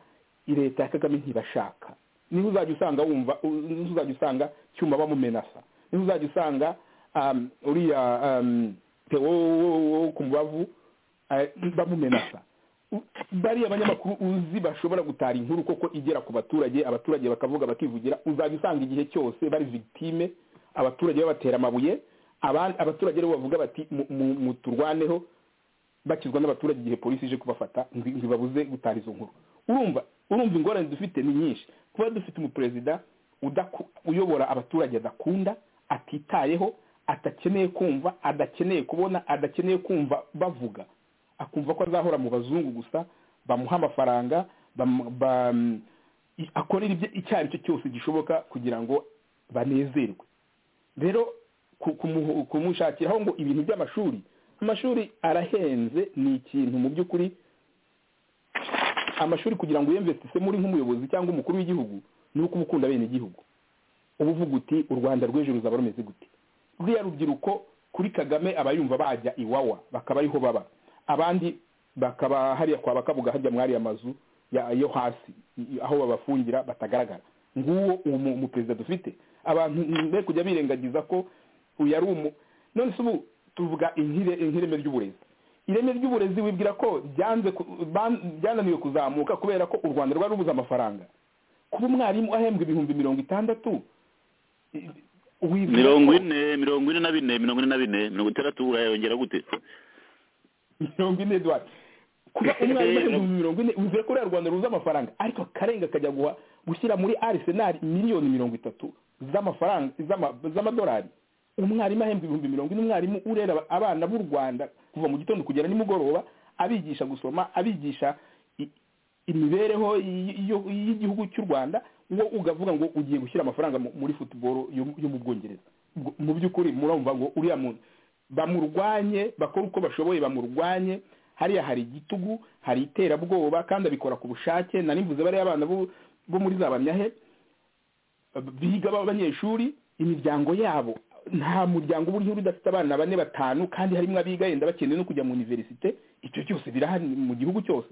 Speaker 12: i leta ya kagame ntibashaka niho uzajya usanga wumva u- niho uzajya usanga cyuma bamumenasa niho uzajya usanga um, uriya um, Theo wo ku mubavu eh, bamumenasa U- bariya banyamakuru uzi bashobora gutara inkuru koko igera ku baturage abaturage bakavuga bakivugira uzajya usanga igihe cyose bari victime abaturage babatera amabuye abandi abaturage rero bavuga bati "Mu- mu- muturwaneho bakizwa n'abaturage igihe polisi ije kubafata nzi- ntibabuze gutaha izo nkuru urumva urumva ingorane dufite ni nyinshi kuba dufite umuperezida udaku- uyobora abaturage adakunda atitayeho atakeneye kumva adakeneye kubona adakeneye kumva bavuga akumva ko azahora mu bazungu gusa bamuha amafaranga bam- bam- i- akorera ibyo icyo ari cyo cyose gishoboka kugira ngo banezerwe rero ku- kumu- kumushakiraho ngo ibintu by'amashuri amashuri arahenze ni ikintu mu by'ukuri amashuri kugira ngo uyemvesise muri nk'umuyobozi cyangwa umukuru w'igihugu ni uko uba ukunda bene igihugu uba uvuga uti u rwanda rw'ejo ruzaba rumeze gute ruriya rubyiruko kuri kagame aba yumva bajya iwawa bakaba ariho baba abandi bakaba hariya kwa bakabuga hajya mwariya mazu ya- yo hasi i- aho babafungira batagaragara nguwo uwo mu- umuperezida dufite abantu mbe kujya birengagiza ko uyu ari umu none se ubu tuvuga inkire- inkireme ry'uburezi ireme ry'uburezi wibwira ko byanze ku- ban- byananiwe kuzamuka kubera ko u rwanda rwari rubuze amafaranga kuba umwarimu ahembwa ibihumbi mirongo itandatu i- wibwira
Speaker 4: mirongo
Speaker 12: ko-
Speaker 4: ine mirongo ine na bine mirongo ine na bine mirongo itandatu urayongera gute
Speaker 12: mirongo ine Edward kuba umwarimu ahembwa mirongo ine wizeye ko uriya rwanda ruza amafaranga ariko akarenga akajya guha gushyira muri arisenali miliyoni mirongo itatu z'amafaranga z'ama- z'amadolari umwarimu ahembwa ibihumbi mirongo ine umwarimu urera abana b'u rwanda kuva mu gitondo kugera nimugoroba abigisha gusoma abigisha i- imibereho y- y- y'igihugu cy'u rwanda wo ugavuga ngo ugiye gushyira amafaranga mu- muri futuboro yo yo mu bwongereza Ubwo- mu by'ukuri murumva ngo uriya muntu bamurwanye bakora uko bashoboye bamurwanye hariya hari igitugu hari iterabwoba kandi abikora ku bushake narimvuze bariya abana bo bo muri za bamyahe biga b'abanyeshuri imiryango yabo nta muryango uba uriho udafite abana bane batanu kandi harimo abiga yenda bakeneye no kujya mu univerisite icyo cyose birahari mu gihugu cyose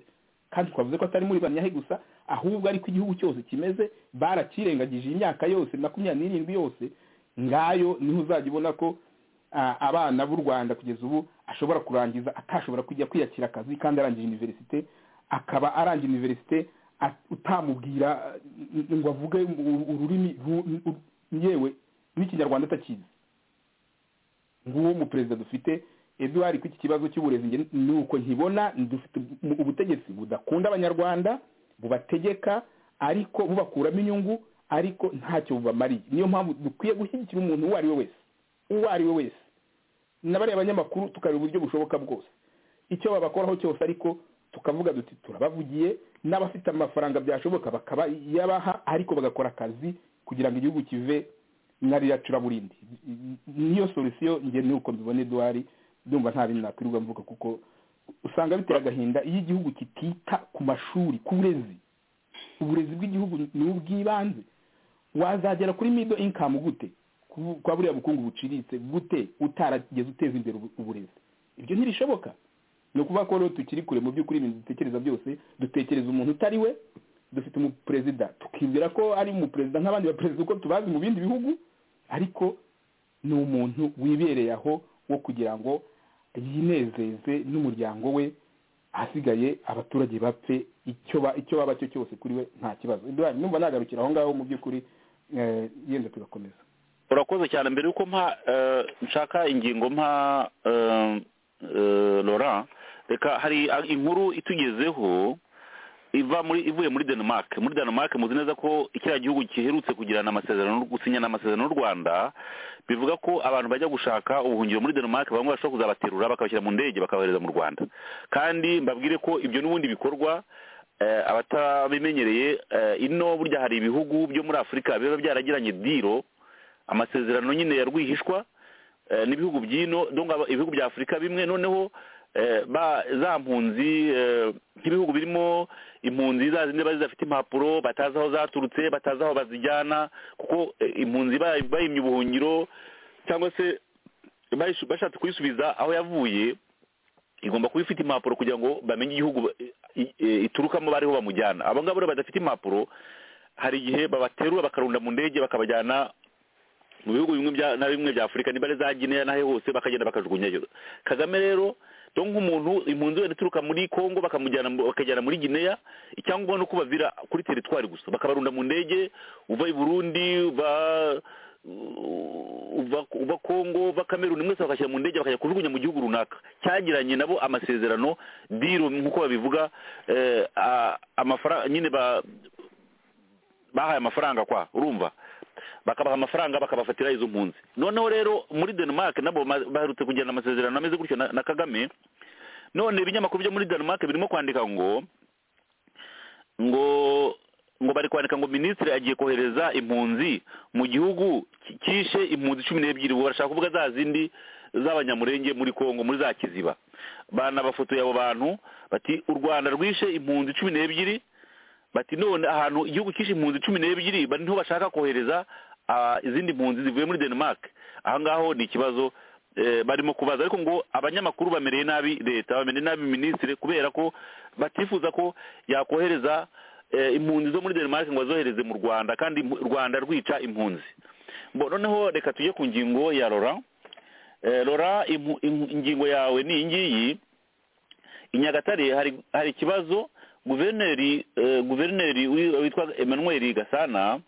Speaker 12: kandi twavuze ko atari muri bamyahe gusa ahubwo ariko igihugu cyose kimeze barakirengagije imyaka yose makumyabiri n'irindwi yose ngayo niho uzajya ubona ko ah, abana b'u rwanda kugeza ubu ashobora kurangiza atashobora kujya kwiyakira akazi kandi arangije univerisite akaba arangije univerisite a- utamubwira ah, n- ngo avuge u- ururimi ru- u- yewe n'ikinyarwanda atakizi nguwo umuperezida dufite eduwari ku iki kibazo cy'uburezi njye ni uko nkibona dufite ubu- ubutegetsi budakunda abanyarwanda bubategeka ariko bubakuramo inyungu ariko ntacyo bubamariye niyo mpamvu dukwiye gushyigikira umuntu uwo ari we wese uwo ari we wese na bariya banyamakuru tukareba uburyo bushoboka bwose icyo babakoraho cyose ariko tukavuga duti turabavugiye n'abafite amafaranga byashoboka bakaba yabaha ariko bagakora akazi kugira ngo igihugu kive narira curaburindi niyo solusiyo njye ni uko mbibona eduwari ndumva nta bintu nakwirirwa mvuga kuko usanga bitera agahinda iyo igihugu kitita ku mashuri ku burezi uburezi bw'igihugu ni ubw'ibanze wazagera kuri mido inkamu gute Ku- kwa buriya bukungu buciritse gute utarageze uteza imbere ubu- uburezi ibyo ntibishoboka ni ukuvuga ko rero tukiri kure mu by'ukuri ibintu dutekereza byose dutekereza umuntu utari we dufite umuperezida tukibwira ko ari umuperezida nk'abandi baperezida uko tubazi mu bindi bihugu ariko ni umuntu wibereye aho wo kugira ngo yinezeze n'umuryango we ahasigaye abaturage bapfe icyo ba- icyo baba cyo cyose kuri we nta kibazo Eduard, numva nagarukira aho ngaho mu by'ukuri eh, yenda tugakomeza
Speaker 4: urakoze cyane mbere yuko mpa eh, nshaka ingingo mpa eh, eh, laurent reka hari ah, inkuru itugezeho iva muri ivuye muri denmark muri denmark muzi neza ko kiriya gihugu giherutse kugirana amasezerano gusinyana amasezerano n'u rwanda bivuga ko abantu bajya gushaka ubuhungiro muri denmark bamwe bashobora kuzabaterura bakabashyira mu ndege bakabohereza mu rwanda kandi mbabwire ko ibyo n'ubundi bikorwa eh, abatabimenyereye eh, ino burya hari ibihugu byo muri afurika biba byaragiranye diro amasezerano nyine ya rwihishwa eh, n'ibihugu by'ino donc aba- ibihugu bya afurika bimwe noneho eh, ba za mpunzi eh, nk'ibihugu birimo impunzi za zindi bari zidafite impapuro batazi aho zaturutse batazi aho bazijyana kuko eh, impunzi bay- bayimye ubuhungiro cyangwa se bayisu- bashatse kuyisubiza aho yavuye igomba kuba ifite impapuro kugira ngo bamenye igihugu ba- i- i- iturukamo bariho bamujyana abo ngabo rero badafite impapuro hari igihe babaterura bakarunda mu ndege bakabajyana mu bihugu bimwe bya- na bimwe bya afurika nibare za gineya n'ahe hose bakagenda bakajugunyayo kagame rero do nk'umuntu impunzi wenda ituruka muri kongo bakamujyana mu- bakajyana muri gineya icyangombwa ni uko bavira kuri teritwari gusa bakabarunda mu ndege uva i burundi uva uva uva kongo uva kameruni mwese bakashyira mu ndege bakajya kujugunya mu gihugu runaka cyagiranye nabo amasezerano diro nk'uko babivuga eh, a- amafara- nyine ba- bahaye amafaranga kwa urumva bakabaha amafaranga bakabafatira izo mpunzi noneho rero muri denmark nabo ma- baherutse kugirana amasezerano ameze gutyo na, na kagame none ibinyamakuru byo muri denmark birimo kwandika ngo ngo ngo bari kwandika ngo minisitiri agiye kohereza impunzi mu gihugu ki- kishe impunzi cumi n'ebyiri ubwo barashaka kuvuga za zindi z'abanyamurenge muri kongo muri za kiziba banabafotoye abo bantu bati u rwanda rwishe impunzi cumi n'ebyiri bati none ahantu igihugu kishe impunzi cumi n'ebyiri bari niho bashaka kohereza ah, izindi mpunzi zivuye muri denmark aho ngaho ni ikibazo eh, barimo kubaza ariko ngo abanyamakuru bamereye nabi leta bamereye nabi minisitiri kubera ko batifuza ko yakohereza eh, impunzi zo muri denmark ngo azohereze mu rwanda kandi impu- u rwanda rwica impunzi Bo, noneho reka tujye ku ngingo ya rora Eh, rora impu- impu- ingingo yawe ni iyi ngiyi i nyagatare hari hari ikibazo guverineri eh, guverineri wi- witwa emmanuel gasana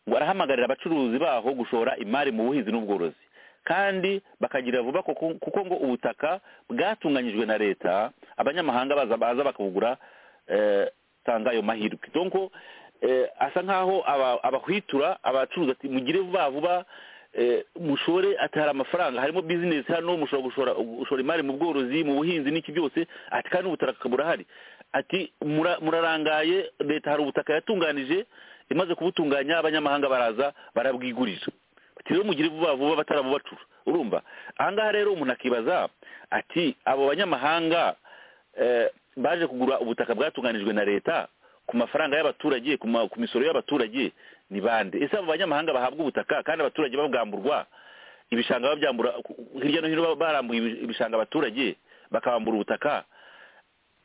Speaker 4: ngo arahamagarira abacuruzi baho gushora imari mu buhinzi n'ubworozi kandi bakagira vuba kuko kuko ngo ubutaka bwatunganyijwe na leta abanyamahanga baza baza bakabugura eh, tanga ayo mahirwe donc eh, asa nkaho aba- abahwitura abacuruzi ati mugire vuba vuba eh, mushore ati hari amafaranga harimo business hano mushobora gushora gushora imari mu bworozi mu buhinzi n'iki byose ati kandi ubutaka burahari ati mura- murarangaye leta hari ubutaka yatunganije imaze kubutunganya abanyamahanga baraza barabwigurira ati rero mugire vuba vuba batarabubatura urumva ahangaha rero umuntu akibaza ati abo banyamahanga eh, baje kugura ubutaka bwatunganijwe na leta ku mafaranga y'abaturage ku ma- ku misoro y'abaturage ni bande ese abo banyamahanga bahabwa ubutaka kandi abaturage babwamburwa ibishanga babyambura ku- ku- hirya no hino barambuye ibi- ibishanga abaturage bakabambura ubutaka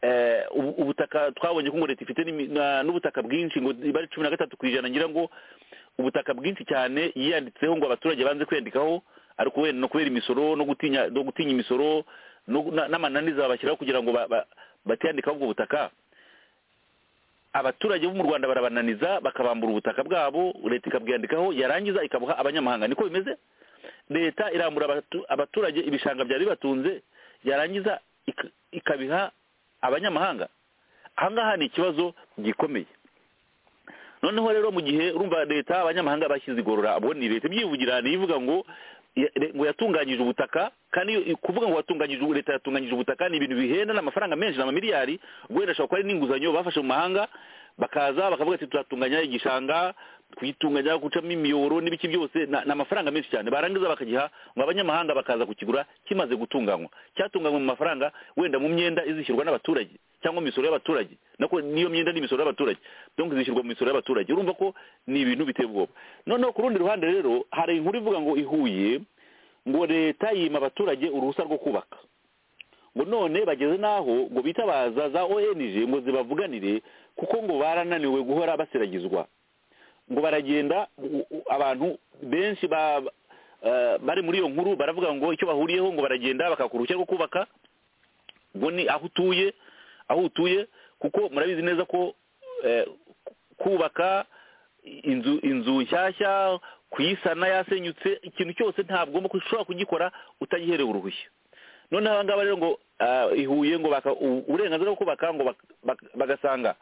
Speaker 4: eh, ubu- ubutaka twabonye ko ngo leta ifite n'imi- na- n'ubutaka bwinshi ngo iba ari cumi na gatatu ku ijana ngira ngo ubutaka bwinshi cyane yiyanditseho ngo abaturage banze kwiyandikaho ariko wenda no kubera imisoro no gutinya no gutinya imisoro no gu- na- n'amananiza babashyiraho kugira ngo ba- ba- batiyandikaho ubwo butaka abaturage bo mu rwanda barabananiza bakabambura ubutaka bwabo leta ikabwiyandikaho yarangiza ikabuha abanyamahanga niko bimeze leta irambura abatu- abaturage ibishanga byari bibatunze yarangiza ik- ikabiha abanyamahanga ahangaha ni ikibazo gikomeye noneho rero mu gihe urumva leta abanyamahanga bashyize igorora abo ni leta ibyivugira ntiyivuga ngo ya- re- ngo yatunganyije ubutaka kandi iyo- kuvuga ngo watunganyije ubu- leta yatunganyije ubutaka ni ibintu bihenda n'amafaranga menshi n'amamiliyari wenda ashobora kuba ari n'inguzanyo bafashe mu mahanga bakaza bakavuga ati turatunganya igishanga kuyitunganya gucamo imiyoboro n'ibiki byose na- ni amafaranga menshi cyane barangiza bakagiha ngo abanyamahanga bakaza kukigura kimaze gutunganywa cyatunganywa mu mafaranga wenda mu myenda izishyurwa n'abaturage cyangwa mu misoro y'abaturage nako niyo myenda n'imisoro y'abaturage donc zishyirwa mu misoro y'abaturage urumva ko ni ibintu biteye ubwoba noneho ku rundi ruhande rero hari inkuru ivuga ngo ihuye ngo leta yima abaturage uruhusa rwo kubaka ngo none bageze n'aho ngo bitabaza za ong ngo zibavuganire kuko ngo barananiwe guhora baseragizwa ngo baragenda u- u- abantu benshi ba- eh, bari muri iyo nkuru baravuga ngo icyo bahuriyeho ngo baragenda bakakura uruhushya rwo kubaka ngo ni aho utuye aho utuye kuko murabizi neza ko eh, kubaka inzu inzu nshyashya kuyisana yasenyutse ikintu cyose ntabwo ugomba ku- ushobora kugikora utagiherewe uruhushya noneho aba ngaba rero ngo ah, i ihuye ngo baka u- uburenganzira bwo kubaka ngo bak- bak- bagasanga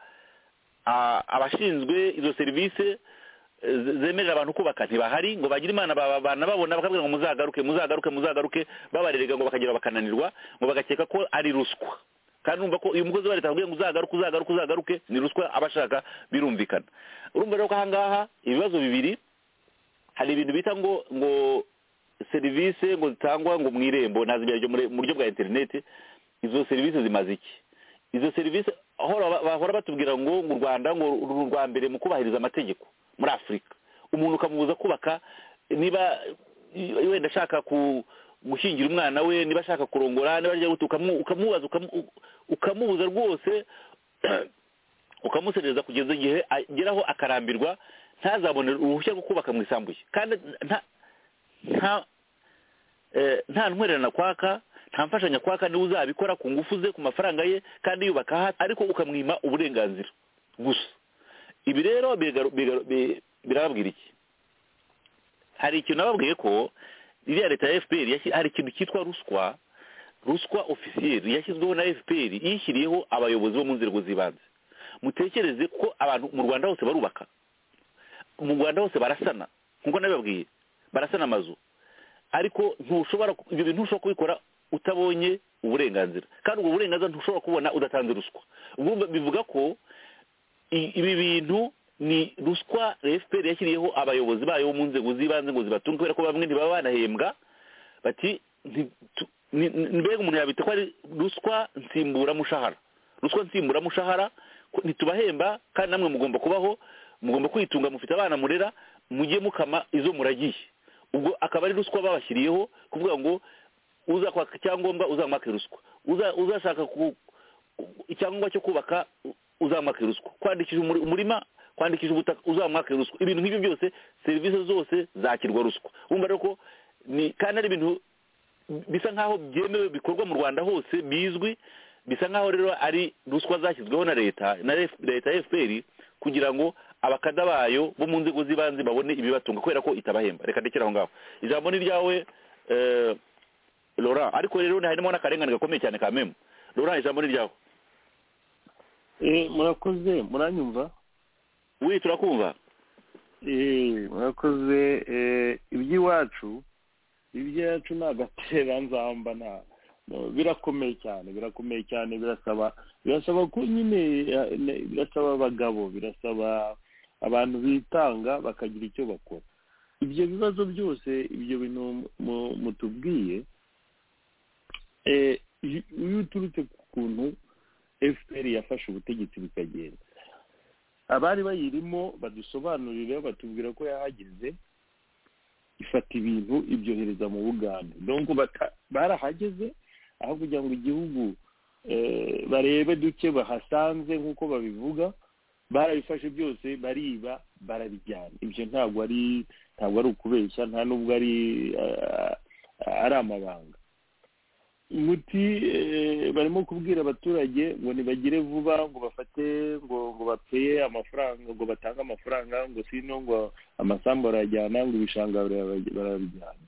Speaker 4: ah, abashinzwe izo serivisi eh, ze- zemerera abantu kubaka ntibahari ngo bagire imana baba- banababona bakabwira ngo muzagaruke muzagaruke muzagaruke babarerega ngo bakagera bakananirwa ngo bagakeka ko ari ruswa kandi urumva ko uyu mukozi wa leta akubwiye ngo uzagaruke uzagaruke uzagaruke ni ruswa aba ashaka birumvikana urumva rero ko ahangaha ibibazo bibiri hari ibintu bita ngo ngo serivisi ngo zitangwa ngo mu irembo nazibyaje mu buryo bwa interineti izo serivisi zimaze iki izo serivisi ahora ba- bahora batubwira ngo ngo u rwanda ngo ruri urwa mbere mu kubahiriza amategeko muri afurika umuntu ukamubuza kubaka niba i- wenda ashaka ku- gushyingira umwana we niba ashaka kurongora niba ajya gutuka ukamubaza ukamu- u- ukamubuza rwose ukamuserereza kugeza igihe ageraho akarambirwa ntazabone uruhushya rwo kubaka mu isambu ye kandi nta nta eh, nta ntwererana kwaka nta mfashanya kwaka niwe uzabikora ku ngufu ze ku mafaranga ye kandi yubaka hasi ariko ukamwima uburenganzira gusa ibi rero bigaru- bigaru- bi- birababwira iki hari ikintu nababwiye ko iriya leta ya fpr yashyi- hari ikintu cyitwa ruswa ruswa ofisiyeri yashyizweho na fpr yishyiriyeho abayobozi bo mu nzego z'ibanze mutekereze ko abantu mu rwanda hose barubaka mu rwanda hose barasana nk'uko nabibabwiye barasana amazu ariko ntushobora ku- ibyo bintu ntushobora kubikora utabonye uburenganzira kandi ubwo burenganzira ntushobora kubona udatanze ruswa ubwo bivuga ko i- ibi bintu ni ruswa fpr yashyiriyeho abayobozi bayo bo mu nzego z'ibanze ngo zibatunge kubera ko bamwe ntibaba banahembwa bati nti- tu- ni- ni- mbega umuntu yabita ko ari ruswa nsimburamushahara ruswa nsimburamushahara ko ntitubahemba kandi namwe mugomba kubaho mugomba kwitunga mufite abana murera mujye mukama izo muragiye ubwo akaba ari ruswa babashyiriyeho kuvuga ngo uzakwaka icyangombwa uzamwake ruswa Uza- uzashaka ku- icyangombwa cyo kubaka u- uzamwake ruswa kwandikisha umuri- umurima kwandikisha ubutaka uzamwake ruswa ibintu nk'ibyo byose serivisi zose zakirwa ruswa wumva rero ko ni kandi ari ibintu bisa nk'aho byemewe bikorwa mu rwanda hose bizwi bisa nk'aho rero ari ruswa zashyizweho na leta na F- leta ya fpr kugira ngo abakada bayo bo mu nzego z'ibanze babone ibibatunga kubera ko itabahemba reka ndekere aho ngaho ijambo ni ryawe eh, laurent ariko rero harimo n'akarengane gakomeye cyane ka memu laurent ijambo ni ryawe
Speaker 11: Eh, murakoze muranyumva
Speaker 4: wi turakumva
Speaker 11: Eh, murakoze eh, iby'iwacu iby'iwacu ni agatereranzamba nta no, birakomeye cyane birakomeye cyane birasaba birasaba ko nyine eh, ne- birasaba abagabo birasaba abantu bitanga bakagira icyo bakora ibyo bibazo byose ibyo bintu mu- mu- mutubwiye eh, iyo iyo uturutse ku kuntu fpr yafashe ubutegetsi bikagenda abari bayirimo badusobanurire batubwira ko yahageze ifata ibintu ibyohereza mu bugande donc bata- barahageze aho kugira ngo igihugu eh, barebe duke bahasanze nk'uko babivuga barabifashe byose bariba barabijyana ibyo ntabwo ari ntabwo ari ukubeshya nta n'ubwo ari ah, ari amabanga muti eh, barimo kubwira abaturage ngo ntibagire vuba ngo bafate ngo ngo bapeye amafaranga ngo batange amafaranga ngo sino ngo amasambu arayajyana ngo ibishanga barabijyana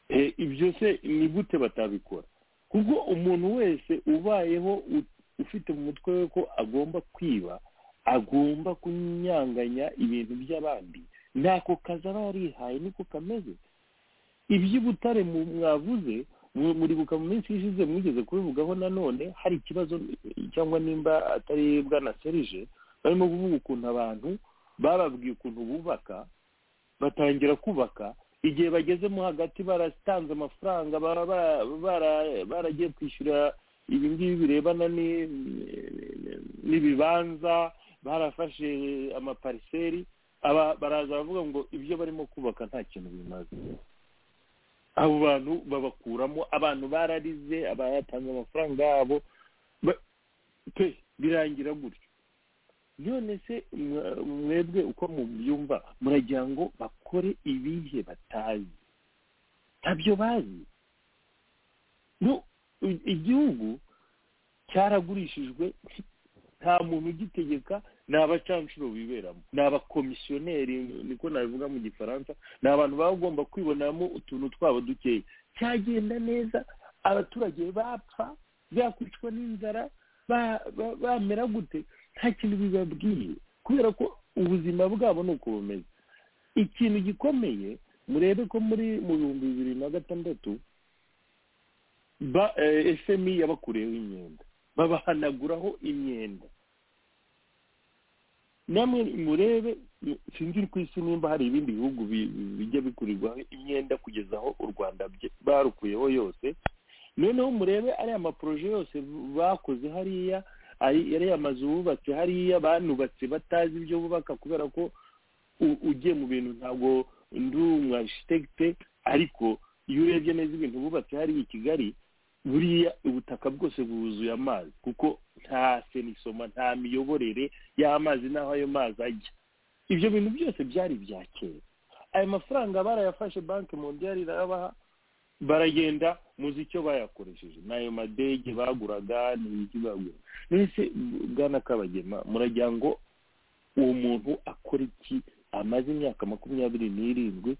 Speaker 11: Eh, ibyo se ni gute batabikora kuko umuntu wese ubayeho u- ufite mu mutwe we ko agomba kwiba agomba kunyanganya ibintu by'abandi ntako kazi aba yarihaye niko kameze iby'ubutare mu- mwavuze mu- muribuka mu minsi ishize mwigeze kubivugaho nanone hari ikibazo cyangwa nimba atari bwana serije barimo kuvuga ukuntu abantu bababwiye ukuntu bubaka batangira kubaka igihe bagezemo hagati baratanze amafaranga bara- bara- bara- baragiye kwishyura ibi ngibi birebana ni- n'ibibanza barafashe amapariseri aba- baraza baravuga ngo ibyo barimo kubaka nta kintu bimaze abo bantu babakuramo abantu bararize abatanze amafaranga yabo ba- pe birangira gutyo none se mwa- mwebwe uko mubyumva muragira ngo bakore ibihe batazi ntabyo bazi no i- igihugu cyaragurishijwe nta muntu ugitegeka ni abacanshuro biberamo ni abakomisiyoneri niko nabivuga mu gifaransa ni abantu baba bagomba kwibonamo utuntu twabo dukeya cyagenda neza abaturage bapfa bakwicwa n'inzara ba- ba- bamera gute nta kintu bibabwiye kubera ko ubuzima bwabo ni uko bumeze ikintu gikomeye murebe ko muri mu bihumbi bibiri na gatandatu ba eh, fmi yabakureyeho imyenda babahanaguraho imyenda namwe murebe sinzi ku isi nimba hari ibindi bihugu bi- bi- bijya bikurirwaho imyenda kugeza aho u rwanda bye- barukuyeho yose noneho murebe ariya maporoje yose bakoze hariya ari- ariya mazu bubatse hariya banubatse batazi ibyo bubaka kubera ko u- ugiye mu bintu ntabwo ndi umwashitegite ariko iyo urebye neza ibintu bubatse hariya i kigali buriya ubutaka bwose bwuzuye amazi kuko nta senisoma nta miyoborere y'amazi n'aho ayo mazi ajya ibyo bintu byose byari ibya kera ayo mafaranga barayafashe banki mondiyari irabaha baragenda muzi icyo bayakoresheje n'ayo madege baguraga n'ibiki bagura mbese bwana kabagema muragira ngo uwo muntu akora iki amaze imyaka makumyabiri n'irindwi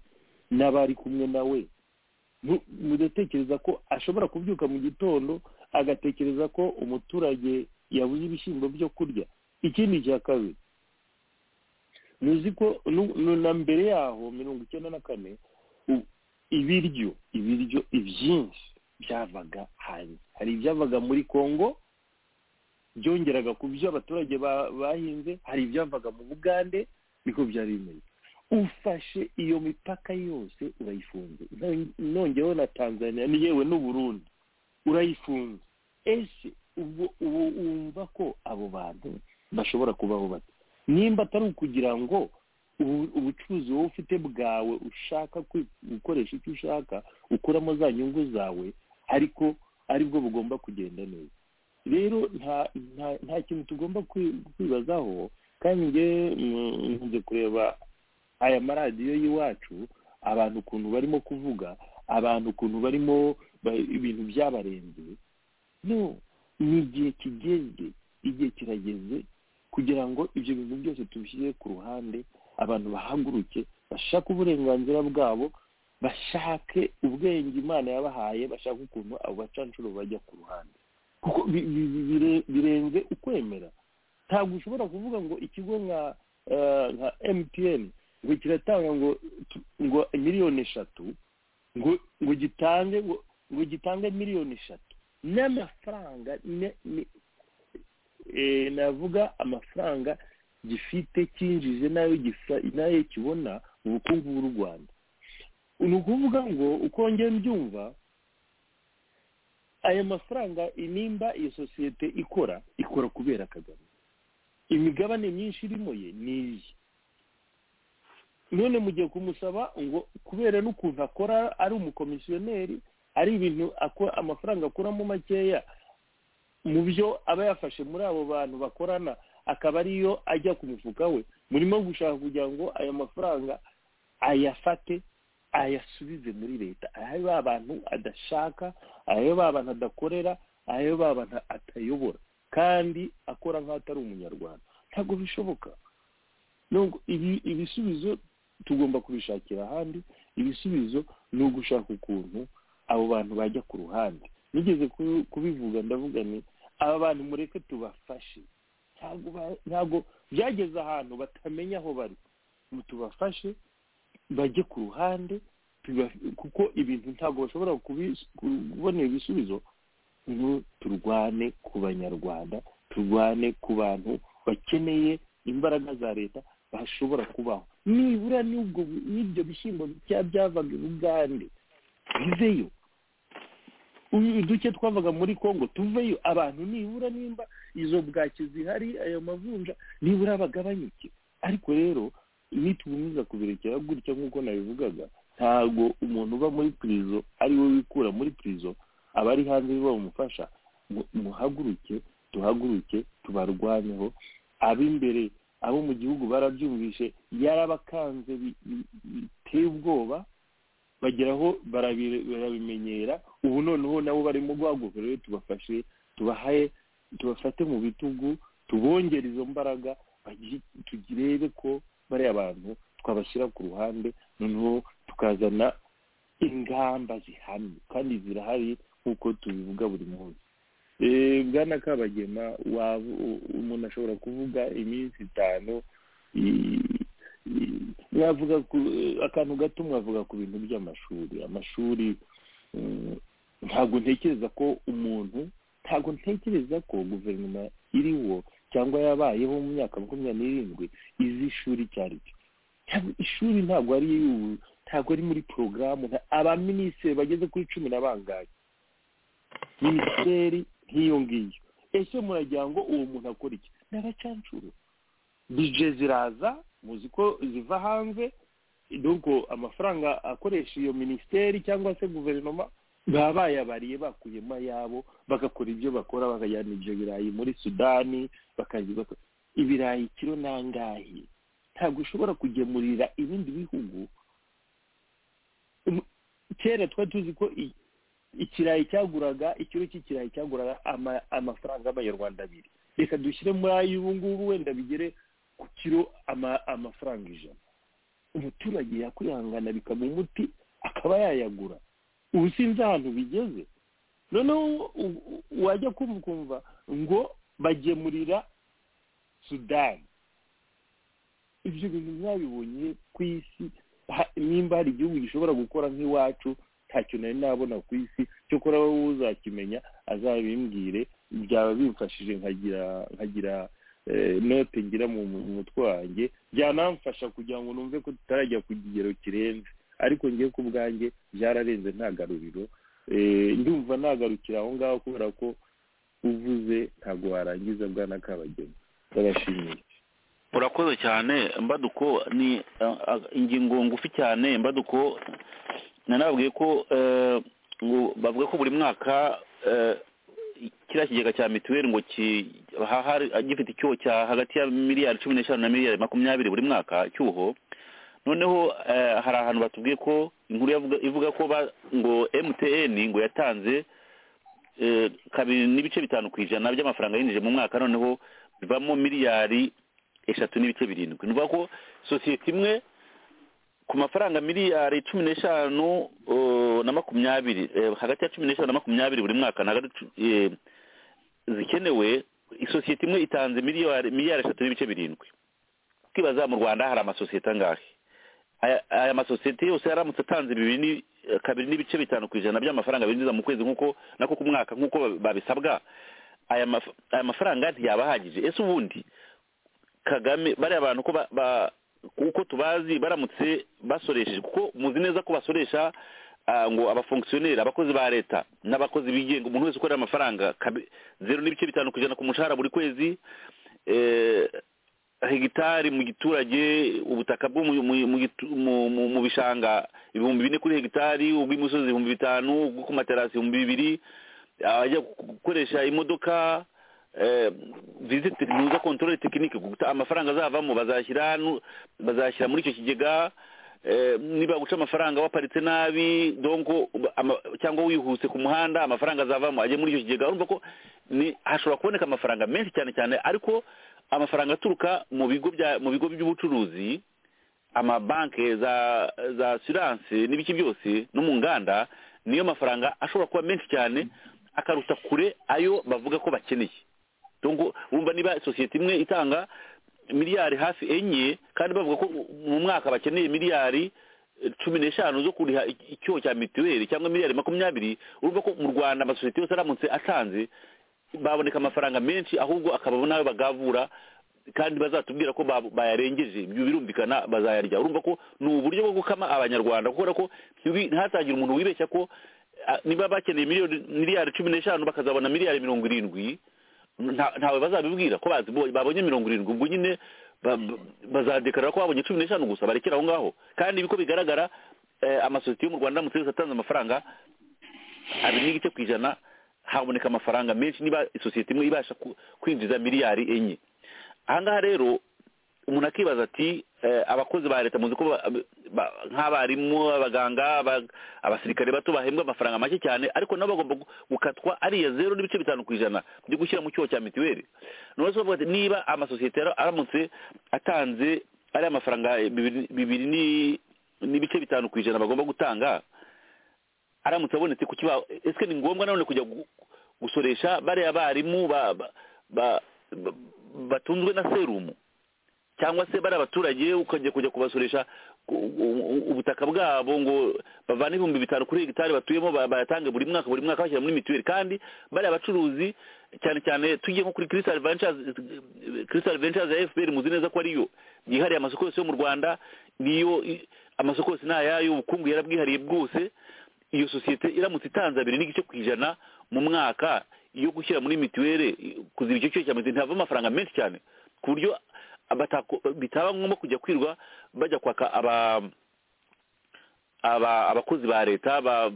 Speaker 11: n'abari kumwe nawe ntu- mudatekereza ko ashobora kubyuka mu gitondo agatekereza ko umuturage yabuze ibishyimbo byo kurya ikindi cya kabiri muzi ko nu- nu- na mbere yaho mirongo icyenda na kane u- ibiryo ibiryo ibyinshi byavaga hanze hari ibyavaga muri kongo byongeraga ku byo abaturage ba- bahinze hari ibyavaga mu bugande niko byari bimeze ufashe iyo mipaka yose urayifunze No- nongeyeho na tanzania ni yewe n'uburundi urayifunze ese ubwo ubu wumva ko abo bantu bashobora kubaho bate nimba atari ukugira ngo ubu- ubucuruzi wowe ufite bwawe ushaka kwi- gukoresha icyo ushaka ukuramo za nyungu zawe ariko aribwo bugomba kugenda neza rero nta nta- nta kintu tugomba kwi- kwibazaho kandi njyewe mm, nkunze kureba aya maradiyo y'iwacu abantu ukuntu barimo kuvuga abantu ukuntu barimo ba- ibintu byabarenze no ni igihe kigeze igihe kirageze kugira ngo ibyo bintu byose tubishyire ku ruhande abantu bahaguruke bashake uburenganzira bwabo bashake ubwenge imana yabahaye bashake ukuntu abo bacanshuro bajya ku ruhande kuko bi- bi- bi- bire- birenze ukwemera ntabwo ushobora kuvuga ngo ikigo nka eh, nka emutiyeni ngo kiratanga ngo tu- ngo miliyoni eshatu ngo ngo gitange ngo ngo gitange miliyoni eshatu n'amafaranga ne- ne- eh, navuga amafaranga gifite cyinjije nayo gisa nayo kibona mu bukungu bw'u rwanda ni ukuvuga ngo uko njye mbyumva aya mafaranga nimba iyo sosiyete ikora ikora kubera kagame imigabane myinshi irimo ye ni iye none mugiye kumusaba ngo kubera n'ukuntu akora ari umukomisiyoneri ari ibintu ako- amafaranga akuramo makeya mu byo aba yafashe muri abo bantu bakorana akaba ariyo ajya ku mufuka we murimo gushaka kugira ngo aya mafaranga ayafate ayasubize muri leta ayahe ba bantu adashaka ayahe ba bantu adakorera ayahe ba bantu atayobora kandi akora nk'aho atari umunyarwanda ntabwo bishoboka nubwo ibi- ibisubizo tugomba kubishakira ahandi ibisubizo ni ugushaka ukuntu abo bantu bajya ku ruhande nigeze ku- kubivuga ndavuga ni aba bantu mureke tubafashe ntabwo ba- ntabwo byageze ahantu batamenya aho bari ngo tubafashe bajye ku ruhande tuba- kuko ibintu ntabwo bashobora kubi- kubonera ibisubizo ngo turwane ku banyarwanda turwane ku bantu bakeneye imbaraga za leta bashobora kubaho nibura n'ubwo n'ibyo bishyimbo bya byavaga i bugande biveyo uyu duke twavaga muri congo tuveyo abantu nibura nimba izo bwaki zihari ayo mavunja nibura bagabanyuke ariko rero nitugumiriza kubirekera gutya nk'uko nabivugaga ntabwo umuntu uba muri pirizo ari we wikura muri pirizo abari hanze bo bamufasha mu- muhaguruke duhaguruke tubarwanyeho ab'imbere abo mu gihugu barabyumvishe yarabakanze bi- bi- biteye ubwoba bageraho barabi- barabimenyera ubu noneho nabo barimo guhaguruka rero tubafashe tubahaye tubafate mu bitugu tubongere izo mbaraga bagi- turebe ko bariya bantu twabashyira ku ruhande noneho tukazana ingamba zihamye kandi zirahari nk'uko tubivuga buri munsi Eh, bwana kabagema waba u- umuntu ashobora kuvuga iminsi itanu i- i- mwavuga ku akantu gato mwavuga ku bintu by'amashuri amashuri mm, ntabwo ntekereza ko umuntu ntabwo ntekereza ko guverinoma iriho cyangwa yabayeho mu myaka makumyabiri n'irindwi izi ishuri icyo ari cyo Ntabwo- ishuri ntabwo ari iy'ubu- ntabwo ari muri porogaramu nta- abaminisitiri bageze kuri cumi na bangahe minisiteri nk'iyo ngiyo ese muragira ngo uwo muntu akora iki ni abacancuro bije ziraza muzi ko ziva hanze nuko amafaranga akoresha iyo minisiteri cyangwa se guverinoma baba bayabariye bakuyemo ayabo bagakora ibyo bakora bakajyana ibyo birayi muri sudani bakajya baka- ibirayi kiro nangahe ntabwo ushobora kugemurira ibindi bihugu Um, kera twari tuzi ko i- ikirayi cyaguraga ikiro cy'ikirayi cyaguraga ama- amafaranga y'amanyarwanda abiri reka dushyire muri ay'ubu ngubu wenda bigere ku kiro ama- amafaranga ijana umuturage yakwihangana bikaba umuti akaba yayagura ubu sinzi ahantu bigeze noneho u- u- wajya kumva ukumva ngo bagemurira sudani ibyo bintu mwabibonye ku isi ha- nimba hari igihugu gishobora gukora nk'iwacu ntacyo nari nabona ku isi cyo kora wowe uzakimenya azabimbwire byaba bimfashije nkagira nkagira eh, note ngira mu mu mutwe wanjye byanamfasha kugira ngo numve ko tutarajya ku kigero kirenze ariko ngiye ku bwanjye byararenze nta garuriro Eh, ndumva nagarukira aho ngaho kubera ko uvuze ntabwo warangiza bwana kabagema ndabashimiye
Speaker 4: urakoze cyane mbaduko ni uh, uh, ingingo ngufi cyane mbaduko nanabwiye ko eh, ngo bavuga ko buri mwaka eh, kiriya kigega cya mituweli ngo ki- hahari- gifite icyuho cya hagati ya miliyari cumi n'eshanu na miliyari makumyabiri buri mwaka cyuho noneho eh, hari ahantu batubwiye ko inkuru yavuga- ivuga ko ba- ngo mtn ngo yatanze eh, kabiri n'ibice bitanu ku ijana by'amafaranga yinjije mu mwaka noneho bivamo miliyari eshatu n'ibice birindwi ni ukuvuga ko sosiyete imwe ku mafaranga miliyari cumi n'eshanu uh, na makumyabiri eh, hagati ya cumi n'eshanu na makumyabiri buri mwaka ni hagati eh, zikenewe isosiyete imwe itanze miliyari miliyari eshatu n'ibice birindwi twibaza mu rwanda hari amasosiyete angahe aya aya masosiyete yose yaramutse atanze bibiri ni eh, kabiri n'ibice bitanu ku ijana by'amafaranga binjiza mu kwezi nk'uko nako ku mwaka nk'uko babisabwa aya maf- aya mafaranga ntiyaba ahagije ese ubundi kagame bariya bantu ko ba- ba- uko tubazi baramutse basoresheje kuko muzi neza ko basoresha ah, ngo abafonkisiyoneri abakozi ba leta n'abakozi bigenga umuntu wese ukorera amafaranga kabi- zeru n'ibice bitanu ku ijana ku mushahara buri kwezi eh, hegitari mu giturage ubutaka bwo mu- mu- mu gitu- mu- mu- mu bishanga ibihumbi bine kuri hegitari ubw'imisozi ibihumbi bitanu ubwo ku materasi ibihumbi bibiri ajya gukoresha imodoka eh, visite tekinika kontorore tekinike guta amafaranga azavamo bazashyira nu- bazashyira muri icyo kigega eh, niba guca amafaranga waparitse nabi donko ama- cyangwa wihuse ku muhanda amafaranga azavamo ajye muri icyo kigega urumva ko ni hashobora kuboneka amafaranga menshi cyane cyane ariko amafaranga aturuka mu bigo bya mu bigo by'ubucuruzi amabanki za za asiranse n'ibiki byose no mu nganda niyo mafaranga ashobora kuba menshi cyane akaruta kure ayo bavuga ko bakeneye donko wumva niba sosiyete imwe itanga miliyari hafi enye kandi bavuga ko mu mwaka bakeneye miliyari eh, cumi n'eshanu zo kuriha ic- icyuho cya mituweli cyangwa miliyari makumyabiri urumva ko mu rwanda amasosiyete yose aramutse atanze baboneka amafaranga menshi ahubwo akababo nawe bagavura kandi bazatubwira ko ba- bayarengeje ibyo birumvikana bazayarya urumva ko ni uburyo bwo gukama abanyarwanda kubera ko ntiwi- ntihatagire umuntu wibeshya ko ah, niba bakeneye miliyoni miliyari cumi n'eshanu bakazabona miliyari mirongo irindwi nta- ntawe bazabibwira ko bazi- babonye mirongo irindwi ubwo nyine ba- ba- bazadekarara ko babonye cumi n'eshanu gusa barekera aho ngaho kandi uko bigaragara eh, amasosiyete yo mu rwanda aramutse yose atanze amafaranga abiri n'igice ku ijana haboneka amafaranga menshi niba isosiyete imwe ibasha ku- kwinjiza miliyari enye aha ngaha rero umuntu akibaza ati eh, abakozi ba leta muzi ko ba- ba- nk'abarimu abaganga aba- abasirikare bato bahembwa amafaranga make cyane ariko nabo bagomba gu- gukatwa ariya zero n'ibice bitanu ku ijana byo gushyira mu cyuho cya mituweli none se bavuga ati niba amasosiyete yara- aramutse atanze ariya mafaranga bibiri bibiri ni- n'ibice bitanu ku ijana bagomba gutanga aramutse abonetse ku kibaho ese ni ngombwa nanone kujya gu- gusoresha bariya barimu ba- ba- ba- ba- batunzwe na serumu cyangwa se bari abaturage ukajya kujya kubasoresha ku- u- u- ubutaka bwabo ngo bavane ibihumbi bitanu kuri hegitari batuyemo ba- bayatange buri mwaka buri mwaka bashyira muri mituweli kandi bari abacuruzi cyane cyane tugiye nko kuri crystal ventures crystal ventures ya fpr muzi neza ko ariyo yihariye amasoko yose yo mu rwanda niyo i- amasoko yose ni ayayo ubukungu yarabwihariye bwose iyo sosiyete iramutse itanze abiri n'igice ku ijana mu mwaka yo gushyira muri mituweli kuziba icyo cyose cya mituweli ntihava amafaranga menshi cyane ku buryo abatako- bitaba ngombwa kujya kwirwa bajya kwaka aba aba abakozi ba leta ba-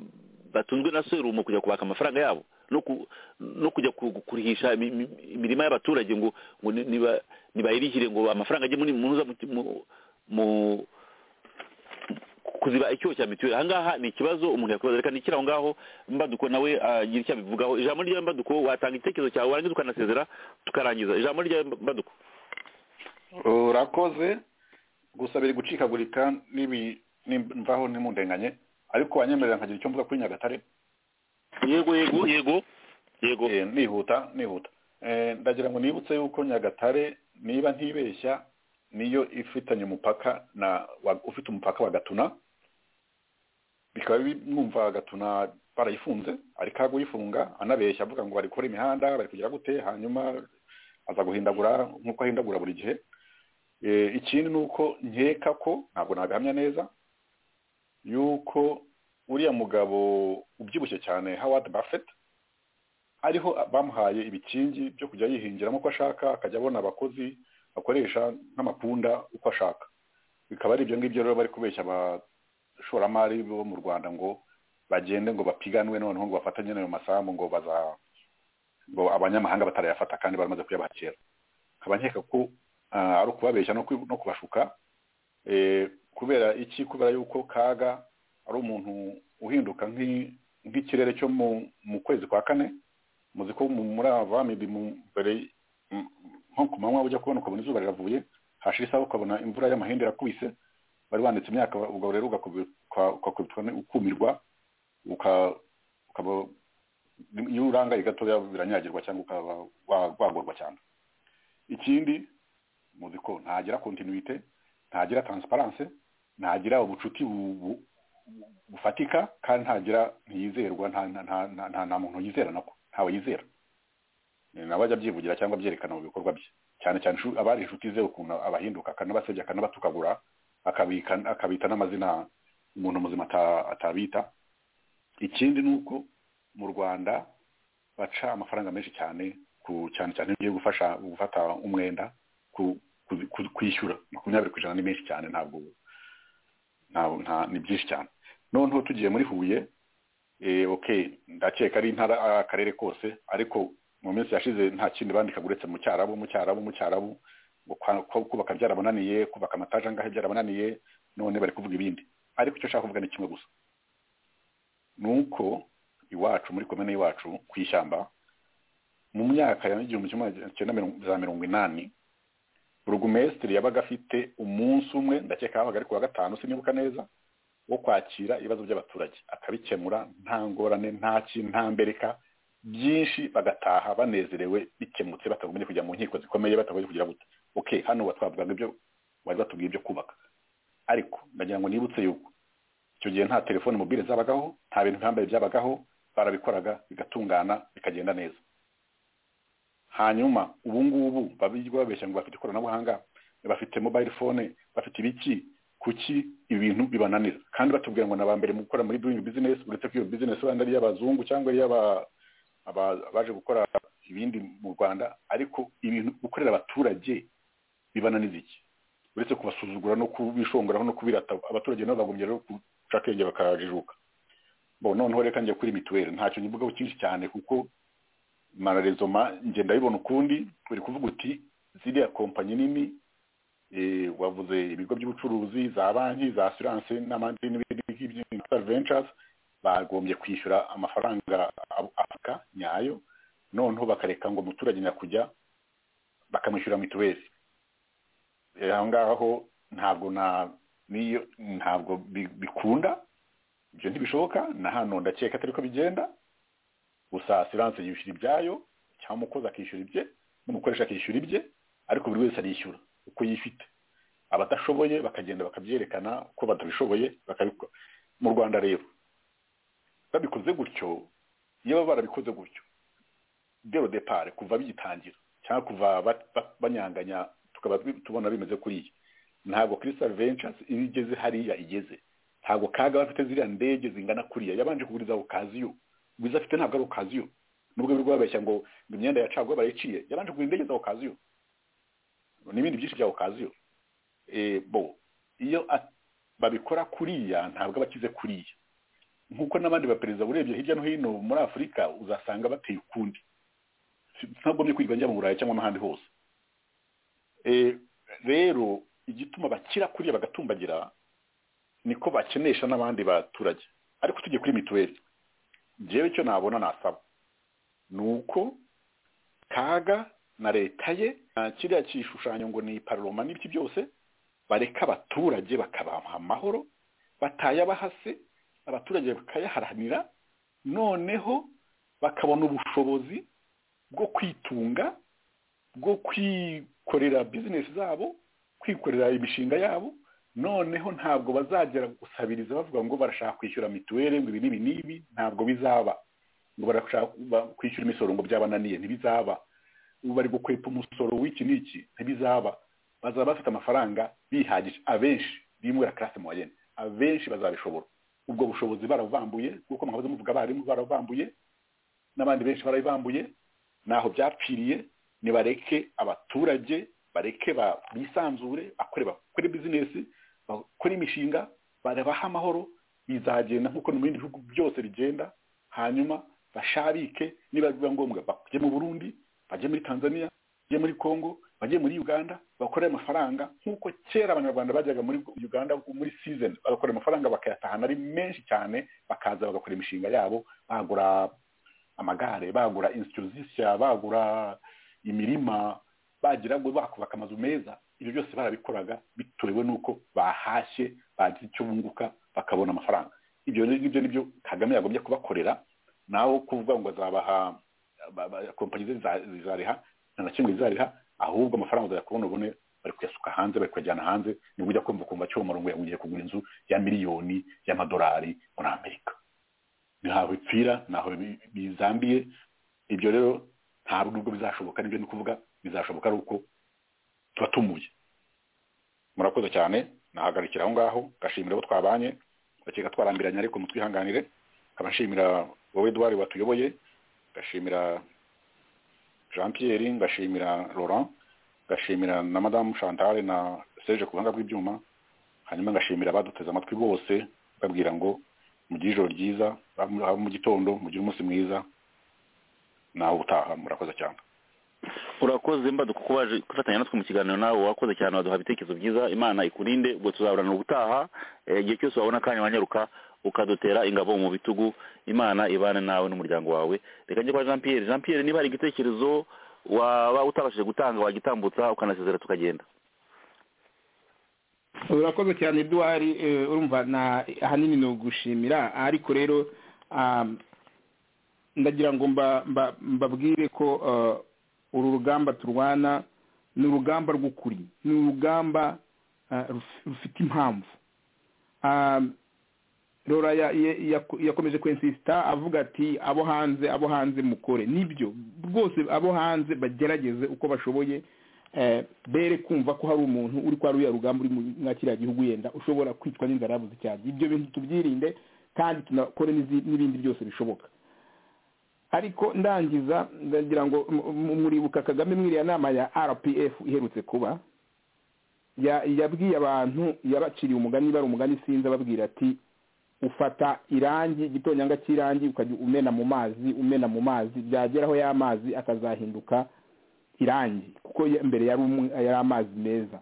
Speaker 4: batunzwe na serumu kujya kubaka amafaranga yabo no ku- no kujya ku- kurihisha imi- imi- imirima y'abaturage ngo ngo ni- niba- nibayirihire ngo amafaranga ajye muri muza mu- mu- mu kuziba icyuho cya mituweli aha ngaha ni ikibazo umuntu yakwibaza reka nikira aho ngaho mbaduko nawe agira icyo abivugaho ijambo ryawe mbaduko watanga igitekerezo cyawe warangiza ukanasezera tukarangiza ijambo ryawe mbaduko
Speaker 10: urakoze gusa biri gucikagurika n'ibi nimvaho nimundenganye ariko wanyemerera nkagira icyo mvuga kuri nyagatare
Speaker 4: yego yego yego yego
Speaker 10: nihuta nihuta Eh, ndagira ngo nibutse yuko nyagatare niba ntibeshya niyo ifitanye umupaka na wa- ufite umupaka wa gatuna bikaba binumva gatuna barayifunze ari kaguyifunga anabeshya avuga ngo barikora imihanda bari kugira gute hanyuma aza guhindagura nk'uko ahindagura buri gihe Eh, ikindi ni uko nkeka ko ntabwo nabihamya neza yuko uriya mugabo ubyibushye cyane howard buffett ariho bamuhaye ibikingi byo kujya yihingiramo uko ashaka akajya abona abakozi bakoresha nk'amapunda uko ashaka bikaba ari ibyo ngibyo rero bari kubeshya abashoramari bo mu rwanda ngo bagende ngo bapiganwe noneho ngo bafatanye n'ayo masambu ngo baza ngo abanyamahanga batarayafata kandi baramaze kuyabakira nkaba nkeka ko ah, ari ukubabeshya no kwi- no kubashuka Eh, kubera iki kubera yuko kaga ari umuntu uhinduka nk'i- nk'ikirere cyo mu- mu kwezi kwa kane muzi ko mu- muri ava mibi mu- mbere mm, nko ku manywa ujya kubona ukabona izuba riravuye hashira isaha ukabona imvura y'amahindi irakubise bari banditse imyaka ubwo rero ugakubi- uka- ugakubitwa ni- ukumirwa uka- ukaba iyo urangaye gatoya biranyagirwa cyangwa ukaba wa- wagorwa cyane ikindi muzi ko ntagira kontinuite ntagira transparence ntagira ubucuti bu- bu- bufatika kandi ntagira ntiyizerwa nta nta- nta- nta- nta- nta muntu yizera nako ntawe yizera Eh, nawe ajya abyivugira cyangwa abyerekana mu bikorwa bye cyane cyane inshu- abari inshuti ze ukuntu abahinduka akanabasebya akanabatukagura akabika akabita n'amazina umuntu muzima ata- atabita ikindi ni uko mu rwanda baca amafaranga menshi cyane ku cyane cyane iyo ugiye gufasha gufata umwenda ku- ku- ku- kwishyura makumyabiri ku ijana ni menshi cyane ntabwo nta- nta- ni byinshi cyane noneho tugiye muri huye eh, okay ndakeka ari intara akarere kose ariko mu minsi yashize nta kindi bandikaga uretse mu cyarabu mu cyarabu mu cyarabu ngo kwa- ko- kubaka byarabananiye kubaka amataje angahe byarabananiye none bari kuvuga ibindi ariko icyo nshaka kuvuga ni kimwe gusa ni uko iwacu muri komine iwacu ku ishyamba mu myaka ya igihumbi kimwe magana cyenda mirongo- za mirongo inani burugumesitiri yabaga afite umunsi umwe ndakeka wabaga ari ku wa gatanu sinibuka neza wo kwakira ibibazo by'abaturage akabikemura nta ngorane nta ki nta mbereka byinshi bagataha banezerewe bikemutse batagombye kujya mu nkiko zikomeye batagombye kugira gute ok hano wa twavugaga ibyo wari watubwiye ibyo kubaka ariko ndagira ngo nibutse yuko icyo gihe nta telefone mobile zabagaho nta bintu bihambaye byabagaho barabikoraga bigatungana bikagenda neza hanyuma ubu ngubu babirwa babeshya ngo bafite ikoranabuhanga bafite mobile phone bafite ibiki kuki ibi bintu bibananira kandi batubwira ngo naba mbere mu gukora muri doing business uretse ko iyo business wenda ari iy'abazungu cyangwa ari iy'aba- aba- abaje gukora ibindi mu rwanda ariko ibintu gukorera abaturage bibananiza iki uretse kubasuzugura no kubishongeraho no kubirata abaturage nabo bagombye rero guca akenge bakajijuka bo noneho reka njye kuri mituweli ntacyo nyivugaho cyinshi cyane kuko mararezoma ngenda bibona ukundi uri kuvuga uti ziriya kompanyi nini eh, wavuze ibigo by'ubucuruzi za banki za assurance n'abandi n'ibindi ngibyo capital ventures bagombye kwishyura amafaranga ab- afurika nyayo noneho bakareka ngo umuturage nyakujya bakamwishyura mituweli Eh, aho ngaho ntabwo na niyo ntabwo bi- bikunda ibyo ntibishoboka na hano ndakeka atari ko bigenda gusa asiranse yishyura ibyayo cyangwa umukozi akishyura ibye n'umukoresha akishyura ibye ariko buri wese arishyura uko yifite abadashoboye bakagenda bakabyerekana uko batabishoboye bakabikora mu rwanda rero babikoze gutyo iyo baba barabikoze gutyo dero depare kuva bigitangira cyangwa kuva ba- ba- banyanganya tukaba bi- tubona bimeze kuri iyi ntabwo crystal ventures iyo igeze hariya igeze ntabwo kaga bafite ziriya ndege zingana kuriya yabanje kugurizaho kaziyo wiza afite ntabwo ari okaziyo nubwo birirwa babeshya ngo ngo imyenda ya caguwa barayiciye yabanje kugura indege za okaziyo n'ibindi byinshi bya okaziyo Eh, bo iyo a- babikora kuriya ntabwo aba akize kuriya nk'uko n'abandi baperezida urebye hirya no hino muri afurika uzasanga bateye ukundi Si- ntagombye kwirirwa njya mu burayi cyangwa n'ahandi hose Eh, rero igituma bakira kuriya bagatumbagira niko bakenesha n'abandi baturage ariko tujye kuri mituweli njyewe icyo nabona nasaba ni uko kaga na leta ye na kiriya kishushanyo ngo ni paroma n'ibiki byose bareka abaturage bakabaha amahoro batayabahase abaturage bakayaharanira noneho bakabona ubushobozi bwo kwitunga bwo kwikorera bizinesi zabo kwikorera imishinga yabo noneho ntabwo bazagera gusabiriza bavuga ngo barashaka kwishyura mituweli ngo ibi n'ibi n'ibi ntabwo bizaba ngo barashaka kwishyura imisoro ngo byabananiye ntibizaba ubu bari gukwepa umusoro w'iki n'iki ntibizaba bazaba bafite amafaranga bihagije abenshi bimura karasi moyenne abenshi bazabishobora ubwo bushobozi barabubambuye kuko mwabaze muvuga abarimu barabubambuye n'abandi benshi barabibambuye ntaho byapfiriye nibareke abaturage bareke bisanzure bakore bakore bizinesi bakore imishinga barabaha amahoro bizagenda nk'uko no mu bindi bihugu byose bigenda hanyuma basharike niba biba ngombwa bajye mu burundi bajye muri tanzania bajye muri congo bajye muri uganda bakore amafaranga nk'uko kera abanyarwanda bajyaga muri uganda muri season bagakora amafaranga bakayatahana ari menshi cyane bakaza bagakora imishinga yabo bagura amagare bagura insitu zishya bagura imirima bagira ngo bakubaka amazu meza ibyo byose barabikoraga bitewe n'uko bahashye bagize icyo bunguka bakabona amafaranga ibyo ngibyo nibyo kagame yagombye kubakorera nawe kuvuga ngo azabaha kompanyi ze zizareha nta kimwe zizariha ahubwo amafaranga uzajya kubona ubone bari kuyasuka hanze bari kuyajyana hanze nibwo ujya kumva ukumva cyo murongo yagiye kugura inzu ya miliyoni y'amadolari muri amerika ntaho bipfira ntaho bizambiye ibyo rero ntabwo nubwo bizashoboka nibyo ni kuvuga bizashoboka ari uko tuba tumuye murakoze cyane nahagarikira aho ngaho gashimira abo twabanye bakeka twarambiranye ariko mutwihanganire nkaba nshimira wowe duwari watuyoboye gashimira jean pierre ngashimira laurent ngashimira na madamu chantal na serge ku buhanga bw'ibyuma hanyuma ngashimira abaduteze amatwi bose babwira ngo mugire ijoro ryiza mu gitondo mugire umunsi mwiza nawe utaha murakoze cyane
Speaker 4: urakoze mbaduka ko waje gufatanya natwe mu kiganiro nawe wakoze cyane waduha ibitekerezo byiza imana ikurinde ubwo tuzaburana ubutaha igihe cyose wabona akanya wanyaruka ukadutera ingabo mu bitugu imana ibane nawe n'umuryango wawe reka njye kwa jean pierre jean pierre niba hari igitekerezo waba utabashije gutanga wagitambutsa ukanasezera tukagenda
Speaker 12: urakoze cyane eduwari urumva ahanini ni ugushimira ariko rero ndagira ngo mbabwire ko uru rugamba turwana ni urugamba rw'ukuri ni urugamba rufite impamvu rora yakomeje kwensisita avuga ati abo hanze abo hanze mukore nibyo rwose abo hanze bagerageze uko bashoboye bere kumva ko hari umuntu uri kwa ruya rugamba uri mwa kiriya gihugu yenda ushobora kwicwa n'inzara yabuze cyane ibyo bintu tubyirinde kandi tunakore n'ibindi byose bishoboka ariko ndangiza ndagira ngo muribuka kagame mwiriya nama ya rpf iherutse kuba yabwiye abantu yabaciriye umugani bari umugani sinzi ababwira ati ufata irangi igitonyanga cy'irangi ukajya umena mu mazi umena mu mazi byageraho ya mazi akazahinduka irangi kuko mbere yari amazi meza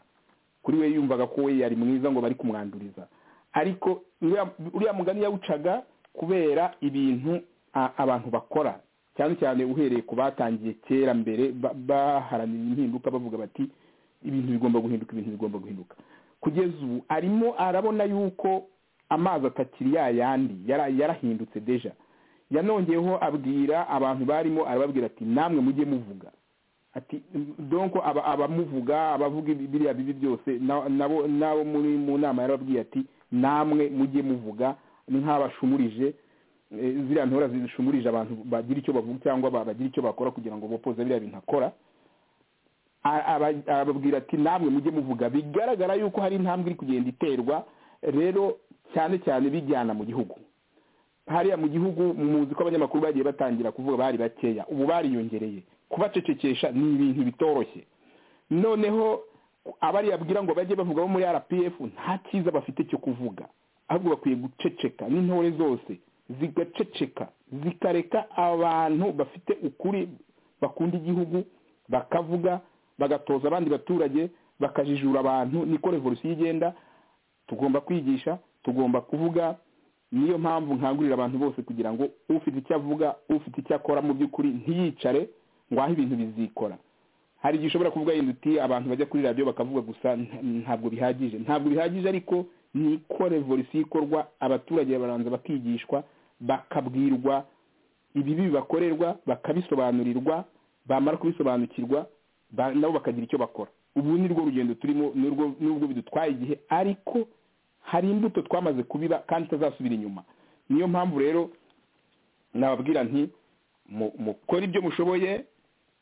Speaker 12: kuri we yumvaga ko we yari mwiza ngo bari kumwanduriza ariko uriya mugani yawucaga kubera ibintu abantu bakora cyane cyane uhereye ku batangiye kera mbere baharanira impinduka bavuga bati ibintu bigomba guhinduka ibintu bigomba guhinduka kugeza ubu arimo arabona yuko amazi atakiri ya yandi yarahindutse deja yanongeyeho abwira abantu barimo arababwira ati namwe mujye muvuga ati donko abamuvuga abavuga biriya bibi byose nabo muri mu nama yarababwiye ati namwe mujye muvuga ni nk'abashumurije ziriya ntora zishumurije abantu bagira icyo bavuga cyangwa bagira icyo bakora kugira ngo bopoze biriya bintu akora ababwira ati namwe mujye muvuga bigaragara yuko hari intambwe iri kugenda iterwa rero cyane cyane bijyana mu gihugu hariya mu gihugu muzi ko abanyamakuru bagiye batangira kuvuga bari bakeya ubu bariyongereye kubacecekesha ni ibintu bitoroshye noneho abariyabwira ngo bajye bavuga bo muri rpf nta cyiza bafite cyo kuvuga ahubwo bakwiye guceceka n'intore zose zigaceceka zikareka abantu bafite ukuri bakunda igihugu bakavuga bagatoza abandi baturage bakajijura abantu niko revolusiyo igenda tugomba kwigisha tugomba kuvuga niyo mpamvu nkangurira abantu bose kugira ngo ufite icyo avuga ufite icyo akora mu by'ukuri ntiyicare ngo aho ibintu bizikora hari igihe ushobora kuvuga yenda uti abantu bajya kuri radiyo bakavuga gusa nta- ntabwo bihagije ntabwo bihagije ariko niko revolisiyo ikorwa abaturage baranza bakigishwa bakabwirwa ibibi bibakorerwa bakabisobanurirwa bamara kubisobanukirwa ba- nabo bakagira icyo bakora ubu ni rwo rugendo turimo n'urwo- n'ubwo bidutwaye igihe ariko hari imbuto twamaze kubiba kandi itazasubira inyuma niyo mpamvu rero nababwira nti mu- mukore ibyo mushoboye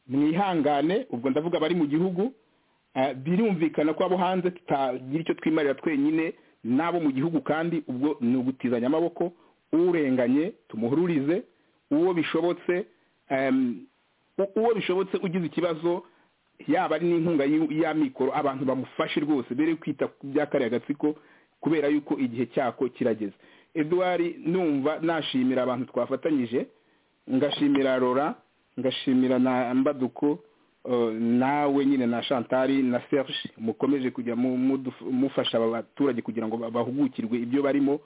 Speaker 12: mwihangane ubwo ndavuga abari mu gihugu eh, birumvikana ko abo hanze tutagira icyo twimarira twenyine n'abo mu gihugu kandi ubwo ni ugutizanya amaboko urenganye tumuhururize uwo bishobotse em, u- uwo bishobotse ugize ikibazo yaba ari n'inkunga y'u- y'amikoro abantu bamufashe rwose bere kwita ku bya kariya gatsiko kubera yuko igihe cyako kirageze edouard numva nashimira abantu twafatanyije ngashimira rora ngashimira na mbaduko eh, nawe nyine na shantari na serge mukomeje kujya mu- muduf- mufasha aba baturage kugira ngo ba- bahugukirwe ibyo barimo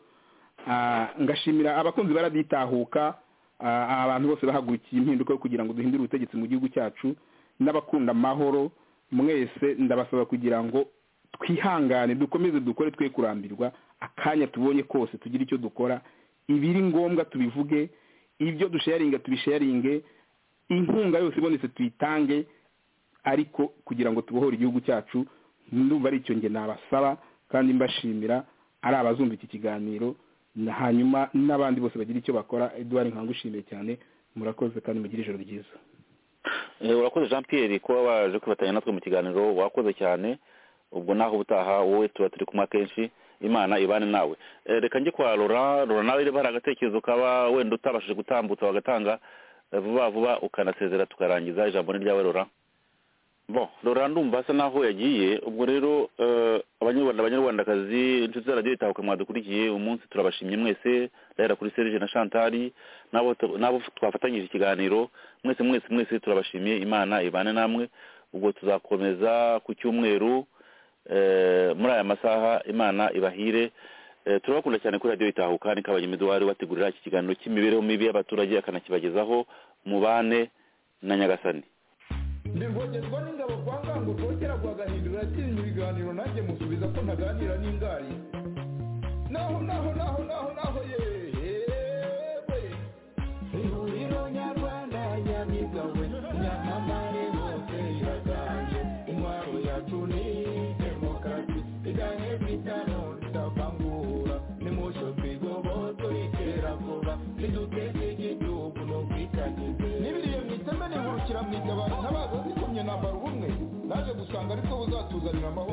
Speaker 12: Ah, ngashimira abakunzi baraditahuka ah, abantu bose bahagurukiye impinduka yo kugira ngo duhindure ubutegetsi mu gihugu cyacu n'abakunda amahoro mwese ndabasaba kugira ngo twihangane dukomeze dukore twe kurambirwa akanya tubonye kose tugire icyo dukora ibiri ngombwa tubivuge ibyo dusharinga tubisharinge inkunga yose ibonetse tuyitange ariko kugira ngo tubohore igihugu cyacu ndumva ari icyo nge nabasaba kandi mbashimira ari abazumva iki kiganiro na- hanyuma n'abandi bose bagira icyo bakora eduard nkangushimiye cyane murakoze kandi mugire ijoro ryiza
Speaker 4: Eh, urakoze jean pierre kuba waje kwifatanya natwe mu kiganiro wakoze cyane ubwo naho ubutaha wowe tuba turi kumwe akenshi imana ibane nawe Eh, reka njye kwa rora rora nawe niba hari agatekerezo kaba wenda utabashije gutambutsa wagatanga eh, vuba vuba ukanasezera tukarangiza ijambo ni ryawe rora bon rora ndumva asa naho yagiye ubwo rero eh, abanyarwanda abanyarwandakazi inshuti za radiyo itahuka mwadukurikiye umunsi turabashimye mwese ndahera kuri serge na chantari n'abo tu- n'abo twafatanyije ikiganiro mwese mwese mwese turabashimiye imana ibane namwe ubwo tuzakomeza ku cyumweru eh, muri aya masaha imana ibahire Eh, turabakunda cyane kuri radiyo itahuka ni kabanyemi eduard wategurira iki kiganiro cy'imibereho mibi y'abaturage akanakibagezaho mubane na nyagasani
Speaker 2: ndirwogezwa n'ingabo kwa ngango rwogera rwagahindura yakinnye ibiganiro nanjye musubiza ko ntaganira n'ingari naho naho naho naho naho yewe ihuriro nyarwanda nyamigawe nyamamare hose iraganje intwaro yacu ni demokarasi iganye bitano tutavangura nimusho twigoboto itera vuba niduteze igihugu n'ubwitangize
Speaker 13: nibiriye mu iteme nihurukira mu itabaro ntabaza zikomye nambara ubumwe naje gusanga ariko buzatuzanira amahoro